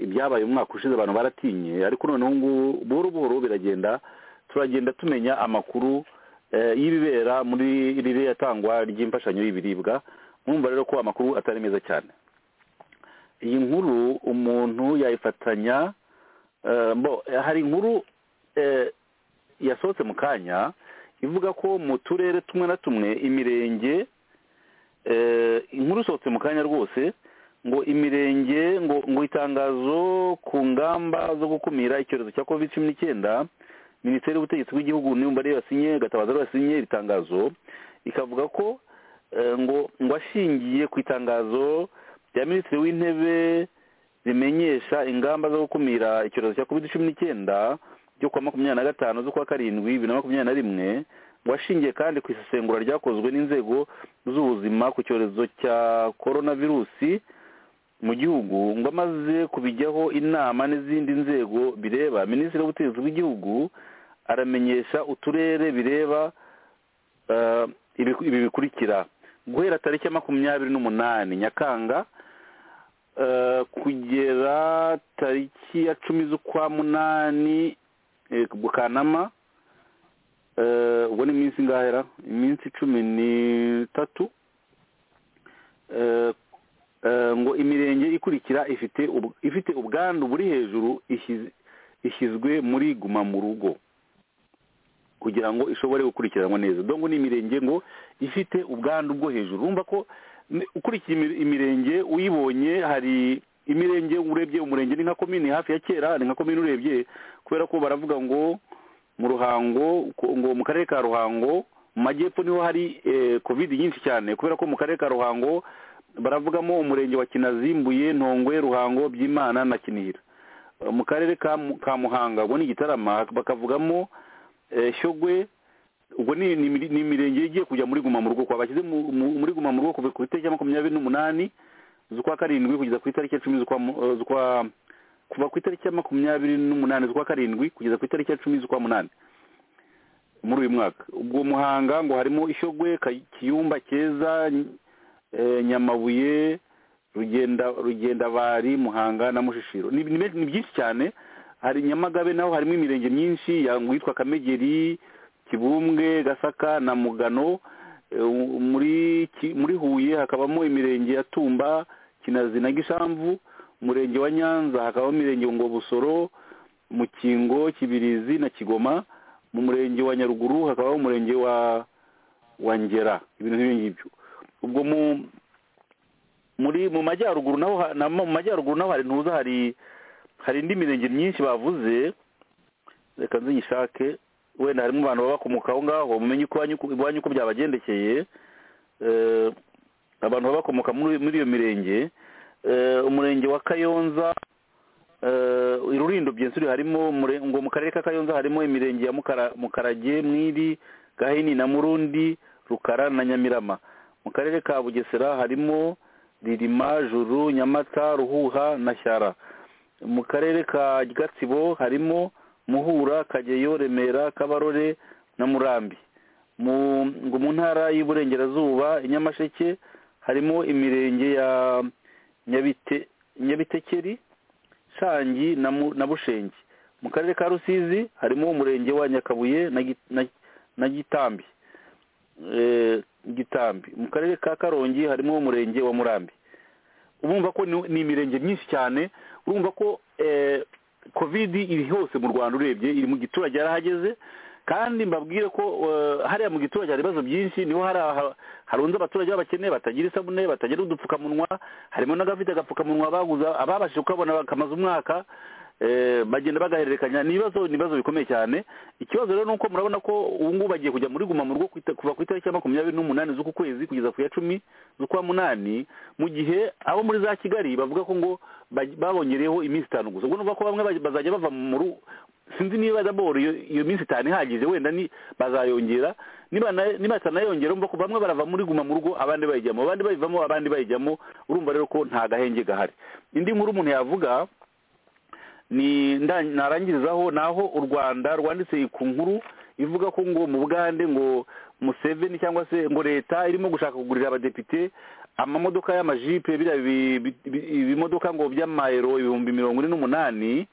ibyabaye umwaka ushize abantu baratinye ariko noneho ngubu buhoro buhoro biragenda turagenda tumenya amakuru y'ibibera muri iriya tangwa ry'imfashanyo y'ibiribwa mwumva rero ko amakuru atari meza cyane iyi nkuru umuntu yayifatanya hari inkuru yasohotse mu kanya ivuga ko mu turere tumwe na tumwe imirenge inkuru isohotse mu kanya rwose ngo imirenge ngo ngo itangazo ku ngamba zo gukumira icyorezo cya covid cumi n'icyenda minisiteri y'ubutegetsi bw'igihugu niyo mbare yasinye gatabaza ariyo yasinye iri tangazo ikavuga ko ngo ngo ashingiye ku itangazo rya minisitiri w'intebe rimenyesha ingamba zo gukumira icyorezo cya covid cumi n'icyenda byo kuwa makumyabiri na gatanu z'ukwa karindwi bibiri na makumyabiri na rimwe washingiye kandi ku isesengura ryakozwe n'inzego z'ubuzima ku cyorezo cya korona virusi mu gihugu ngo amaze kubijyaho inama n'izindi nzego bireba minisitiri w'ubutegetsi bw'igihugu aramenyesha uturere bireba ibi bikurikira guhera tariki ya makumyabiri n'umunani nyakanga kugera tariki ya cumi z'ukwa munani bukanama ubwo ni iminsi ingahera iminsi cumi n'itatu ngo imirenge ikurikira ifite ifite ubwandu buri hejuru ishyizwe muri guma mu rugo kugira ngo ishobore gukurikiranwa neza dore ngo ni imirenge ngo ifite ubwandu bwo hejuru urumva ko ukurikiye imirenge uyibonye hari imirenge urebye umurenge ni nka komini hafi ya kera ni nka komini urebye kubera ko baravuga ngo mu ruhango ngo mu karere ka ruhango mu majyepfo niho hari covid nyinshi cyane kubera ko mu karere ka ruhango baravugamo umurenge wa kinazimbuye ntongwe ruhango by'imana na kinihira mu karere ka muhanga ubwo ni igitarama bakavugamo shyogwe ubwo ni imirenge igiye kujya muri guma mu rugo kwa bashyize muri guma mu rugo kuva ku itariki makumyabiri n'umunani z'ukwa karindwi kugeza ku itariki ya cumi z'ukwa kuva ku itariki ya makumyabiri n'umunani z'ukwa karindwi kugeza ku itariki ya cumi z'ukwa munani muri uyu mwaka ubwo muhanga ngo harimo ishyogwe kiyumba keza nyamabuye rugendabari muhanga na mushishiro ni byinshi cyane hari nyamagabe naho harimo imirenge myinshi yitwa kamegeri kibumbwe gasaka na mugano muri huye hakabamo imirenge ya tumba kinazi na gishamvu umurenge wa nyanza hakabamo imirenge ngo busoro mukingo kibirizi na kigoma mu murenge wa nyaruguru hakabamo umurenge wa ngera ibintu nk'ibi ngibyo ubwo mu muri mu majyaruguru naho mu majyaruguru naho hari ntuza hari hari indi mirenge myinshi bavuze reka nziyishake wenda harimo abantu baba bakomoka aho ngaho mumenye uko iwanyu uko byabagendekeye abantu baba bakomoka muri iyo mirenge umurenge wa kayonza irurindo byensuri harimo ngo mu karere ka kayonza harimo imirenge ya mukarage mwiri gahini na murundi rukara na nyamirama mu karere ka bugesera harimo ririma juru nyamata ruhuha na shyara mu karere ka gatsibo harimo muhura kageyo remera kabarore na murambi ngo mu ntara y'uburengerazuba i nyamasheke harimo imirenge ya nyabitekeri shangi na bushenge mu karere ka rusizi harimo umurenge wa nyakabuye na gitambi gitambi mu karere ka karongi harimo umurenge wa murambi urumva ko ni imirenge myinshi cyane urumva ko kovidi iri hose mu rwanda urebye iri mu giturage yarahageze kandi mbabwire ko hariya mu giturage hari ibibazo byinshi niho harunze abaturage b'abakene batagira isabune batagira udupfukamunwa harimo n'abafite agapfukamunwa baguze ababashije kukabona bakamaze umwaka bagenda bagahererekanya ni ibibazo ni ibibazo bikomeye cyane ikibazo rero ni uko murabona ko ubu ngubu bagiye kujya muri guma mu rugo ku ita- kuva ku itariki ya makumyabiri n'umunani z'uku kwezi kugeza ku ya cumi z'ukwa munani mu gihe abo muri za kigali bavuga ko ngo baj- babongereyeho iminsi itanu gusa ubwo numva ko bamwe baj- bazajya bava mu ru- sinzi niba daboro iyo iyo minsi itanu ihagije wenda ni bazayongera niba na- niba itanayongera urumva ko bamwe barava muri guma mu rugo abandi bayijyamo abandi bayivamo abandi bayijyamo urumva rero ko nta gahenge gahari indi nkuru umuntu yavuga ni nda- narangirizaho naho u rwanda rwanditse ku nkuru ivuga ko ngo mu bugande ngo museveni cyangwa se ngo leta irimo gushaka kugurira abadepite amamodoka y'amajipe biriya bi- bi- bi- ibimodoka ngo by'amayero ibihumbi mirongo ine n'umunani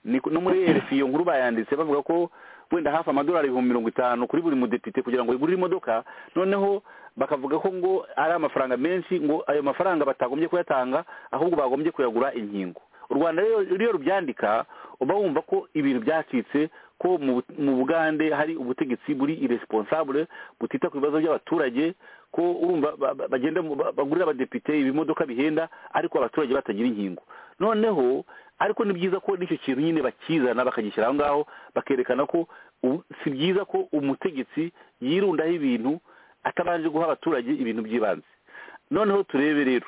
ni ku- no muri rfi iyo nkuru bayanditse bavuga ko wenda hafi amadolari ibihumbi mirongo itanu kuri buri mudepite kugira ngo igurire imodoka noneho bakavuga ko ngo ari amafaranga menshi ngo ayo mafaranga batagombye kuyatanga ahubwo bagombye kuyagura inkingo u rwanda rero rero rubyandika uba wumva ko ibintu byacitse ko mu Bu- mu bugande hari ubutegetsi buri iresponsable butita ku bibazo by'abaturage ko urumva ba- ba- bagenda mu- ba- bagurira abadepite ibimodoka bihenda ariko abaturage batagira inkingo noneho ariko ni byiza ko n'icyo kintu nyine bakizana bakagishyira aho ngaho bakerekana ko ubu- si byiza ko umutegetsi yirundaho ibintu atabanje guha abaturage ibintu by'ibanze noneho turebe rero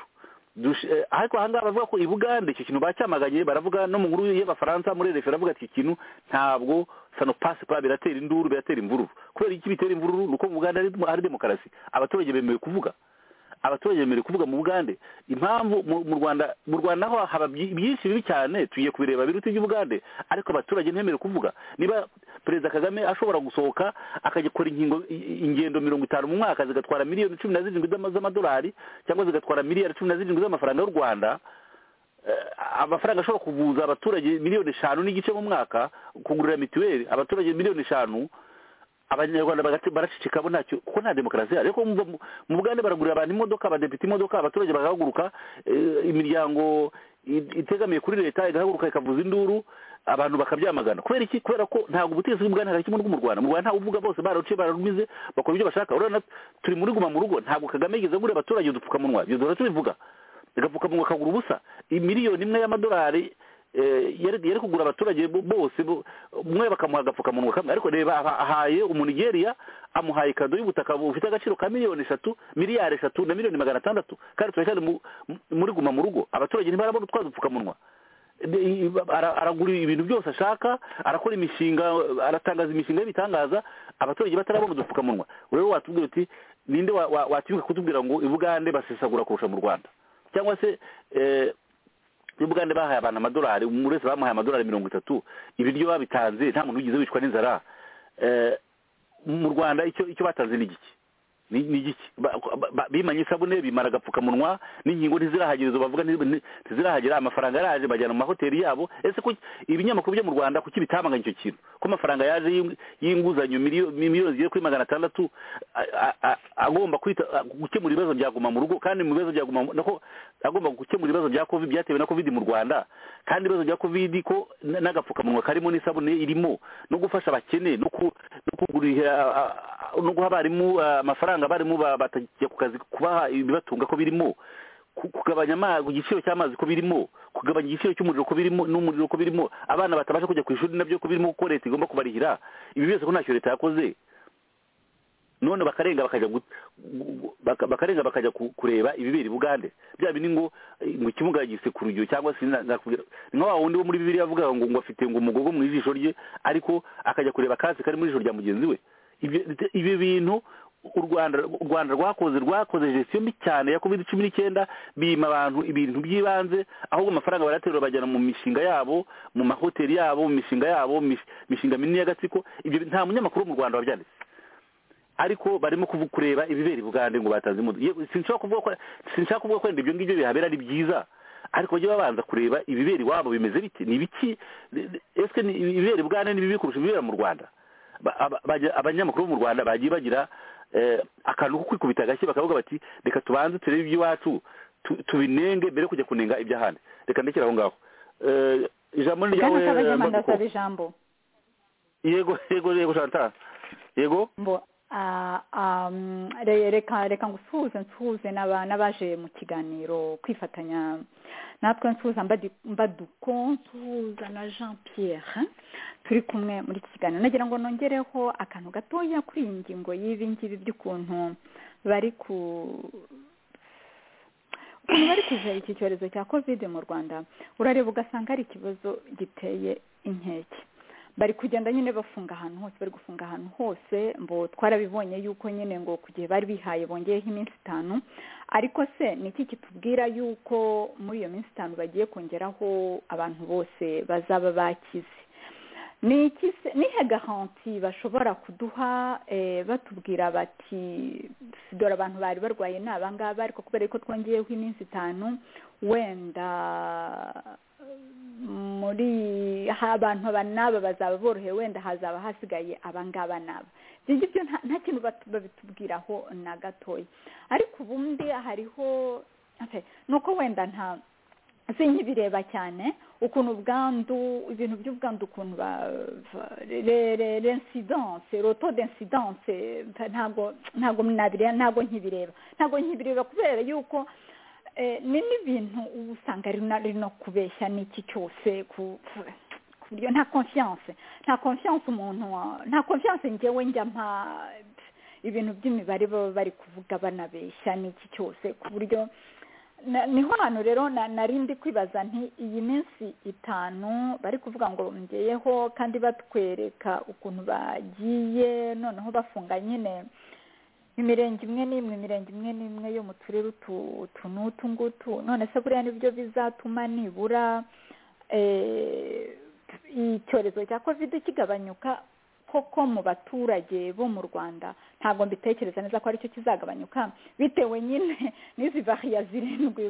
dush- eh, ariko aha ngaha bavuga ko i bugande icyo kintu bacyamaganye baravuga no mu nkuru y'abafaransa muri refe baravuga ati iki kintu ntabwo sanopasi pa biratera induru biratera imvururu kubera iki bitera imvururu ni uko mu bugande hari- hari demokarasi abaturage bemewe kuvuga abaturage bemerewe kuvuga mu bugande impamvu mu- mu rwanda mu rwanda ho haba byi- byinshi bibi cyane tugiye kubireba biruta iby'ubugande ariko abaturage ntibemerewe kuvuga niba perezida kagame ashobora gusohoka akajya gukora inkingo i- ingendo mirongo itanu mu mwaka zigatwara miliyoni cumi na zirindwi z'ama- z'amadolari cyangwa zigatwara miliyari cumi na zirindwi z'amafaranga y'u rwanda eh, amafaranga ashobora kuvuza abaturage miliyoni eshanu n'igice mu mwaka kugurira mituweli abaturage miliyoni eshanu abanyarwanda bagati- baracicikamo ntacyo kuko nta demokarasi ihari ariko mu mu bugande baragurira abantu imodoka abadepite imodoka abaturage bagahaguruka eh, imiryango i- itegamiye kuri leta igahaguruka ikavuza induru abantu bakabyamagana kubera iki kubera ko ntabwo ubutegetsi bw'ubugande hari kimwe n'ubwo mu rwanda mu rwanda ntawe uvuga bose bararuciye bararumize bakora ibyo bashaka urabona turi muri guma mu rugo ntabwo kagame yigeze agurira abaturage udupfukamunwa ibyo duhora tubivuga agapfukamunwa kagura ubusa miliyoni imwe y'amadolari eh, yari yari kugura abaturage bo- bose bo- umwe bakamuha agapfukamunwa kamwe ariko reba aha- ahaye umunigeria amuhaye kado y'ubutaka bufite agaciro ka miliyoni eshatu miliyari eshatu na miliyoni magana atandatu kandi turacyari mu- mu- muri guma mu rugo abaturage ntibarabona utwa dupfukamunwa De- i- ara- aragura ibintu byose ashaka arakora imishinga aratangaza imishinga y'ibitangaza abaturage batarabona udupfukamunwa rero watubwira uti ninde wa- wa- watinyuka kutubwira ngo ibugande basesagura kurusha mu rwanda cyangwa se eh, n'ubugande bahaye abantu amadolari umuntu wese bamuhaye amadolari mirongo itatu ibiryo babitanze nta muntu wigeze wicwa n'inzara Eh, mu rwanda icyo icyo batanze ni igiki ni ni igiki Ba- ba- ba- bimanye isabune bimara agapfukamunwa n'inkingo ntizirahagera izo bavuga ntizi- nti- ntizirahagera amafaranga yaraje bajyana mu mahoteli yabo ese ko ibinyamakuru byo mu rwanda kuki bitamaganye icyo kintu ko amafaranga yaje y'ing- y'inguzanyo miliyo- miliyoni zigera kuri magana atandatu a- a- a- agomba kwita a- gukemura ibibazo byaguma mu rugo kandi mu bibazo byaguma mu- nako agomba gukemura ibibazo bya covid byatewe na covid mu rwanda kandi ibibazo bya covid ko n- n'agapfukamunwa karimo n'isabune irimo no gufasha abakene no ku- no kugurira a- a- no guha abarimu a, amafaranga abarimu ba- batajya ku kazi kubaha ibibatunga ko birimo ku- kugabanya ama- igiciro cy'amazi ko birimo kugabanya igiciro cy'umuriro ko birimo n'umuriro ko birimo abana batabasha kujya ku ishuri nabyo ko birimo kuko leta igomba kubarihira ibi byose ko ntacyo leta yakoze none bakarenga bakajya gu- gu- baka- bakarenga bakajya ku- kureba ibibera i bugande bya bindi ngo eh, mu kibuga gisekurugero cyangwa se na- nakubwira ni nka wa wundi wo muri bibiri yavuga ngo ngo afite ngo umugogo mu ijisho rye ariko akajya kureba akatsi kari mu ijisho rya mugenzi we Ibyo- ibi bintu u rwanda u rwanda rwakoze rwakoze gestion mbi cyane ya covid cumi n'icyenda bima abantu ibintu by'ibanze ahubwo amafaranga baraterura bajyana mu mishinga yabo mu mahoteli yabo mu mishinga yabo mu mish- mishinga minini y'agatsiko ibyo nta munyamakuru wo mu rwanda wabyanditse ariko barimo kuvu- kureba ibibera i bugande ngo batanze imodoka Yewe, sinshaka kuvuga ko sinshaka kuvuga ko wenda ibyo ngibyo bihabera ari byiza ariko bajye babanza kureba ibibera iwabo bimeze biti ni ibiki ese ni ibibera i bugande ni bibi kurusha ibibera mu rwanda Ba- aba- bajya- abanyamakuru bo mu rwanda bagiye bagira eh, akantu ko kwikubita agashyi bakavuga bati reka tubanze turebe iby'iwacu tu- tubinenge mbere yo kujya kunenga iby'ahandi reka ndekere aho ngaho Eh, ijambo ni ryawe bwana kabagema eh, Mbakuko. ndasaba ijambo yego yego yego shanta yego mbo ah, ah, mm, re- reka reka ngusuhuze nsuhuze n'aba- n'abaje mu kiganiro kwifatanya natwe nsuhuza mbadukonsuhuza na jean pierre turi kumwe muri iki kiganiro nagira ngo nongereho akantu gatoya kuri iyi ngingo y'ibi ngibi by'ukuntu bari ku ukuntu bari kuja iki cyorezo cya kovide mu rwanda urareba ugasanga ari ikibazo giteye inkeke bari kugenda nyine bafunga ahantu hose bari gufunga ahantu hose mbo twarabibonye yuko nyine ngo ku gihe bari bihaye bongeyeho iminsi itanu ariko se ni iki kitubwira yuko muri iyo minsi itanu bagiye kongeraho abantu bose bazaba bakize ni iki se nihe garanti bashobora kuduha batubwira bati dore abantu bari barwaye ni abangaba ariko kubera ko twongeyeho iminsi itanu wenda muri abantu aba n'aba bazaba borohewe wenda hazaba hasigaye abangaba n'aba ibyo ngibyo nta kintu babitubwiraho na gatoya ariko ubundi hariho ni uko wenda nta sinkibireba cyane ukuntu ubwandu ibintu by'ubwandu ukuntu ba rensidanse roto densidanse ntabwo ntabwo nabireba ntabwo nkibireba ntabwo nkibireba kubera yuko ni n'ibintu uba usanga ari no kubeshya n'iki cyose ku buryo nta konfiyanse nta konfiyanse umuntu nta konfiyanse ngewe njya mpa ibintu by'imibare baba bari kuvuga banabeshya n'iki cyose ku buryo niho hantu rero narindi kwibaza nti iyi minsi itanu bari kuvuga ngo ngeyeho kandi batwereka ukuntu bagiye noneho bafunga nyine imirenge imwe n'imwe imirenge imwe n'imwe yo mu turere utu n'utu ngutu none se buriya nibyo bizatuma nibura icyorezo cya kovide kigabanyuka koko mu baturage bo mu rwanda ntabwo mbitekereza neza ko aricyo kizagabanyuka bitewe nyine n'izi variya zirindwi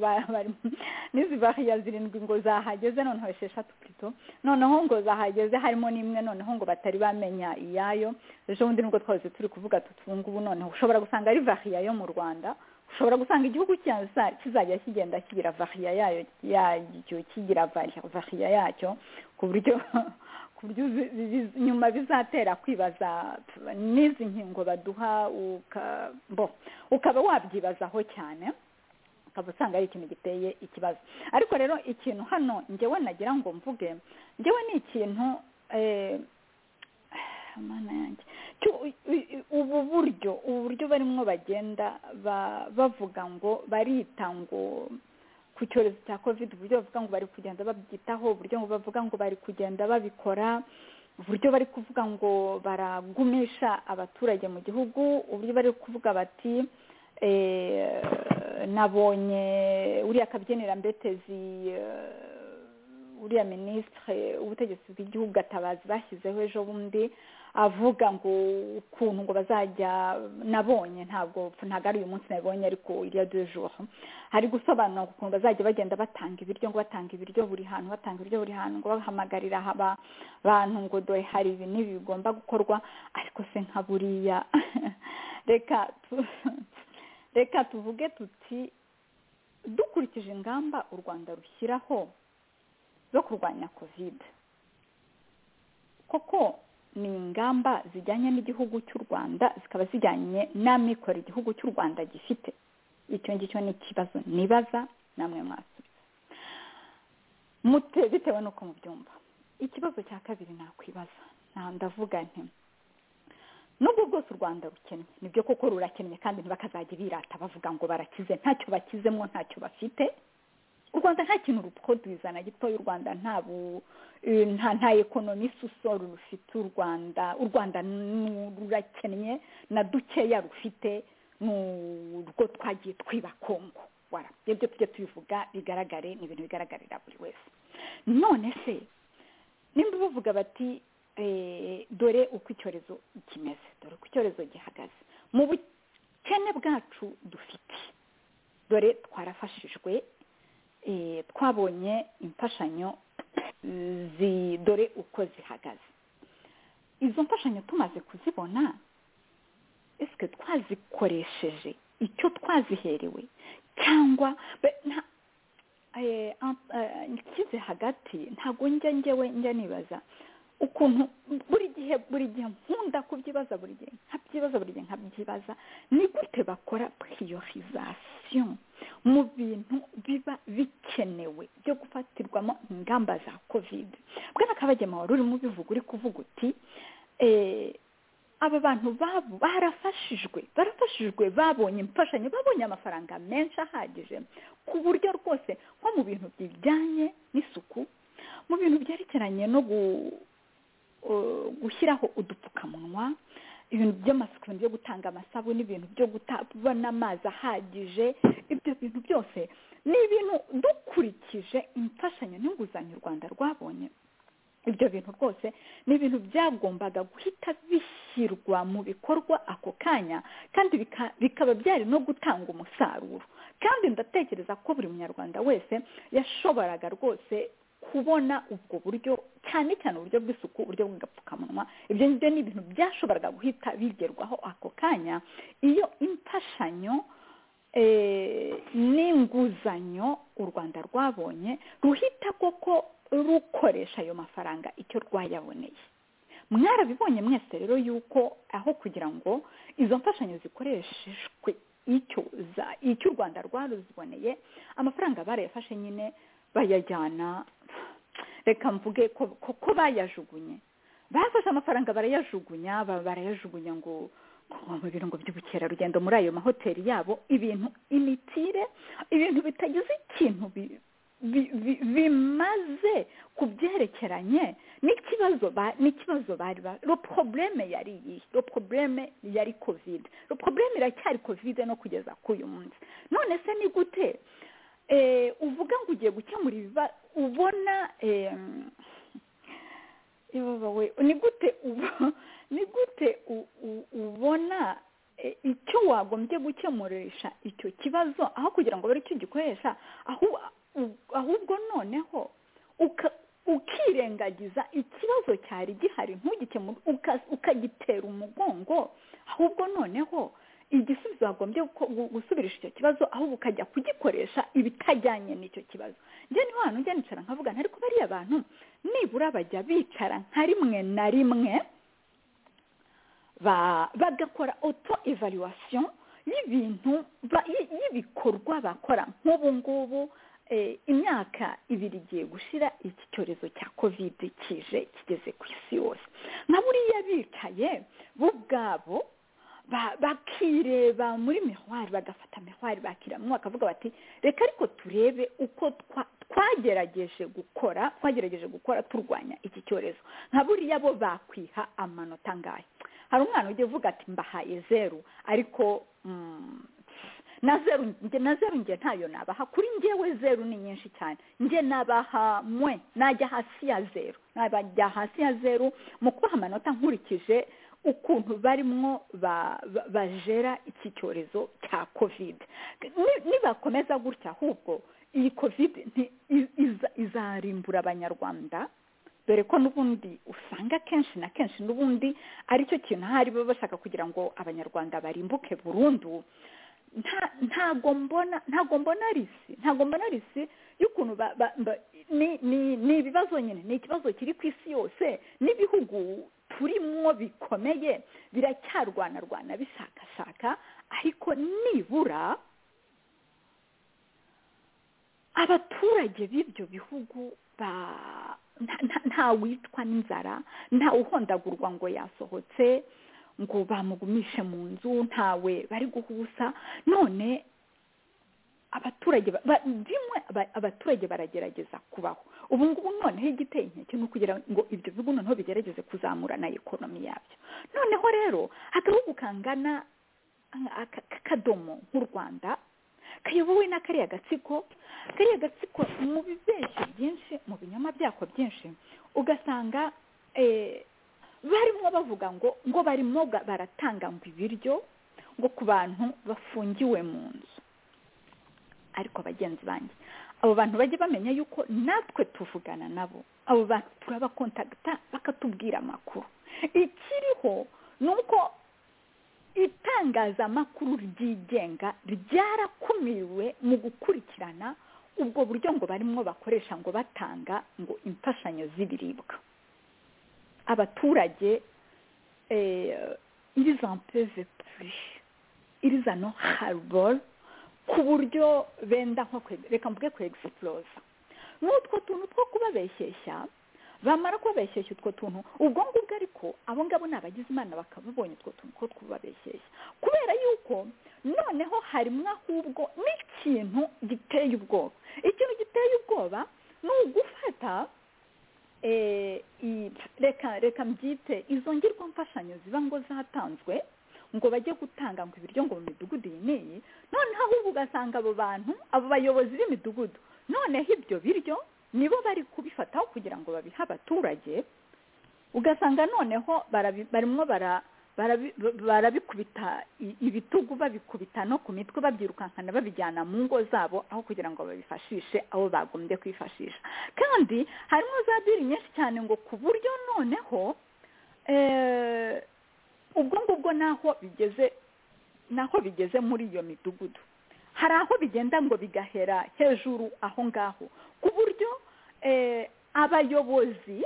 n'izi variya zirindwi ngo zahageze noneho esheshatu purito noneho ngo zahageze harimo n'imwe noneho ngo batari bamenya iyayo ejo bundi nubwo twose turi kuvuga tutungubu noneho ushobora gusanga ari variya yo mu rwanda ushobora gusanga igihugu kizajya kigenda kigira variya yayo yacyo kigira variya yacyo ku buryo nyuma bizatera kwibaza n'izi nkingo baduha ukaba wabyibazaho cyane ukaba usanga ari ikintu giteye ikibazo ariko rero ikintu hano ngewe nagira ngo mvuge ngewe ni ikintu ubu buryo ubu buryo barimo bagenda bavuga ngo barita ngo ku cyorezo cya kovide uburyo bavuga ngo bari kugenda babyitaho uburyo bavuga ngo bari kugenda babikora uburyo bari kuvuga ngo baragumisha abaturage mu gihugu uburyo bari kuvuga bati nabonye uriya kabyinirambetezi uriya minisitire ubutegetsi bw'igihugu gatabazi bashyizeho ejo bundi avuga ngo ukuntu ngo bazajya nabonye ntabwo ntabwo ari uyu munsi nabonye ariko iriya dujoro hari gusobanura ukuntu bazajya bagenda batanga ibiryo ngo batanga ibiryo buri hantu batanga ibiryo buri hantu ngo bahamagarira abantu ngo dore hari ibi n'ibi bigomba gukorwa ariko se nka buriya reka reka tuvuge tuti dukurikije ingamba u rwanda rushyiraho zo kurwanya kovide koko ni ingamba zijyanye n'igihugu cy'u rwanda zikaba zijyanye n'amikoro igihugu cy'u rwanda gifite icyo ngicyo ni ikibazo nibaza namwe mwasubiza bitewe n'uko mubyumva ikibazo cya kabiri nakwibaza nta ndavuga nti nubwo bwose u rwanda rukennye nibyo koko rurakennye kandi ntibakazajya birata bavuga ngo barakize ntacyo bakizemo ntacyo bafite u rwanda nta kintu rutwoduza na gitoya u rwanda nta ekonomi susoro rufite u rwanda u rwanda rurakennye na dukeya rufite ni urwo twagiye twiba kongo ibyo tujya tubivuga bigaragare ni ibintu bigaragarira buri wese none se nimba bavuga bati dore uko icyorezo kimeze dore uko icyorezo gihagaze mu bukene bwacu dufite dore twarafashijwe twabonye imfashanyo dore uko zihagaze izo mfashanyo tumaze kuzibona ese twazikoresheje icyo twaziherewe cyangwa ikize hagati ntabwo njya ngewe njya nibaza ukuntu buri gihe buri gihe nkunda kubyibaza buri gihe nkabyibaza buri gihe nkabyibaza ni gute bakora piriyorizasiyo mu bintu biba bikenewe byo gufatirwamo ingamba za kovide bwana kabagema wari urimo ubivuga uri kuvuga uti eh, aba bantu babo barafashijwe barafashijwe babonye imfashanyo babonye amafaranga menshi ahagije ku buryo rwose nko mu bintu bijyanye n'isuku mu bintu byerekeranye no gu- uh, gushyiraho udupfukamunwa ibintu by'amasuku ibintu byo gutanga amasabune ibintu byo guta- kubona amazi ahagije ibyo bintu byose ni ibintu dukurikije imfashanyo n'inguzanyo u rwanda rwabonye ibyo bintu rwose ni ibintu byagombaga guhita bishyirwa mu bikorwa ako kanya kandi bika- bikaba byari no gutanga umusaruro kandi ndatekereza ko buri munyarwanda wese yashoboraga rwose kubona ubwo buryo cyane cyane uburyo bw'isuku uburyo bw'agapfukamunwa ibyo ngibyo ni ibintu byashoboraga guhita bigerwaho ako kanya iyo imfashanyo eh, n'inguzanyo u rwanda rwabonye ruhita koko rukoresha ayo mafaranga icyo rwayaboneye mwarabibonye mwese rero yuko aho kugira ngo izo mfashanyo zikoreshejwe icyo za- icyo u rwanda rwaruziboneye amafaranga barayafashe nyine bayajyana reka mvuge ko ko- ko bayajugunye bafashe amafaranga barayajugunya ba- barayajugunya ngo ngo mu birango by'ubukerarugendo muri ayo mahoteli yabo ibintu imitire ibintu bitagize ikintu bi- bi- bi- bimaze ku byerekeranye n'ikibazo ba- n'ikibazo bari ba ro probleme yari iyi ro probleme yari covid ro probleme iracyari covid no kugeza k'uyu munsi none se ni gute eh, uvuga ngo ugiye gukemura ibiba ubona em, ibabawe ni gute ubu- ni gute u- u- ubona eh, icyo wagombye gukemurisha icyo kibazo aho kugira ngo bare icyo gikoresha ahu- u- ahubwo noneho uka- ukirengagiza ikibazo cyari gihari ntugikemure uka- ukagitera umugongo ahubwo noneho igisubizo wagombye guko- gu- gusubirisha icyo kibazo ahubwo ukajya kugikoresha ibitajyanye n'icyo kibazo njye ni hano njye nicara nkavuga nti ariko bariya bantu nibura bajya bicara nka rimwe na rimwe ba- bagakora auto evaluation y'ibintu ba- y- y'ibikorwa bakora nk'ubu ngubu eh, imyaka ibiri igiye gushira iki cyorezo cya covid kije kigeze ku isi yose na buriya bicaye bo ubwabo ba- bakireba muri mihwari bagafata mihwari bakiramwo bakavuga bati reka ariko turebe uko twa- twagerageje gukora twagerageje gukora turwanya iki cyorezo nka buriya bo bakwiha amanota ngayo hari umwana ujya uvuga ati mbahaye zeru ariko mm, na zeru njye na zeru njye ntayo nabaha kuri njyewe zeru ni nyinshi cyane njye nabaha mwe najya hasi ya zeru najya hasi ya zeru mu kubaha amanota nkurikije ukuntu barimo ba- ba- bajera iki cyorezo cya kovide Ni- nibakomeza gutya ahubwo iyi kovide nti- i- iza- izarimbura abanyarwanda dore ko n'ubundi usanga kenshi na kenshi n'ubundi ari cyo kintu ahari baba bashaka kugira ngo abanyarwanda barimbuke burundu nta- ntago mbona ntago mbona risi ntago mbona risi y'ukuntu ba- ba- ba- ni ni ni ibibazo nyine ni ikibazo kiri ku isi yose n'ibihugu turimwo bikomeye biracyarwanarwana bishakashaka ariko nibura abaturage b'ibyo bihugu ba- nta- nta- ntawicwa n'inzara ntawuhondagurwa ngo yasohotse ngo bamugumishe mu nzu ntawe bari guhusa none abaturage ba- ba- bimwe aba- abaturage baragerageza kubaho ubu ngubu noneho igiteye inkeke ni ukugira ngo ibyo bihugu noneho bigerageze kuzamura na ekonomi yabyo noneho rero agahugu kangana aka- k'akadomo nk'u rwanda kayobowe na kariya gatsiko kariya gatsiko mu bibeshyo byinshi mu binyoma byako byinshi ugasanga eh, barimo bavuga ngo ngo barimo ga- baratanga ngo ibiryo ngo ku bantu bafungiwe mu nzu ariko bagenzi banjye abo bantu bajye bamenya yuko natwe tuvugana nabo abo bantu turabakontagita bakatubwira amakuru ikiriho ni uko itangazamakuru ryigenga ryarakumiriwe mu gukurikirana ubwo buryo ngo barimo bakoresha ngo batanga ngo imfashanyo z'ibiribwa abaturage iriza ampeve puri iriza no hariboro ku buryo benda nko reka mvuge ku egisiporoza n'utwo tuntu two kubabeshyeshya bamara kubabeshyeshya utwo tuntu ubwo ngubwo ariko abo ngabo ni abagize imana bakababonye utwo tuntu two kubabeshyeshya kubera yuko noneho harimo ahubwo n'ikintu giteye ubwoba ikintu giteye ubwoba ni ugufata reka reka mbyite izo ngirwa mfashanyo ziba ngo zatanzwe ngo bajye gutanga ngo ibiryo ngo mu midugudu iyi n'iyi noneho ahubwo ugasanga abo bantu abo bayobozi b'imidugudu noneho ibyo biryo nibo bari kubifataho kugira ngo babihe abaturage ugasanga noneho barimo barabikubita ibitugu babikubita no ku mitwe babyirukankana babijyana mu ngo zabo aho kugira ngo babifashishe aho bagombye kwifashisha kandi harimo za biri nyinshi cyane ngo ku buryo noneho ubwo ngubwo naho bigeze naho bigeze muri iyo midugudu hari aho bigenda ngo bigahera hejuru aho ngaho ku buryo abayobozi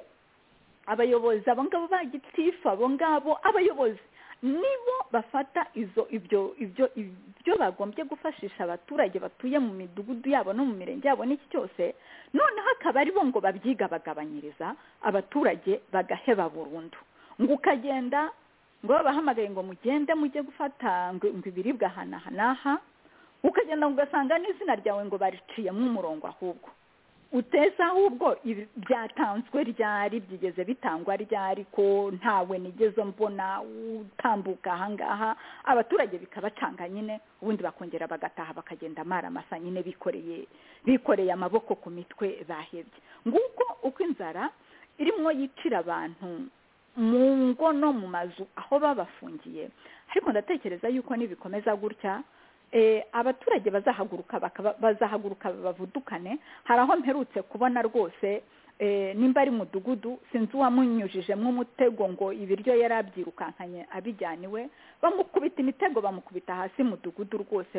abayobozi abo ngabo ba gitifu abo ngabo abayobozi nibo bafata izo ibyo ibyo ibyo bagombye gufashisha abaturage batuye mu midugudu yabo no mu mirenge yabo n'iki cyose noneho akaba aribo ngo babyiga bagabanyiriza abaturage bagaheba burundu ngo ukagenda ngo babahamagaye ngo mugende mujye gufata ngo ibiribwa aha n'aha n'aha ukagenda ugasanga n'izina ryawe ngo bariciyemo umurongo ahubwo uteza ahubwo byatanzwe ryari byigeze bitangwa ryari ko ntawe nigeze mbona utambuka ahangaha abaturage bikabacanga nyine ubundi bakongera bagataha bakagenda amara amasa nyine bikoreye bikoreye amaboko ku mitwe bahebye nguko uko inzara irimo yicira abantu mu ngo no mu mazu aho babafungiye ariko ndatekereza yuko nibikomeza gutya abaturage bazahaguruka bazahaguruka bavudukane hari aho mperutse kubona rwose nimba ari mudugudu sinzi uwamunyujijemo umutego ngo ibiryo yari abyirukankanye abijyana iwe bamukubita imitego bamukubita hasi mudugudu rwose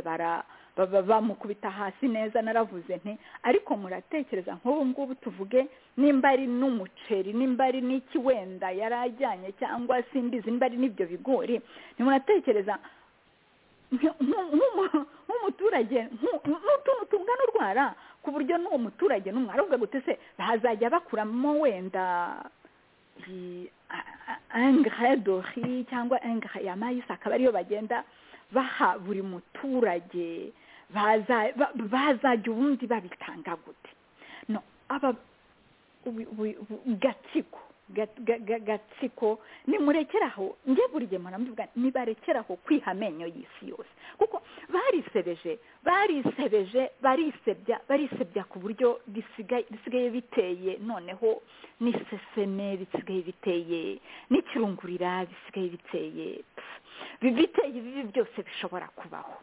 bamukubita hasi neza naravuze nti ariko muratekereza nk'ubu ngubu tuvuge nimba ari n'umuceri nimba ari n'iki wenda yari ajyanye cyangwa simbizi nimba ari n'ibyo bigori ntimuratekereza nk'umuturage n'utuntu tungana urwara ku buryo n'uwo muturage n'umwaravuga gute se bazajya bakuramo wenda engaredori cyangwa enga ya mayisi akaba ariyo bagenda baha buri muturage bazajya ubundi babitanga gute gatsiko gatsiko nimurekeraho nge buri gihe muramuvuga nibarekeraho kwiha amenyo y'isi yose kuko barisebeje barisebeje barisebya barisebya ku buryo bisigaye biteye noneho n'iseseme bisigaye biteye n'ikirungurira bisigaye biteye biteye ibi byose bishobora kubaho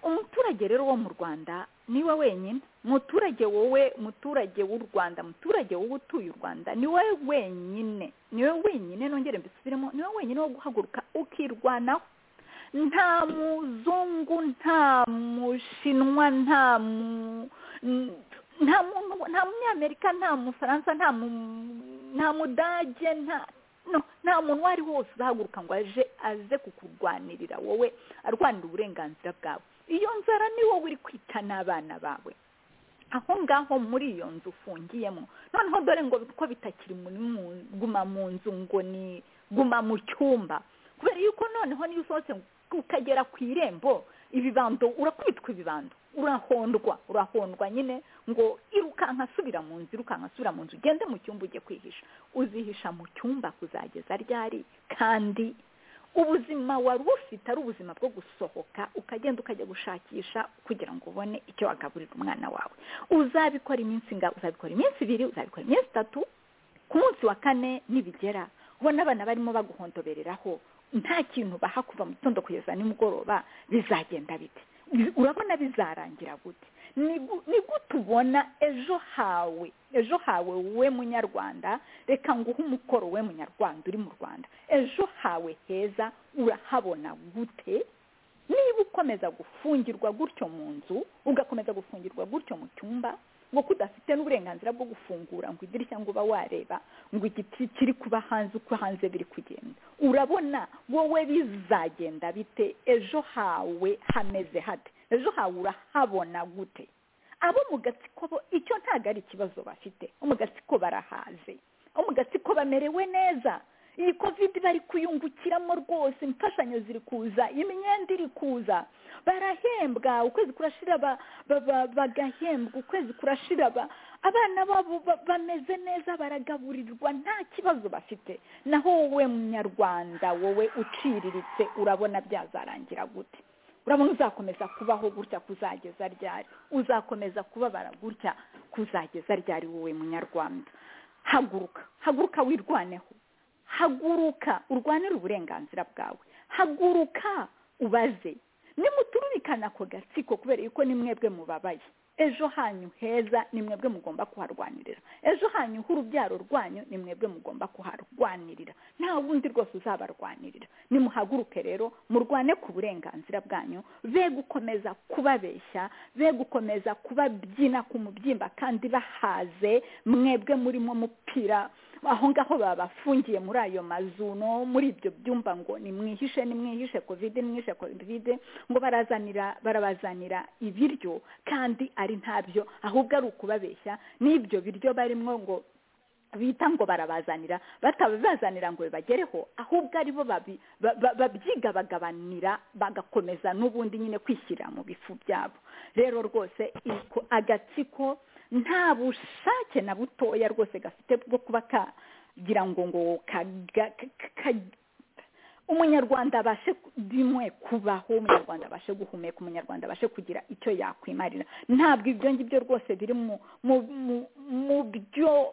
umuturage rero wo mu rwanda niwe wenyine muturage wowe muturage w'u rwanda muturage wowe utuye u rwanda niwe wenyine niwe wenyine nongere mbisubiremo niwe wenyine wo guhaguruka ukirwanaho nta muzungu nta mushinwa nta mu nta muntu nta munyamerika nta mufaransa nta mu nta mudage nta nta muntu uwo ari wose uzahaguruka ngo aje aze kukurwanirira wowe arwanira uburenganzira bwawe iyo nzara ni wowe uri kwita n'abana bawe aho ngaho muri iyo nzu ufungiyemo noneho dore ngo ko bitakiri guma mu nzu ngo ni guma mu cyumba kubera yuko noneho niyo usohotse ukagera ku irembo ibibando urakubitwa ibibando urahondwa urahondwa nyine ngo irukanka asubira mu nzu irukanka asubira mu nzu ugende mu cyumba ujye kwihisha uzihisha mu cyumba kuzageza ryari kandi ubuzima wari ufite ari ubuzima bwo gusohoka ukagenda ukajya gushakisha kugira ngo ubone icyo wagaburira umwana wawe uzabikora iminsi ingana uzabikora iminsi ibiri uzabikora iminsi itatu ku munsi wa kane nibigera ubona abana barimo baguhondobereraho nta kintu baha kuva mu gitondo kugeza nimugoroba bizagenda bite urabona bizarangira gute ni gute ubona ejo hawe ejo hawe we munyarwanda reka nguhe umukoro we munyarwanda uri mu rwanda ejo hawe heza urahabona gute niba ukomeza gufungirwa gutyo mu nzu ugakomeza gufungirwa gutyo mu cyumba kuko udafite n'uburenganzira bwo gufungura ngo idirishya ngo uba wareba ngo igiti kiri kuba hanze uko hanze biri kugenda urabona wowe bizagenda bite ejo hawe hameze hate ejo hawe urahabona gute abo mu gatsiko bo icyo ntabwo ari ikibazo bafite bo mu gatsiko barahaze bo mu gatsiko bamerewe neza iyi kovide bari kuyungukiramo rwose imfashanyo ziri kuza imyenda iri kuza barahembwa ukwezi kurashira ba- ba- ba- bagahembwa ukwezi kurashira ba- abana babo ba- bameze neza baragaburirwa nta kibazo bafite naho wowe munyarwanda wowe uciriritse urabona byazarangira gute urabona uzakomeza kubaho gutya kuzageza ryari uzakomeza kubabara gutya kuzageza ryari wowe munyarwanda haguruka haguruka wirwaneho haguruka urwanire uburenganzira bwawe haguruka ubaze nimutururikana ako gatsiko kubera yuko ni mwebwe mubabaye ejo hanyu heza ni mwebwe mugomba kuharwanirira ejo hanyu h'urubyaro rwanyu ni mwebwe mugomba kuharwanirira nta wundi rwose uzabarwanirira nimuhaguruke rero murwane ku burenganzira bwanyu be gukomeza kubabeshya be gukomeza kubabyina ku mubyimba kandi bahaze mwebwe murimo mupira aho ngaho babafungiye muri ayo mazu no muri ibyo byumba ngo nimwihishe nimwihishe kovide nimwihishe kovide ngo barazanira barabazanira ibiryo kandi ari ntabyo ahubwo ari ukubabeshya n'ibyo biryo barimo ngo bita ngo barabazanira batabibazanira ngo bibagereho ahubwo aribo babi- ba- ba- babyiga bagabanira bagakomeza n'ubundi nyine kwishyira mu bifu byabo rero rwose iko- agatsiko nta bushake na butoya rwose gafite bwo kuba kagira ngo ngo kaga- ka- ka- umunyarwanda abashe ku- bimwe kubaho umunyarwanda abashe guhumeka umunyarwanda abashe kugira icyo yakwimarira ntabwo ibyo ngibyo rwose biri mu mu- mu- mu byo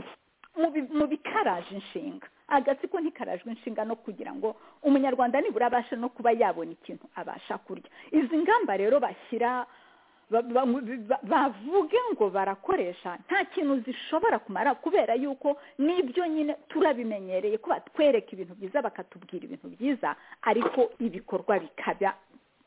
mu bi- mu bikaraje inshinga agatsiko ntikarajwe inshinga no kugira ngo umunyarwanda nibura abashe no kuba yabona ikintu abasha kurya izi ngamba rero bashyira ba- ba- ba- bavuge ngo barakoresha nta kintu zishobora kumara kubera yuko n'ibyo nyine turabimenyereye ko batwereka ibintu byiza bakatubwira ibintu byiza ariko ibikorwa bikaba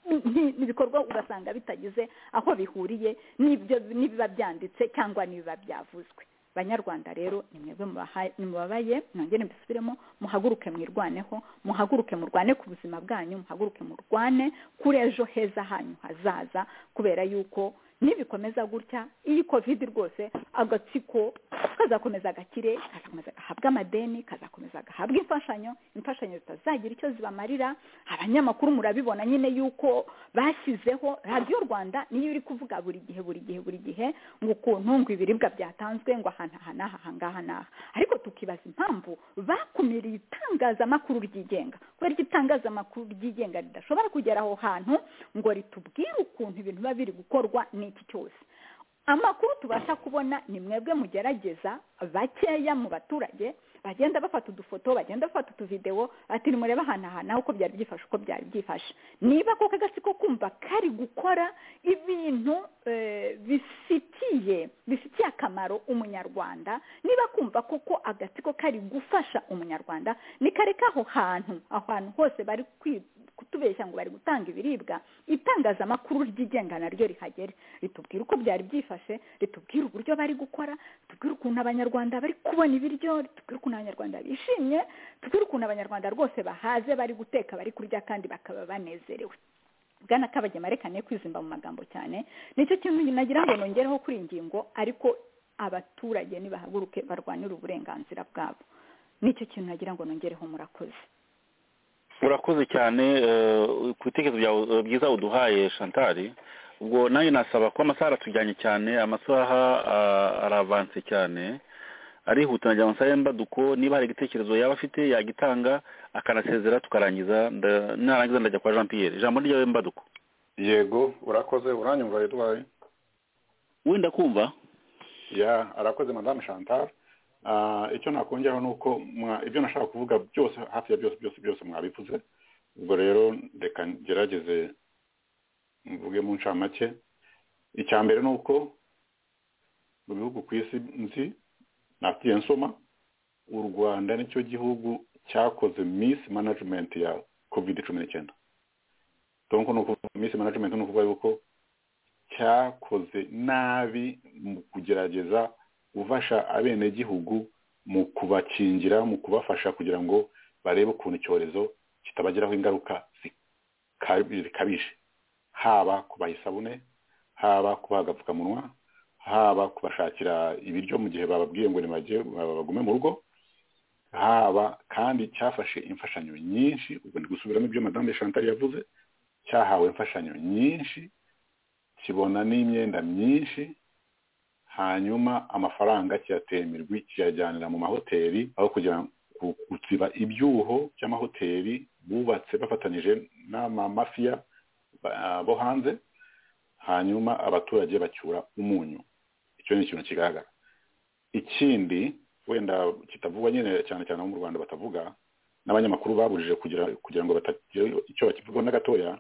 ni- ni ibikorwa ugasanga bitagize aho bihuriye n'ibyo n'ibiba byanditse cyangwa n'ibiba byavuzwe banyarwanda rero ni mwebwe mubaha- mubabaye nongere mbisubiremo muhaguruke mwirwaneho muhaguruke murwane ku buzima bwanyu muhaguruke murwane kuri ejo heza hanyu hazaza kubera yuko nibikomeza gutya iyi covid rwose agatsiko kazakomeza gakire kazakomeza gahabwa amadeni kazakomeza gahabwa imfashanyo imfashanyo zitazagira icyo zibamarira abanyamakuru murabibona nyine yuko bashyizeho radiyo rwanda niyo iri kuvuga buri gihe buri gihe buri gihe ngo ukuntu ngo ibiribwa byatanzwe ngo ahantu aha n'aha aha ngaha n'aha ariko tukibaza impamvu bakumiriye itangazamakuru ryigenga kubera ko itangazamakuru ryigenga ridashobora kugera aho hantu ngo ritubwire ukuntu ibintu biba biri gukorwa n'iki cyose amakuru tubasha kubona ni mwebwe mugerageza bakeya mu baturage bagenda bafata udufoto bagenda bafata utuvidewo ati nimurebe ahantu aha naho uko byari byifashe uko byari byifashe niba koko agatsiko kumva kari gukora ibintu eh, bifitiye bifitiye akamaro umunyarwanda niba kumva koko agatsiko kari gufasha umunyarwanda nikareka aho hantu aho hantu hose bari kwi- kutubeshya ngo bari gutanga ibiribwa itangazamakuru ryigenga naryo rihagere ritubwira uko byari byifashe ritubwira uburyo bari gukora ritubwira ukuntu abanyarwanda bari kubona ibiryo ritubwira ukuntu abanyarwanda bishimye ritubwira ukuntu abanyarwanda rwose bahaze bari guteka bari kurya kandi bakaba banezerewe bwana kabagema reka ne kwizimba mu magambo cyane nicyo kintu nagira ngo nongereho kuri iyi ngingo ariko abaturage nibahaguruke barwanire uburenganzira bwabo nicyo kintu nagira ngo nongereho murakoze urakoze cyane eh, ku bitekerezo byawe eh, byiza uduhaye shantari ubwo nawe nasaba ko amasaha aratujyanye cyane amasaha ah, aravanse cyane arihuta nagira amasaha y'imbaduko niba hari igitekerezo yaba afite yagitanga akanasezera tukarangiza nda- narangiza ndajya kwa jean pierre ijambo ryawe mbaduko yego urakoze uranyumva redwaye wenda kumva ya arakoze madame chantal Ah, icyo nakongeraho ni uko mwa- ibyo nashaka kuvuga byose hafi ya byose byose byose mwabivuze ubwo rero reka ngerageze mvuge mu ncamake icya mbere ni uko mu bihugu ku isi nzi nafitiye nsoma u rwanda nicyo gihugu cyakoze miss management ya covid cumi n'icyenda donc ni ukuvuga miss management ni ukuvuga yuko cyakoze nabi mu kugerageza gufasha abenegihugu mu kubakingira mu kubafasha kugira ngo barebe ukuntu icyorezo kitabagiraho ingaruka zikabije haba kubaha isabune haba kubaha agapfukamunwa haba kubashakira ibiryo mu gihe bababwiye ngo bagume mu rugo haba kandi cyafashe imfashanyo nyinshi ubwo ndi gusubiramo ibyo madamu chantal yavuze cyahawe imfashanyo nyinshi kibona n'imyenda myinshi hanyuma amafaranga kiyatemirwa kiyajyanira mu mahoteli aho kugira gusiba ibyuho by'amahoteli bubatse bafatanyije n'amamafiya bo hanze hanyuma abaturage bacyura umunyu icyo ni ikintu kigaragara ikindi wenda kitavugwa nyine cyane cyane abo mu rwanda batavuga n'abanyamakuru baburije kugira ngo batagira icyo bakivugaho na gatoya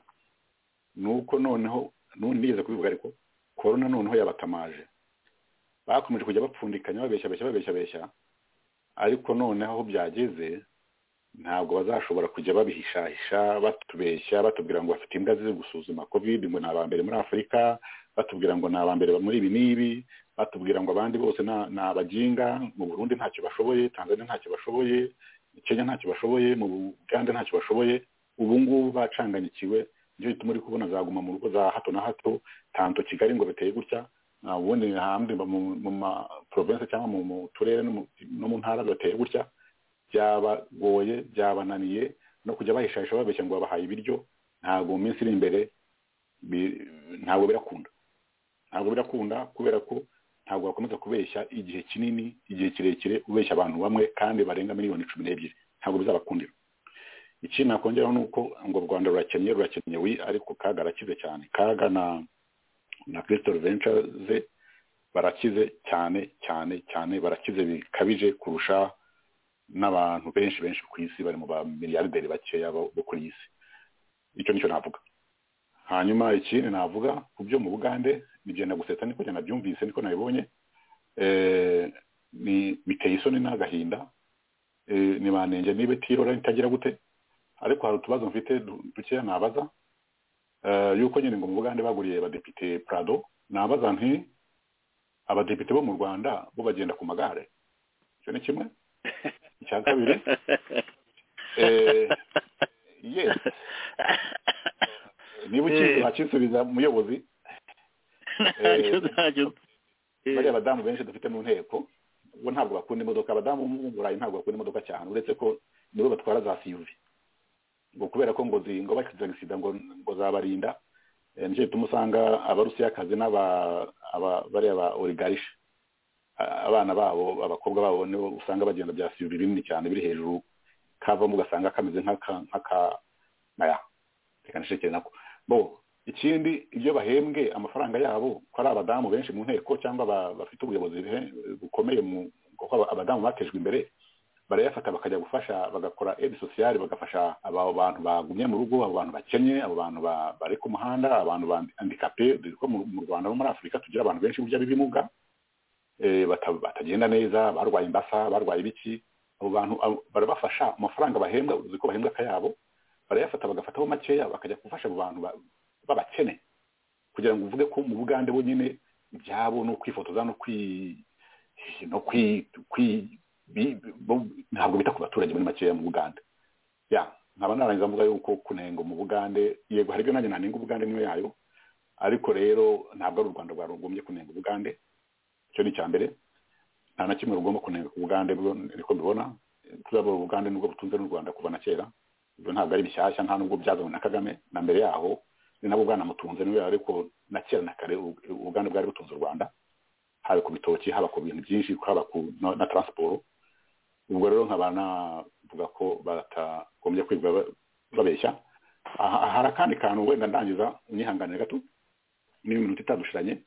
ni uko noneho nigeze kubivuga ariko korona noneho yabatamaje bakomeje kujya bapfundikanya babeshya beshya babeshya beshya ariko noneho aho byageze ntabwo bazashobora kujya babihishahisha batubeshya batubwira ngo bafite imbwa ziri gusuzuma covid ngo ni abambere muri afurika batubwira ngo ni abambere muri ibi n'ibi batubwira ngo abandi bose ni abaginga mu burundi ntacyo bashoboye tanzania ntacyo bashoboye kenya ntacyo bashoboye mu buganda ntacyo bashoboye ubu ngubu bacanganyikiwe nicyo gituma uri kubona zaguma mu rugo za hato na hato tanto kigali ngo biteye gutya ubundi hambwe mu maporovensi cyangwa mu turere no mu ntara bateye gutya byabagoye byabananiye no kujya bahishahisha babeshya ngo babahaye ibiryo ntabwo mu minsi iri imbere ntabwo birakunda ntabwo birakunda kubera ko ntabwo wakomeza kubeshya igihe kinini igihe kirekire ubeshya abantu bamwe kandi barenga miliyoni cumi n'ebyiri ntabwo bizabakundira ikindi nakongeraho ni uko ngo u rwanda rurakennye rurakennye wi ariko kaga arakize cyane kaga na na christophe venture barakize cyane cyane cyane barakize bikabije kurusha n'abantu benshi benshi ku isi bari mu bamiliyarderi bakeya bo kuri iyi si icyo nicyo navuga hanyuma ikindi navuga ku byo mu bugande nigenda gusetsa niko nabyumvise niko nabibonye biteye isoni n'agahinda ni banenge niba itirora itagira gute ariko hari utubazo mfite dukeya nabaza yuko nyine ngo mu bugande baguriye abadepite prado nabaza nti abadepite bo mu rwanda bo bagenda ku magare icyo ni kimwe icya kabiri yesi niba ukizi wakisubiza umuyobozi bariya badamu benshi dufite mu nteko bo ntabwo bakunda imodoka abadamu bo mu burayi ntabwo bakunda imodoka cyane uretse ko nibo batwara za siyuvi ngo kubera ko ngo ngo bakize sida ngo ngo zabarinda nicyo gituma usanga abarusiyakazi n'aba bariya ba origarisha abana babo abakobwa babo nibo usanga bagenda bya siyuvi binini cyane biri hejuru kavamo ugasanga kameze nk'aka naya reka nishekere nako bo ikindi ibyo bahembwe amafaranga yabo ko ari abadamu benshi mu nteko cyangwa bafite ubuyobozi bukomeye mu kuko abadamu batejwe imbere barayafata bakajya gufasha bagakora edi sosiyali bagafasha abo bantu bagumye mu rugo abo bantu bakennye abo bantu bari ku muhanda abantu bandikape dore ko mu rwanda no muri afurika tugira abantu benshi burya b'ibimuga batagenda neza barwaye imbasa barwaye ibiki abo bantu barabafasha amafaranga bahembwa uzi ko bahembwa akayabo barayafata bagafataho makeya bakajya gufasha abo bantu babakene kugira ngo uvuge ko mu bugande bo nyine ibyabo ni ukwifotoza no ntabwo bita ku baturage muri makeya mu bugande nkaba narangiza mvuga yuko kunenga mu bugande yego hari ibyo nanjye nanenga ubugande niyo yayo ariko rero ntabwo ari u rwanda rwagombye kunenga ubugande icyo ni icya mbere nta na kimwe rugomba kunenga ku bugande niko mbibona tuzabura ubugande nubwo butunze n'u rwanda kuva na kera ibyo ntabwo ari bishyashya nta nubwo byazanywe na kagame na mbere yaho ni nabwo bwanamutunze niwe ariko na kera na kare ubugande bwari butunze u rwanda haba ku bitoki haba ku bintu byinshi haba na taransiporo ubwo rero nkaba navuga ko batagombye kwiga babeshya hari akandi kantu wenda ndangiza unyihanganire gato n'iminota itadushiranye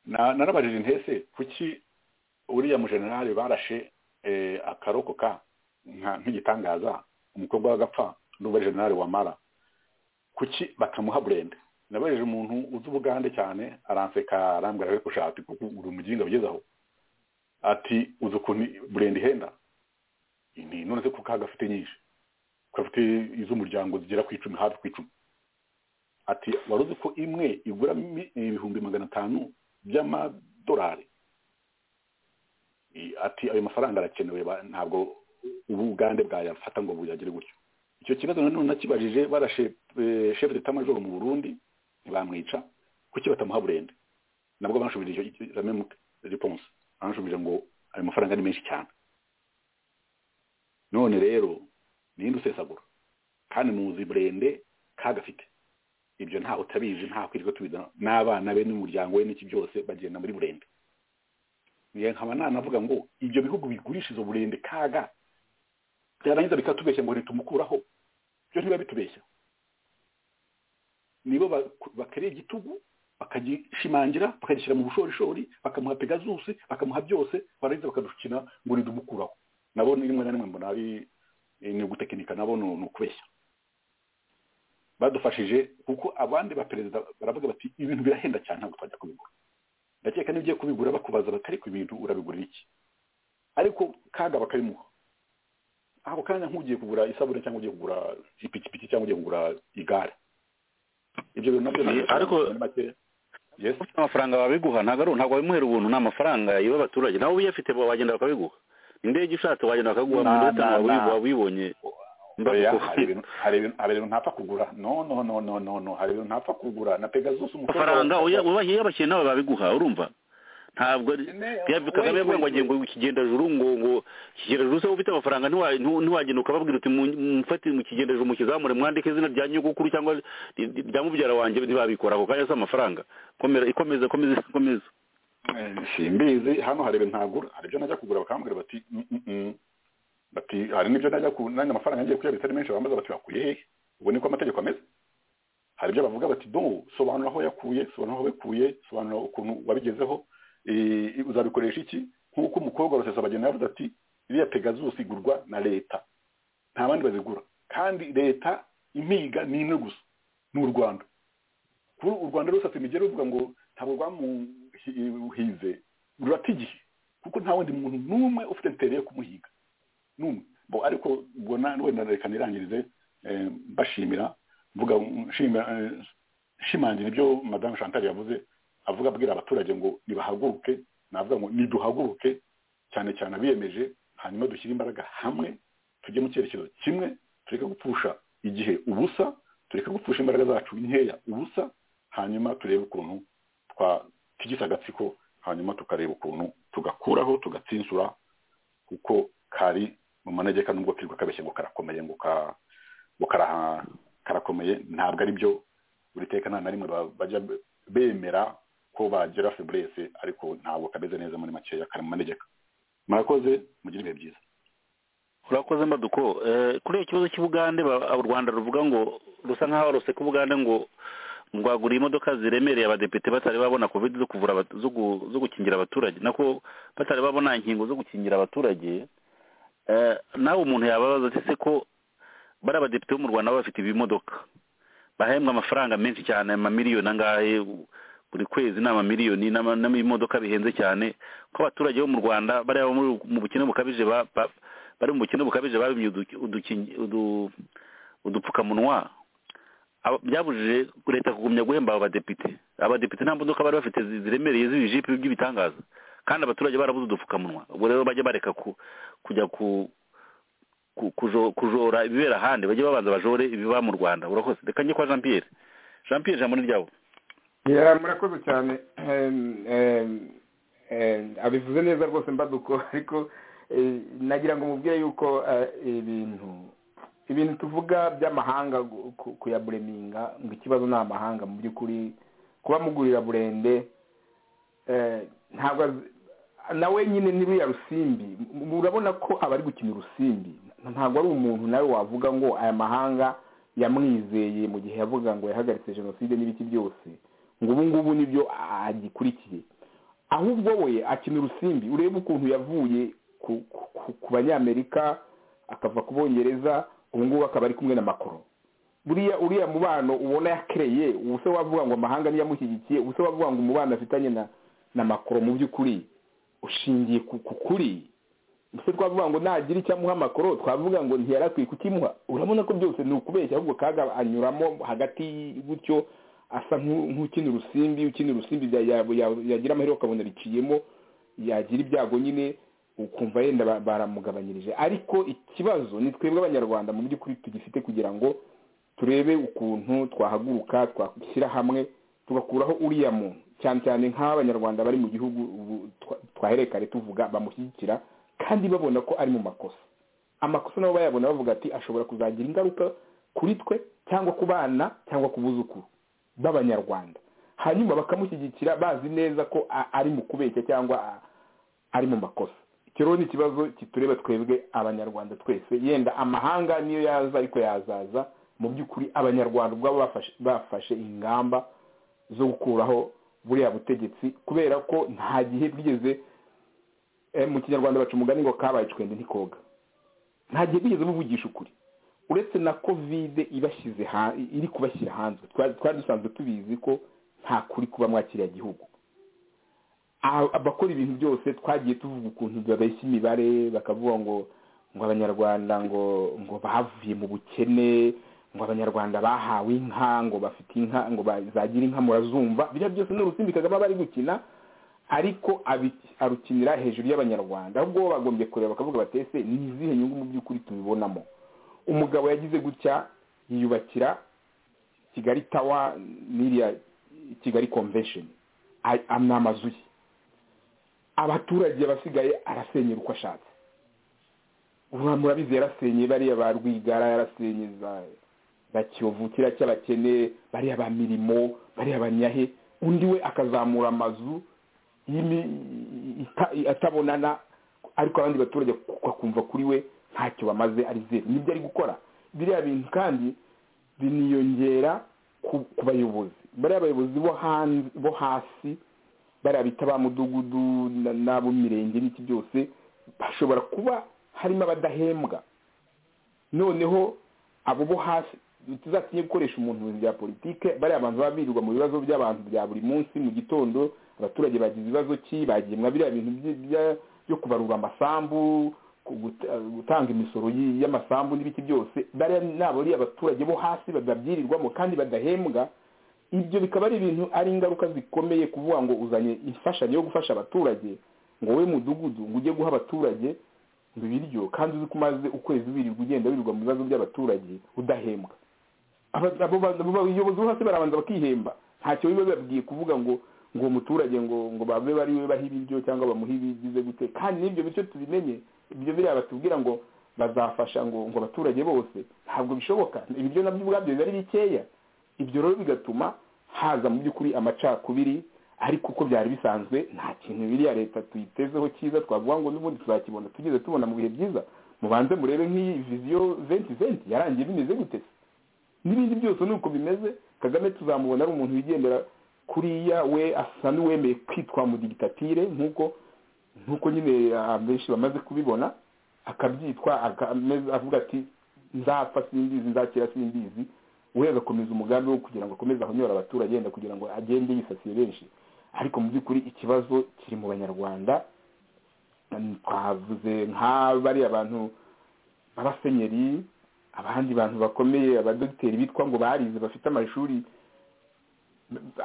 narabajije intese kuki uriya mujenerali barashe akaroko ka nk'igitangaza umukobwa w'agapfa n'ubu jenerali wamara kuki batamuha burende nabajije umuntu uzi ubugande cyane aranseka arambwira ariko ushaka kuko uri umuginga ugezeho ati uzi ukuntu burende ihenda none se kuko gafite nyinshi gafite iz'umuryango zigera ku icumi hafi ku icumi ati wari uzi ko imwe igura mi- ibihumbi magana atanu by'amadolari I- ati ayo mafaranga arakenewe ba- ntabwo ubu ugande bwayafata ngo buyagire gutyo icyo kibazo nanone nakibajije barashe eh, chef de major mu burundi ntibamwica kuki batamuha burende nabwo banshubije icyo la même réponse banshubije ngo ayo mafaranga ni menshi cyane none rero ninde usesagura kandi muzi burende kagafite ibyo ntawe utabizi nta kwirirwa tubizana n'abana be n'umuryango we n'iki byose bagenda muri burende niyo nkaba nanavuga ngo ibyo bihugu bigurisha izo burende kaga byarangiza bikatubeshya ngo ntitumukuraho byo ntibiba bitubeshya nibo baku- bakereye igitugu bakagishimangira bakagishyira mu bushorishori bakamuha pegazusi bakamuha byose barangiza bakadukina ngo ntitumukuraho nabo ni rimwe na rimwe mbona ari ni ugutekinika nabo ni ni ukubeshya badufashije kuko abandi baperezida baravuga bati ibintu birahenda cyane ntabwo twajya kubigura ndakeka niba ugiye kubigura bakubaza batari ku bintu urabigurira iki ariko kaga bakabimuha ako kanya nk'ugiye kugura isabune cyangwa ugiye kugura ipikipiki cyangwa ugiye kugura igare ibyo bintu nabyo ni- Ariko- ni make yes amafaranga babiguha ntabwo ari ntabwo wabimuhera ubuntu ni amafaranga y'aba abaturage nawe uyafite bo wagenda bakabiguha indege ushatse wagenda bakaguha Na- mu minota na- wabi- na. wabibonye oya Mbako. hari ibintu hari ibintu hari ibintu ntapfa kugura no no no no no no hari ibintu ntapfa kugura na pegasus umukobwa wa- amafaranga uya- ubaha iyo abakiriya nabo babiguha urumva ntabwo ari- Ne- Kagame kagame yavuga ngo agiye ngo ikigendajuru ngo ngo ikigendajuru se ufite amafaranga ntiwa- ntu- ntiwagenda ukababwira uti "Mu- mufate mu kigendajuru mukizamure mwandike izina rya nyogokuru cyangwa ry- ry- rya mubyara wanjye ntibabikora ako kanya si amafaranga komera ikomeza komeza komeza Eh, simbizi hano hari ibintu ntagura hari ibyo najya kugura bakambwira bati "Mm, mm, mm." bati hari n'ibyo najya ku nanjye amafaranga ngiye kuyabitsa ari menshi bambaza bati wakuye hehe ubu niko amategeko ameze hari ibyo bavuga bati do sobanura aho yakuye sobanura aho yakuye sobanura ukuntu wabigezeho eh, uzabikoresha iki nk'uko umukobwa wa rusesabageni yavuze ati iriya pegazusi igurwa na leta nta bandi bazigura kandi leta impiga ni imwe gusa ni u rwanda kuba u rwanda rusatse imigeri ruvuga ngo ntabwo rwamuhize rurata igihe kuko nta wundi muntu n'umwe ufite intere yo kumuhiga n'umwe bo ariko ubona wenda reka nirangirize eh, mbashimira mvuga nshimira eh, nshimangira ibyo madamu chantal yavuze avuga abwira abaturage ngo nibahaguruke navuga ngo niduhaguruke cyane cyane abiyemeje hanyuma dushyire imbaraga hamwe tujye mu cyerekezo kimwe tureke gupfusha igihe ubusa tureke gupfusha imbaraga zacu nkeya ubusa hanyuma turebe ukuntu twatigisa agatsiko hanyuma tukareba ukuntu tugakuraho tugatsinsura kuko kari mu manegeka nubwo kirirwa kabeshye ngo karakomeye ngo ka- ngo karaha- karakomeye ntabwo ari byo buri teka nta na rimwe ba- bajya be- bemera ko bagira feburese ariko ntabwo kameze neza muri makeya kari mu manegeka murakoze mugire ibihe byiza urakoze mbaduko Eh, kuri iyo kibazo cy'ubugande ba- u rwanda ruvuga ngo rusa nk'aho ruseka ubugande ngo rwaguriye imodoka ziremereye abadepite batari babona covid zo kuvura abat- zo gu- zo gukingira abaturage nako batari babona inkingo zo gukingira abaturage Eh, nawe umuntu yababaza ati se ko bari abadepite bo mu rwanda baba bafite ibimodoka bahembwa amafaranga menshi cyane amamiliyoni angahe u- buri kwezi ni amamiliyoni n'ama- n'ibimodoka bihenze cyane ko abaturage bo mu rwanda bariya bo muri- mu bukene bukabije ba- ba- bari mu bukene bukabije babimye udu- uduki- udu- udupfukamunwa Aba- byabujije leta kugumya guhemba aba badepite abadepite nta modoka bari bafite zi- ziremereye z'ibijipe by'ibitangaza kandi abaturage barabuze udupfukamunwa ubwo rero bajya bareka ku- kujya ku ku- kujo- kujora ibibera ahandi bajye babanza bajore ibiba mu rwanda urakoze reka njye kwa jean pierre jean pierre ijambo ni ryabo Ya, murakoze cyane Em, em, em, abivuze neza rwose mbaduko ariko eh, nagira ngo mubwire yuko eh, ibintu ibintu tuvuga by'amahanga gu- ku- kuyabureminga ngo ikibazo ni amahanga mu by'ukuri kuba mugurira burende eh, ntabwo az- nawe nyine n'iriya rusimbi m- urabona ko abari gukina urusimbi ntabwo ari umuntu nawe wavuga ngo aya mahanga yamwizeye mu gihe yavuga ngo yahagaritse jenoside n'ibiki byose ngo ubu ngubu nibyo agikurikiye ahubwo we akina urusimbi urebe ukuntu yavuye ku- ku- ku- ku banyamerika akava ku bongereza ubu ngubu akaba ari kumwe na makoro buriya uriya mubano ubona yakereye ubu se wavuga ngo amahanga niyo amushyigikiye ubu se wavuga ngo umubano afitanye na na makoro mu by'ukuri ushingiye ku ku kuri mbese twavuga ngo nagira icyo amuha amakoro twavuga ngo ntiyarakwiye kukimuha urabona ko byose ni ukubeshya ahubwo kaga anyuramo hagati gutyo asa nk'ukina urusimbi ukina urusimbi ya- ya- ya- yagira amahirwe ukabona biciyemo yagira ibyago nyine ukumva yenda ba- baramugabanyirije ariko ikibazo ni twebwe abanyarwanda mu by'ukuri tugifite kugira ngo turebe ukuntu twahaguruka twashyira hamwe tugakuraho uriya muntu cyane cyane nk'abanyarwanda bari mu gihugu ubu twa- twaherekare tuvuga bamushyigikira kandi babona ko ari mu makosa amakosa nabo bayabona bavuga ati ashobora kuzagira ingaruka kuri twe cyangwa ku bana cyangwa ku buzukuru b'abanyarwanda hanyuma bakamushyigikira bazi neza ko a- ari mu kubeshya cyangwa a- ari mu makosa icyo rero ni ikibazo kitureba twebwe abanyarwanda twese yenda amahanga niyo yaza ariko yazaza mu by'ukuri abanyarwanda ubwabo bafashe- bafashe ingamba zo gukuraho buriya butegetsi kubera ko nta gihe bwigeze eh, mu kinyarwanda baca umugani ngo kabaye icwende ntikoga nta gihe bigeze buvugisha ukuri uretse na kovide ibashyize ha- iri kubashyira hanze Twa- twari dusanzwe tubizi ko nta kuri kuba mwakiriya gihugu A- abakora ibintu byose twagiye tuvuga ukuntu babeshya imibare bakavuga ngo ngo abanyarwanda ngo ngo bavuye mu bukene ngo abanyarwanda bahawe inka ngo bafite inka ngo bazagira inka murazumva biriya byose ni urusimbi kagame aba ari gukina ariko abi- arukinira hejuru y'abanyarwanda ahubwo bo bagombye kureba bakavuga bati ese ni izihe nyungu mu by'ukuri tubibonamo umugabo yagize gutya yiyubakira kigali tawa n'iriya kigali convention Ay- am- ni amazu ye abaturage abasigaye arasenyera uko ashatse Ura- murabizi yarasenye bariya ba rwigara yarasenye za ba kiyovu kiriya cy'abakene bariya ba mirimo bariya banyahe undi we akazamura amazu y'imi- ita- atabonana ariko abandi baturage bakumva kuri we ntacyo bamaze ari zeru nibyo ari gukora biriya bintu kandi biniyongera ku ku bayobozi bariya bayobozi bo hanze bo hasi bariya bita ba mudugudu na- n'abo mu mirenge n'iki byose bashobora kuba harimo abadahembwa noneho abo bo hasi tuzatinye gukoresha umuntu mu bintu bya politike bariya bantu baba birirwa mu bibazo by'abantu bya buri munsi mu gitondo abaturage bagize ibibazo ki bagemwa biriya bintu by- bya- byo kubarura amasambu ku- guta- gutanga imisoro y- y'amasambu n'ibiki byose bariya ni abariya abaturage bo hasi babyirirwamo kandi badahembwa ibyo bikaba ari ibintu ari ingaruka zikomeye kuvuga ngo uzanye imfashanyo yo gufasha abaturage ngo wowe mudugudu ngo ujye guha abaturage ibiryo kandi uzi ko umaze ukwezi wirirwa ugenda wirirwa mu bibazo by'abaturage udahembwa Aba- abo ba- abo bayobozi bo hasi barabanza bakihemba ntacyo biba bibabwiye kuvuga ngo ngo uwo muturage ngo ngo babe bari we baha ibiryo cyangwa bamuhe ibigize gute kandi n'ibyo bityo tubimenye ibyo biriya batubwira ngo bazafasha ngo ngo abaturage bose ntabwo bishoboka ibiryo nabyo ubwabyo biba ari bikeya ibyo rero bigatuma haza mu by'ukuri amacakubiri ariko uko byari bisanzwe nta kintu biriya leta tuyitezeho cyiza twavuga ngo n'ubundi tuzakibona tugeze tubona mu bihe byiza mubanze murebe nk'iyi viziyo venti venti yarangiye bimeze gute se? n'ibindi byose ni uko bimeze kagame tuzamubona ari umuntu wigendera kuriya we asa n'uwemeye kwitwa mudigitatire nk'uko nk'uko nyine ah, benshi bamaze kubibona akabyitwa akameze- avuga ati nzapfa simbizi nzakira simbizi we agakomeza umugambi wo kugira ngo akomeze ahonyore abaturage yenda kugira ngo agende yisasiye benshi ariko mu by'ukuri ikibazo kiri mu banyarwanda twavuze nka bariya bantu b'abasenyeri abandi bantu bakomeye abadogiteri bitwa ngo barize bafite amashuri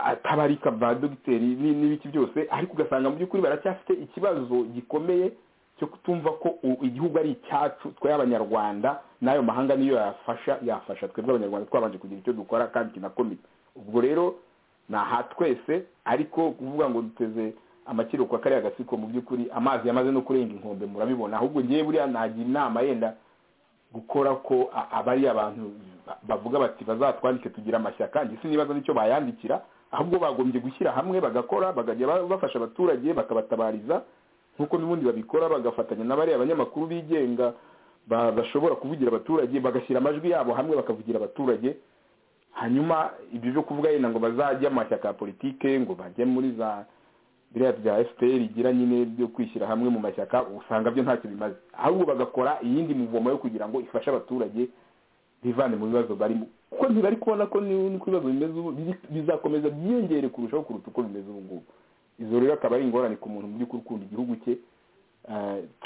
atabarika ba dogiteri ni- n'ibiki byose ariko ugasanga mu by'ukuri baracyafite ikibazo gikomeye cyo kutumva ko u- igihugu ari icyacu twe abanyarwanda n'ayo mahanga niyo yafasha yafasha twebwe abanyarwanda twabanje kugira icyo dukora kandi kinakomeye ubwo rero ni aha twese ariko kuvuga ngo duteze amakiro kwa kariya gasiko mu by'ukuri amazi yamaze no kurenga inkombe murabibona ahubwo ngewe buriya nagira inama yenda gukora ko a- aba ari abantu ba- bavuga bati bazatwandike tugira amashyaka njye sinibaza nicyo bayandikira ahubwo bagombye gushyira hamwe bagakora bakajya ba- bafasha abaturage bakabatabariza nk'uko n'ubundi babikora bagafatanya n'abariya abanyamakuru bigenga ba- bashobora kuvugira abaturage bagashyira amajwi yabo hamwe bakavugira abaturage hanyuma ibyo byo kuvuga yenda ngo bazajya mu mashyaka ya politike ngo bajye muri za biriya bya fpr igira nyine byo kwishyira hamwe mu mashyaka usanga byo ntacyo bimaze ahubwo bagakora iyindi muvomo yo kugira ngo ifashe abaturage bivane mu bibazo barimo kuko ntibari kubona ko ni- niko ibibazo bimeze ubu biri- bizakomeza byiyongere kurushaho kuruta uko bimeze ubu ngubu izo rero akaba ari ingorane ku muntu mu by'ukuri ukunda igihugu cye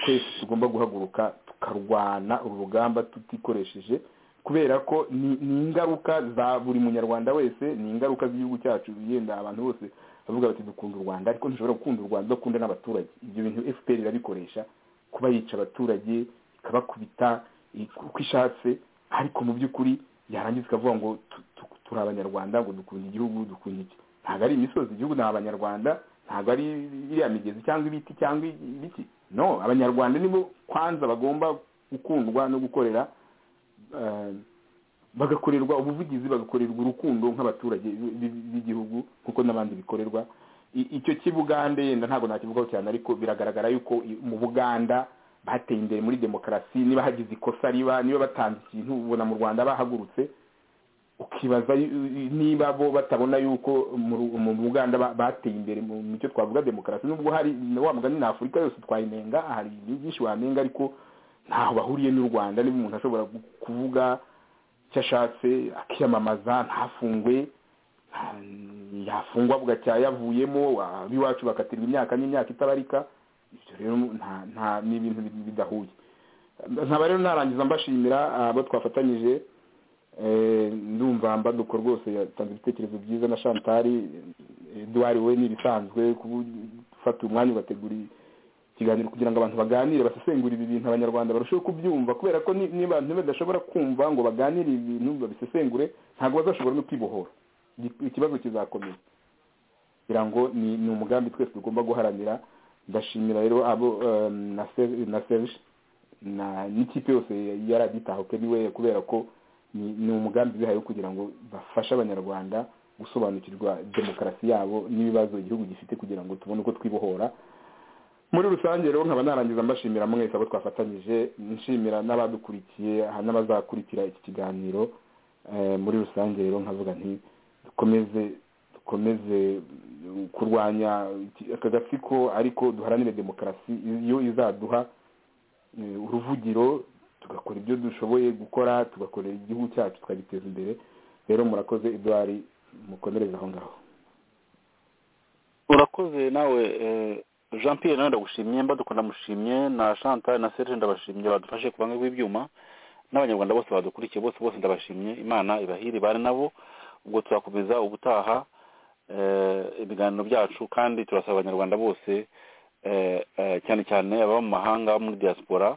twese tugomba guhaguruka tukarwana uru rugamba tutikoresheje kubera ko ni ingaruka za buri munyarwanda wese ni ingaruka z'igihugu cyacu yenda abantu bose bavuga bati dukunda u rwanda ariko ntushobora gukunda u rwanda udakunda n'abaturage ibyo bintu fpr irabikoresha kuba yica abaturage ikabakubita uko ishatse ariko mu by'ukuri yarangiza ikavuga ngo turi abanyarwanda ngo dukunda igihugu dukunda iki ntabwo ari imisozi igihugu ni abanyarwanda ntabwo ari iriya migezi cyangwa ibiti cyangwa ibiti no abanyarwanda nibo kwanza bagomba gukundwa no gukorera bagakorerwa ubuvugizi bagakorerwa urukundo nk'abaturage b'igihugu kuko n'abandi bikorerwa icyo cy'ibugande yenda ntabwo nakivugaho cyane ariko biragaragara yuko mu buganda bateye imbere muri demokarasi niba hagize ikosa riba niba batanze ikintu ubona mu rwanda bahagurutse ukibaza niba bo batabona yuko mu buganda bateye imbere mu cyo twavuga demokarasi nubwo hari wa mugani na afurika yose twayinenga hari byinshi wanenga ariko ntaho bahuriye n'u rwanda niba umuntu ashobora kuvuga icyo ashatse akiyamamaza ntafungwe yafungwa bugacya yavuyemo ab'iwacu bakatirwa imyaka n'imyaka itabarika ibyo rero nta ni ibintu bidahuye nkaba rero narangiza mbashimira abo twafatanyije ndumva mbaduko rwose yatanze ibitekerezo byiza na shantari eduwari we n'ibisanzwe gufata umwanya ugategura ikiganiro kugira ngo abantu baganire basesengure ibi bintu abanyarwanda barusheho kubyumva kubera ko niba badashobora kumva ngo baganire ibintu babisesengure ntabwo bazashobora no kwibohora ikibazo kizakomeza kugira ngo ni umugambi twese tugomba guharanira ndashimira rero abo na serge n'ikipe yose yaraditahuke niwe kubera ko ni umugambi wihaye kugira ngo bafashe abanyarwanda gusobanukirwa demokarasi yabo n'ibibazo igihugu gifite kugira ngo tubone uko twibohora muri rusange rero nkaba narangiza mbashimira mwese abo twafatanyije nshimira n'abadukurikiye n'abazakurikira iki kiganiro muri rusange rero nkavuga nti dukomeze dukomeze kurwanya aka gatsiko ariko duharanire demokarasi iyo izaduha uruvugiro tugakora ibyo dushoboye gukora tugakorera igihugu cyacu tukagiteza imbere rero murakoze eduard mukomereze aho ngaho urakoze nawe jean pierre nawe ndagushimye mbaduko ndamushimye na chantal na serge ndabashimye badufashe ku banga rw'ibyuma n'abanyarwanda bose badukurikiye bose bose ndabashimye imana ibahiri bari nabo ubwo turakomeza ubutaha ibiganiro byacu kandi turasaba abanyarwanda bose cyane cyane ababa mu mahanga muri diaspora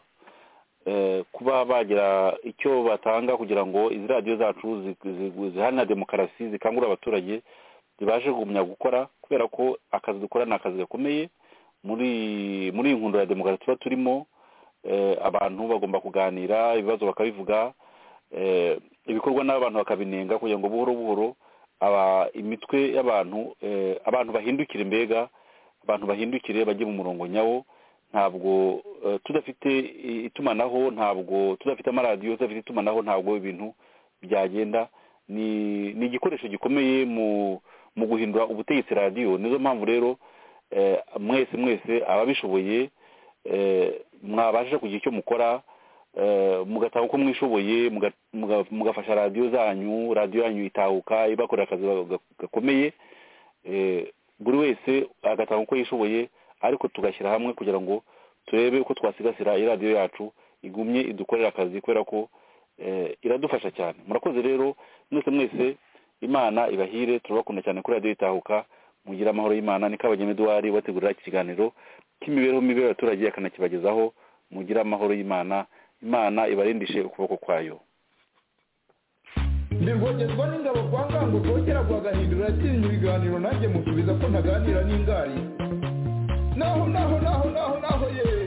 kuba bagira icyo batanga kugira ngo izi radiyo zacu zihanira demokarasi zikangurira abaturage zibashe kugumya gukora kubera ko akazi dukora ni akazi gakomeye muri muri iyi nkundo ya demokarasi tuba turimo abantu bagomba kuganira ibibazo bakabivuga ibikorwa n'abantu bakabinenga kugira ngo buhoro buhoro imitwe y'abantu abantu bahindukire mbega abantu bahindukire bajye mu murongo nyawo ntabwo tudafite itumanaho ntabwo tudafite amaradiyo tudafite itumanaho ntabwo ibintu byagenda ni igikoresho gikomeye mu guhindura ubutegetsi radiyo nizo mpamvu rero mwese mwese ababishoboye mwabasha kugira icyo mukora mugataha uko mwishoboye mugafasha radiyo zanyu radiyo yanyu itahuka ibakorera akazi gakomeye buri wese agataha uko yishoboye ariko tugashyira hamwe kugira ngo turebe uko twasigasira iradiyo yacu igumye idukorera akazi kubera ko iradufasha cyane murakoze rero mwese mwese imana ibahire turabakunda cyane kuri radiyo itahuka mugire amahoro y'imana ni kabageme eduwari wategurira iki kiganiro cy'imibereho mibi y'abaturage akanakibagezaho mugire amahoro y'imana imana ibarindishe ukuboko kwayo ndirwogezwa n'ingabo kwa ngango rwogera rwagahindura atinya ibiganiro nanjye musubiza ko ntaganira n'ingari naho naho naho naho naho yeee